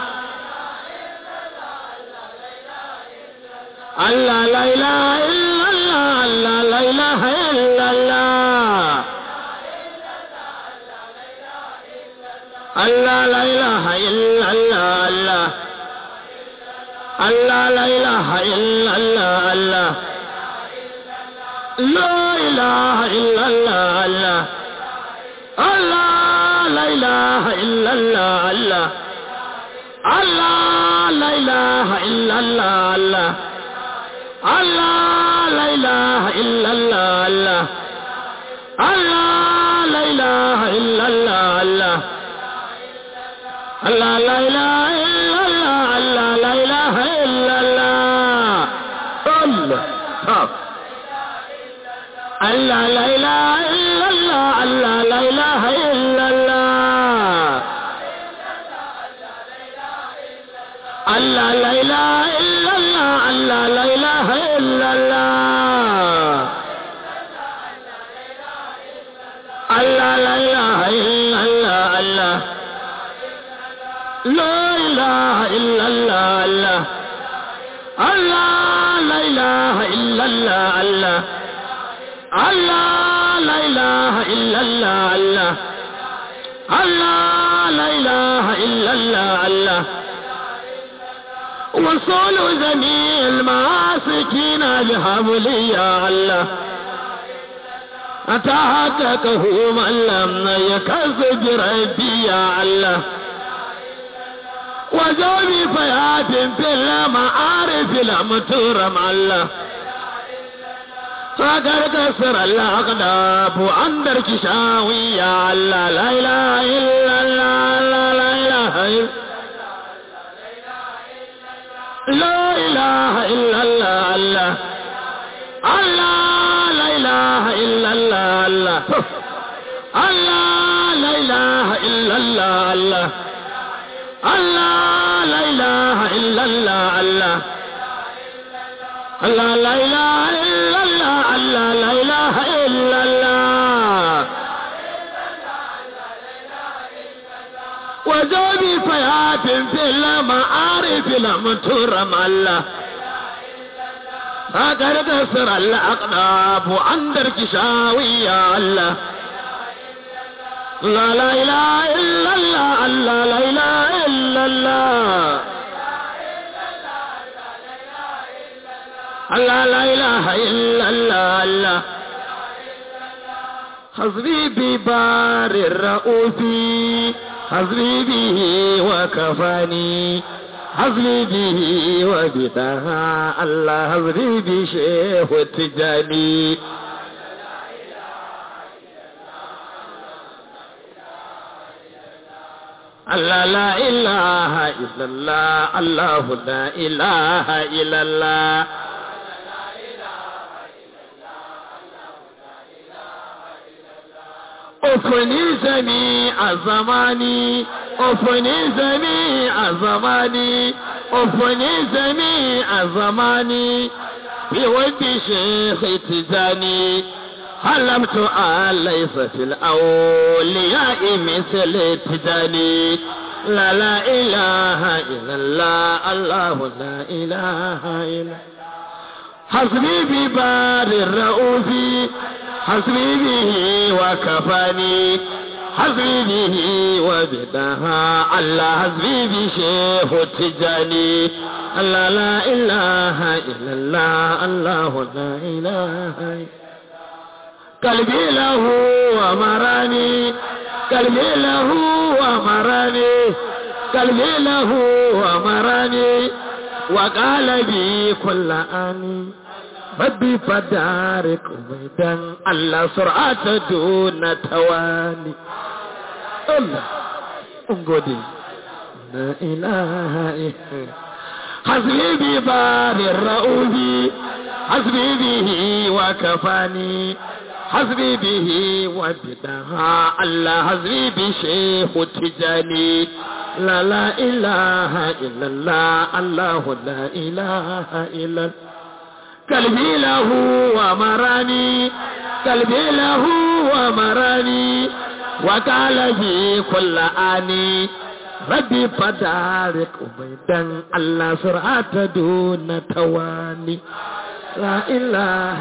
Allah la ilaha illallah Allah la ilaha illallah Allah la ilaha illallah Allah Allah la ilaha illallah Allah La ilaha illallah Allah Allah la ilaha illallah Allah Allah la ilaha illallah Allah Allah la ilaha illallah Allah Allah la ilaha illallah Allah Allah la ilaha illallah Allah la ilaha illallah Allah Allah la ilaha illallah Allah la ilaha illallah Allah la ilaha illallah Allah la ilaha illallah Allah la ilaha illallah Allah La ilaha illallah Allah Allah la ilaha illallah Allah Allah la ilaha illallah Allah Allah la ilaha illallah Allah وصول جميع المعاسكين بحبل يا الله أتحققه من لم يكذب ربي يا الله وجوبي فيات في المعارف لم ترم الله فقد كسر الأقداب عند كشاوي يا الله لا إله إلا الله لا, لا إله إلا لا إله إلا الله الله الله لا إله إلا الله الله الله لا إله إلا الله الله الله لا إله إلا الله الله الله لا إله إلا الله الله لا إله إلا الله وجوبي فيات في المعارف لم ترم الله فقد كسر الأقداب عند الكشاوي يا الله لا لا إله إلا الله الله لا إله إلا الله الله لا إله إلا الله الله حسبي ببار الرؤوف حسبي به وكفاني حسبي به وبدها الله حسبي بشيخ التجاني الله لا إله إلا الله الله لا إله إلا الله أفني جميع زماني أفني جميع زماني أفني جميع زماني في وجه شيخ تجاني حلمت أن ليس في الأولياء مثل تجاني لا لا إله إلا الله الله لا إله إلا حسبي ببار الرؤوف حسبي به وكفاني حسبي به وبدها الله حسبي بشيخ التجاني الله لا إله إلا الله الله لا إله إلا قلبي له ومراني قلبي له ومراني قلبي له ومراني وقال بي كل آني ربي فدارك ويدن الله سرعة دون تواني Allah in gode la ilaha illa hasbi bi barir ra'ubi hasbi bihi wa kafani hasbi bihi wa bidaha Allah hasbi bi shehu tijani la la ilaha illallah Allah la ilaha illallah قلبي له ومراني قلبي له ومراني وقال لي كل آني ربي فدارك أبيدا الله سرعة دون تواني لا إله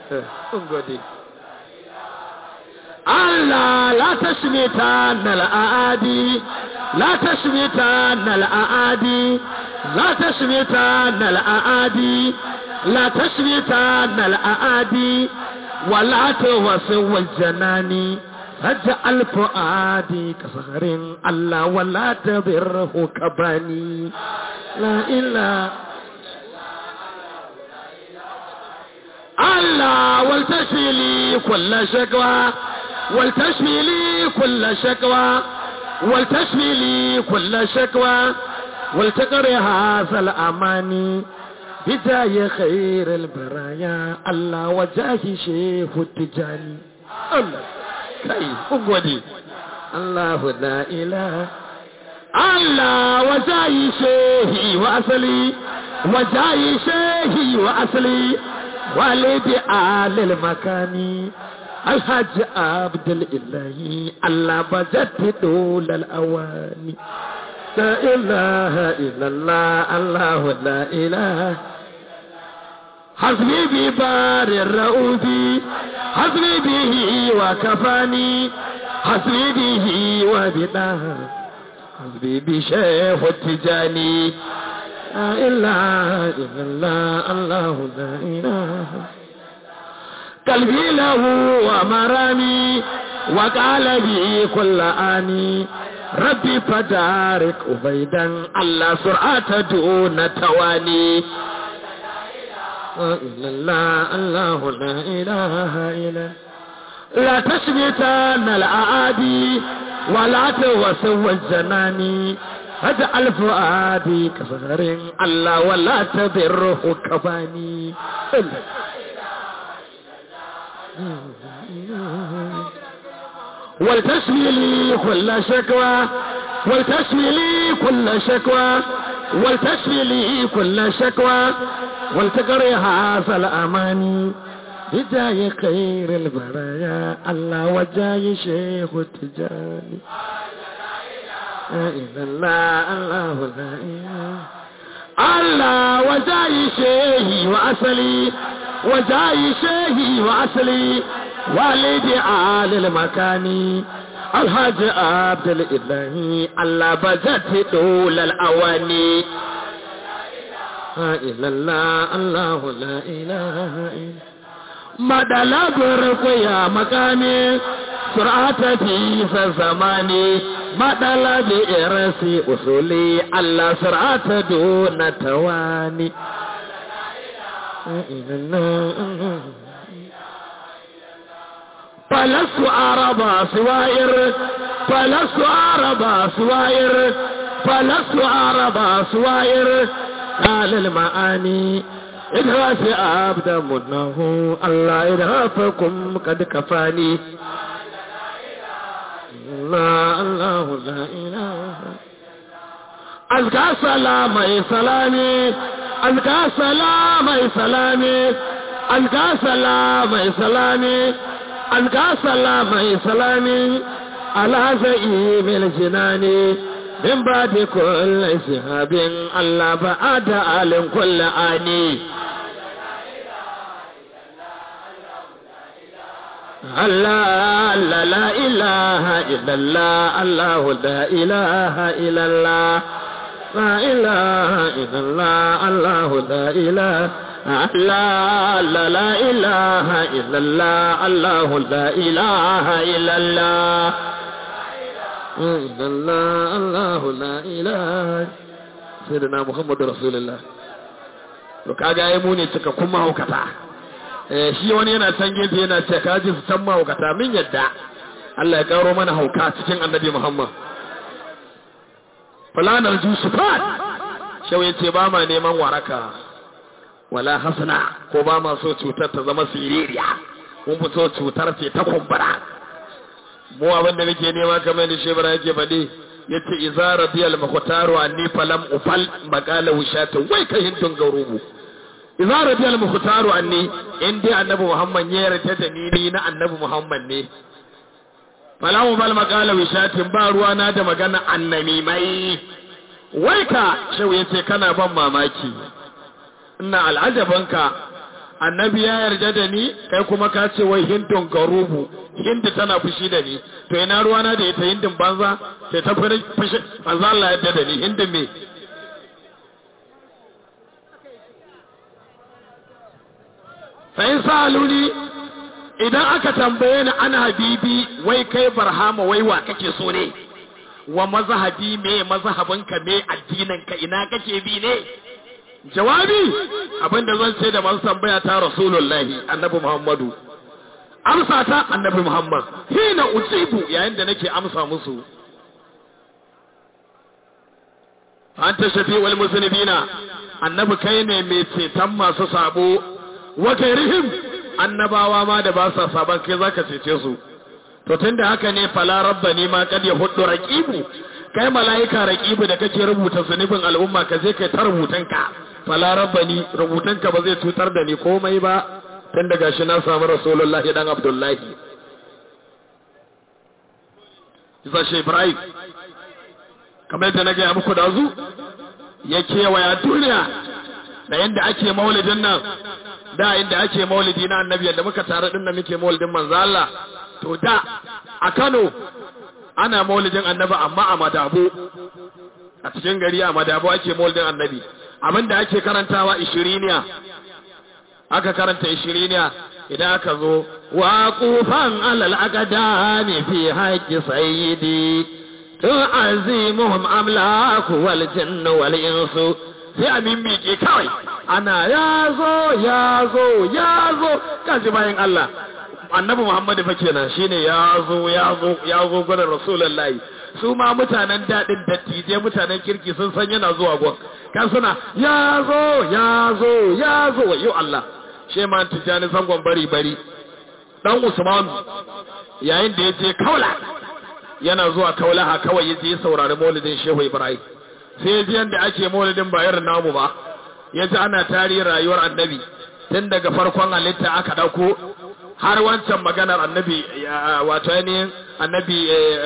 الله لا تشمتان الأعادي لا تشمتان الأعادي لا تشمتان الأعادي لا تشمتان الأعادي ولا توسو الجنان فجعل فؤادي كصهر الله ولا تبره كباني لا إله الله ولتشفي لي كل شكوى ولتشفي لي كل شكوى ولتشفي لي كل شكوى ولتقر هذا الأماني بداية خير البرايا الله وجاه شيخ التجاني الله كي أقودي الله لا إله الله وجاه شيخي وأصلي وجاه شيخي وأصلي والد آل المكان الحج عبد الإله الله بجت دول الأواني لا إله إلا الله الله لا إله حسبي ببار الرؤوف حسبي به وكفاني حسبي به وبداه حسبي بشيخ التجاني لا إله إلا الله الله لا إله قلبي له ومرامي وقال بي كل آني ربي فدارك أبيدا الله سرعة دون تواني إلا الله الله لا إله إلا لا تشمتان الأعادي ولا توسو الزناني فاجعل فؤادي كصغر الله ولا تضره كباني ولتشفي لي كل شكوى ولتشفي لي كل شكوى ولتشفي لي كل شكوى ولتقري هذا الأماني بداية خير البرايا الله وجاي شيخ التجاني لا إله الله الله لا إله الله وجاي شيخي وأصلي وجاي شيخي وأصلي والدي آل المكاني الحاج عبد الإله الله بجت طول الأواني لا إله الله الله لا إله إلا madala burku ya makami sur'ata fi zamani madala bi irasi usuli Allah sur'ata duna tawani فلست عربا سوائر فلست عربا سوائر فلست عربا سوائر قال المعاني إدهاف عبد منه الله إدهافكم قد كفاني لا الله لا إله أزكى سلامي سلامي أزكى سلامي سلامي أزكى سلامي سلامي أزكى سلامي سلامي على زئيم الجنان من بعد كل شهاب الله بعد عالم كل آني الله لا لا إله إلا الله الله لا إله إلا الله لا إله إلا الله الله لا إله الله لا لا إله إلا الله الله لا إله إلا الله إلا الله الله لا إله سيدنا محمد رسول الله to kaga ai mu ne cikakkun mahaukata eh shi wani yana can gefe yana ce ka ji su can mahaukata min yadda Allah ya karo mana hauka cikin annabi Muhammad fulanar jusufat shau ya ce ba ma neman waraka wala hasana ko ba ma so cutar ta zama siririya mun fi so cutar ce ta kumbura mu abin da muke nema kamar da shebara yake faɗi ya ce iza radiyal makhtaru anni falam ufal maqala wushatin wai kai hintun garubu iza radiyal makhtaru anni in dai annabi muhammad ya yarda da ni ni na annabi muhammad ne falam ufal maqala wushatin ba ruwa na da magana annami mai wai ka shau ya ce kana ban mamaki ina al'ajabanka annabi ya yarda da ni kai kuma ka ce wai hindun garubu hindi tana fushi da ni to ina ruwana da ita hindin banza sai ta fushi manzo Allah yarda da ni hindin me sai saluni idan aka tambaye ni ana habibi wai kai barhama wai wa kake so ne wa mazhabi me mazhabinka me addininka ina kake bi ne jawabi abinda zan ce da masu tambaya ta rasulullahi annabi muhammadu amsa ta annabi muhammad hina ujibu yayin da nake amsa musu anta shafi wal muslimina annabi kai ne mai ceton masu sabo wa kairihim annabawa ma da ba sa saban kai zaka cece su to tunda haka ne fala rabbani ma kad yahuddu raqibu kai malaika raqibu da kake rubuta zunubin al'umma ka je kai ta rubutanka fala rabbani rubutanka ba zai cutar da ni komai ba tun daga shi na samu rasulullahi dan abdullahi isa shi ibrahim kamar yadda na gaya muku da zu ya kewaya duniya da yadda ake maulidin nan da inda ake maulidi na annabi yadda muka tare din nan muke maulidin manzo Allah to da a Kano ana maulidin annabi amma a Madabo a cikin gari a Madabo ake maulidin annabi abinda ake karantawa ishiriniya aka karanta ishiriniya idan aka zo wa kufan alal aqdami fi haqqi sayyidi tu'azimuhum amlaku wal jinnu wal insu sai a mimmike kawai ana yazo yazo yazo kaji bayan Allah annabi Muhammadu fa kenan shine yazo yazo yazo gurin rasulullahi su ma mutanen daɗin dattijai mutanen kirki sun san yana zuwa gon kan suna ya zo ya zo ya zo wa yau Allah she ma tijani zangon bari bari dan Usman yayin da ya je kaula yana zuwa kaula ha kawai ya je saurari maulidin Shehu Ibrahim sai ya ji yanda ake maulidin ba irin namu ba ya ji ana tarihin rayuwar annabi tun daga farkon halitta aka dauko har wancan maganar annabi wato ainihin annabi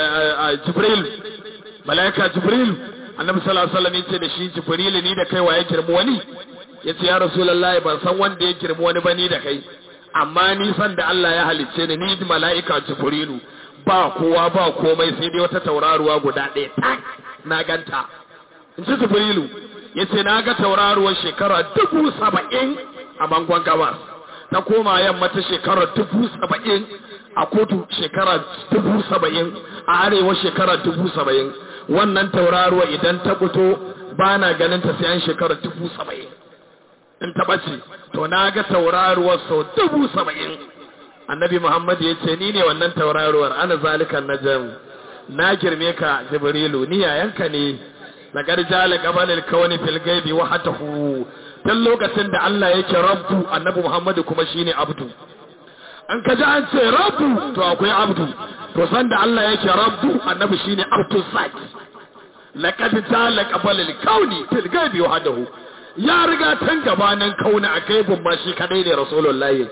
jibril malaika jibril annabi sallallahu alaihi wasallam yace da shi jibril ni da kai waye kirmu wani yace ya rasulullahi ban san wanda ya kirmu wani bani da kai amma ni san da Allah ya halicce ni ni malaika jibrilu ba kowa ba komai sai dai wata tauraruwa guda ɗaya tak na ganta in ci jibrilu yace na ga tauraruwar shekara dubu saba'in a bangon gabas ta koma yamma ta shekara dubu saba'in a kudu shekara dubu saba'in a arewa shekara dubu saba'in wannan tauraruwa idan ta fito ba na ganin ta sayan shekara dubu saba'in in ta ɓace to na ga tauraruwar sau dubu saba'in annabi muhammad ya ce ni ne wannan tauraruwar ana zalikan na jam na girme ka jibrilu ni yayanka ne na garjala gabanin kawani filgaibi wa hatahu tun lokacin da Allah yake rabbu annabi Muhammadu kuma shine abdu an ka ji an ce rabbu to akwai abdu to san da Allah yake rabbu annabi shine abdu sat laqad jala qabalil kauni fil ghaibi wahdahu ya riga tan gabanin kauni a gaibin ma shi kadai ne rasulullahi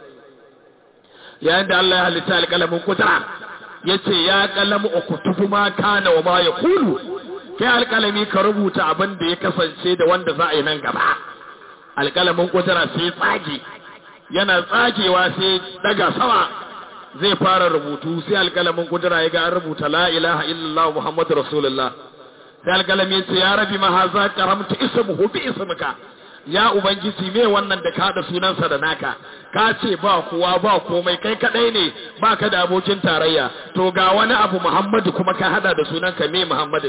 yayin da Allah ya halitta alƙalamin kudura yace ya qalamu ukutubu ma kana wa ma yaqulu kai alƙalami ka rubuta abin da ya kasance da wanda za a yi nan gaba alƙalamin kudura sai tsage yana tsagewa sai daga sama zai fara rubutu sai alƙalamin kudura ya ga an rubuta la ilaha illallah muhammadu rasulullah sai alƙalami ya ce ya rabi ma haza karamta ismuhu bi ismika ya ubangiji me wannan da ka da sunansa da naka ka ce ba kowa ba komai kai kadai ne ba ka da abokin tarayya to ga wani abu muhammadu kuma ka hada da sunanka me muhammadu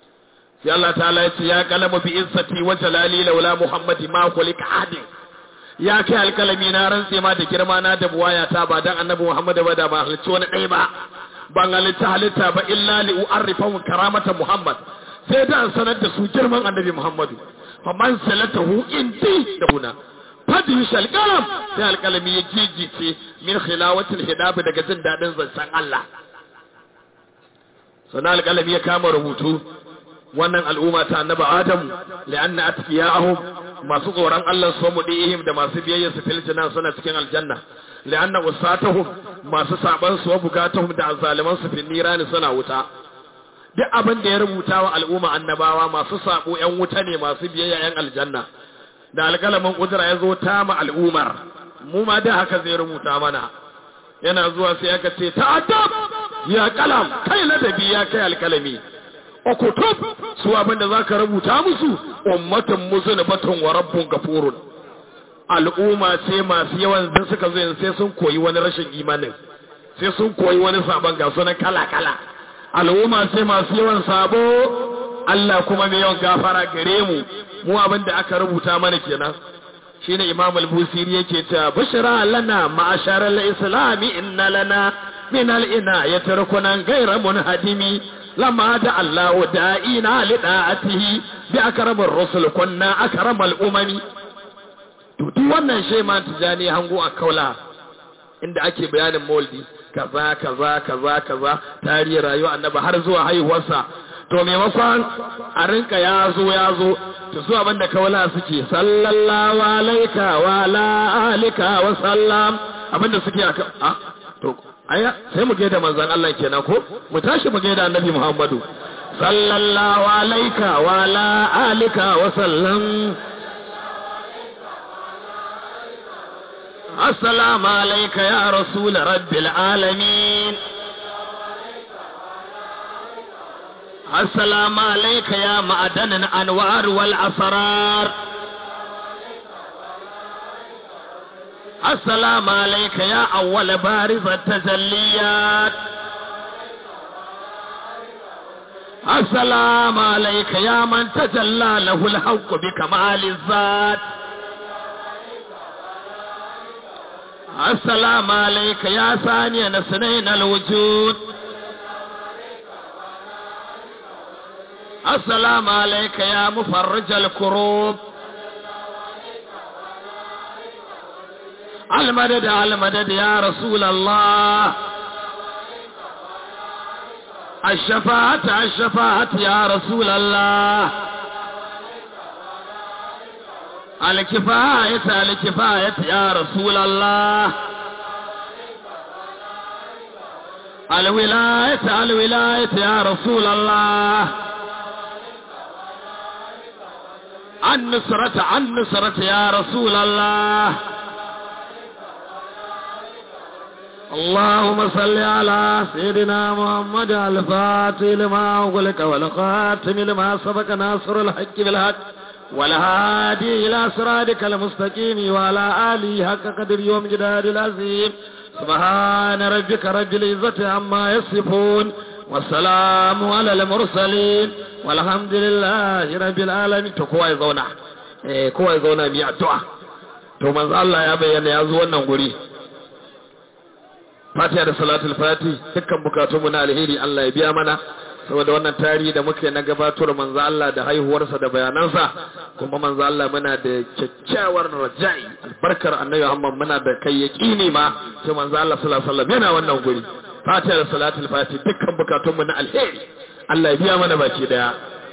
sai Allah ta'ala ya ce ya kalamu bi izzati wa jalali laula muhammadi ma kulika adin ya kai alkalami na rantse ma da girma na da buwaya ta ba dan annabi Muhammad ba da ba halicci wani ɗaya ba ban halitta halitta ba illa li u'arrifahum karamata Muhammad sai da an sanar da su girman annabi Muhammadu fa man salatahu indi da huna fadi shal kalam sai alkalami ya gigice min khilawatil hidab daga jin dadin zancen Allah sannan alkalami ya kama rubutu wannan al'umma ta annabi Adam li'anna atqiyahum masu tsoron Allah su mu dihim da masu biyayya su fil janna suna cikin aljanna li'anna usatahum masu saban su bukatahum da azzaliman su fil nirani suna wuta duk abin da ya rubuta wa al'umma annabawa masu sabo yan wuta ne masu biyayya yan aljanna da alƙalamin kudura ya zo ta ma al'umar mu ma da haka zai rubuta mana yana zuwa sai aka ce ta'addab ya kalam kai ladabi ya kai alkalami okutub su abinda za ka rubuta musu ummatan muzunibatun wa rabbun gafurun al'umma ce masu yawan da suka zo sai sun koyi wani rashin imanin sai sun koyi wani sabon ga sunan kala kala al'umma ce masu yawan sabo Allah kuma mai yawan gafara gare mu mu abinda aka rubuta mana kenan shine imam al-busiri yake cewa bashara lana ma'ashar al-islami inna lana min al-ina yatrukunan ghayra munhadimi lama da Allah da'ina li da'atihi bi akramir rusul kunna akramal umami to duk wannan shi ma tijani hango a kaula inda ake bayanin maulidi kaza kaza kaza kaza tarihi rayuwa annabi har zuwa haihuwarsa to maimakon a rinka ya zo ya zo to su abinda kawala suke sallallahu alaika wa ala alika wa sallam abinda suke a a to aya sai mu gaida manzon Allah kenan ko mu tashi mu gaida annabi Muhammadu sallallahu alaika wa ala alika wa sallam السلام عليك يا رسول رب العالمين السلام عليك يا معدن الأنوار والأسرار السلام عليك يا أول بارز التجليات السلام عليك يا من تجلى له الحق بكمال الذات السلام عليك يا ثاني نسنين الوجود السلام عليك يا مفرج الكروب المدد المدد يا رسول الله الشفاعة الشفاعة يا رسول الله الكفاية الكفاية يا رسول الله الولاية الولاية يا رسول الله النصرة النصرة يا رسول الله اللهم صل على سيدنا محمد الفاتح لما أغلق والخاتم لما سبق ناصر الحق بالحق والهادي إلى صراطك المستقيم وعلى آله حق قدر يوم جداد العظيم سبحان ربك رب العزة عما يصفون والسلام على المرسلين والحمد لله رب العالمين to kowa ya zauna eh kowa ya zauna mi addu'a to manzo Allah ya bayyana ya zo wannan guri Fatiha da salatul fati dukkan bukatunmu na alheri Allah ya biya mana saboda wannan tarihi da muke na gabatar manzo Allah da haihuwarsa da bayanansa kuma manzo Allah muna da kyakkyawar raja'i albarkar annabi Muhammad muna da kai yaqini ma sai manzo Allah sallallahu alaihi wasallam yana wannan guri fatiha da salatul fati dukkan bukatunmu na alheri Allah ya biya mana baki daya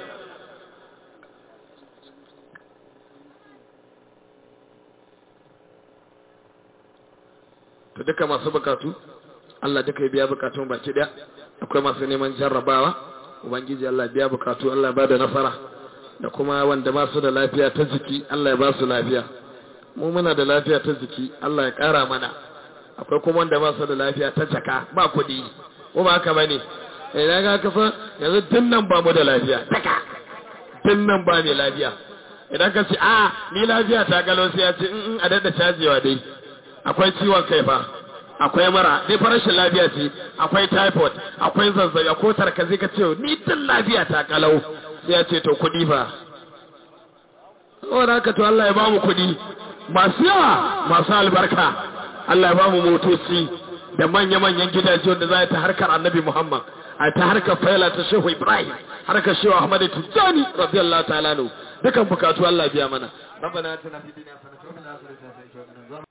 to duka masu bukatu Allah duka ya biya bukatun baki daya akwai masu neman jarrabawa ubangiji Allah biya bukatu Allah ba da nasara da kuma wanda ba su da lafiya ta jiki Allah ya ba su lafiya mu muna da lafiya ta jiki Allah ya kara mana akwai kuma wanda ba su da lafiya ta jaka ba kuɗi ko ba haka bane idan ka kasa yanzu tun nan ba mu da lafiya taka tun nan ba mai lafiya idan ka ce a ni lafiya ta galo sai ya ce in a dada cajewa dai akwai ciwon kai fa akwai mara dai farashin lafiya ce akwai typhoid akwai zazzabi ko tarkazi ka ce ni tun lafiya ta kalau sai ya ce to kuɗi fa saboda haka to Allah ya ba mu kuɗi masu yawa masu albarka Allah ya ba mu motoci da manya-manyan gidaje wanda za ta harkar annabi Muhammad a ta harkar faila ta shehu Ibrahim harkar shehu Ahmad Tijjani radiyallahu ta'ala nu dukan bukatu Allah biya mana ربنا اتنا في الدنيا حسنه وفي الاخره حسنه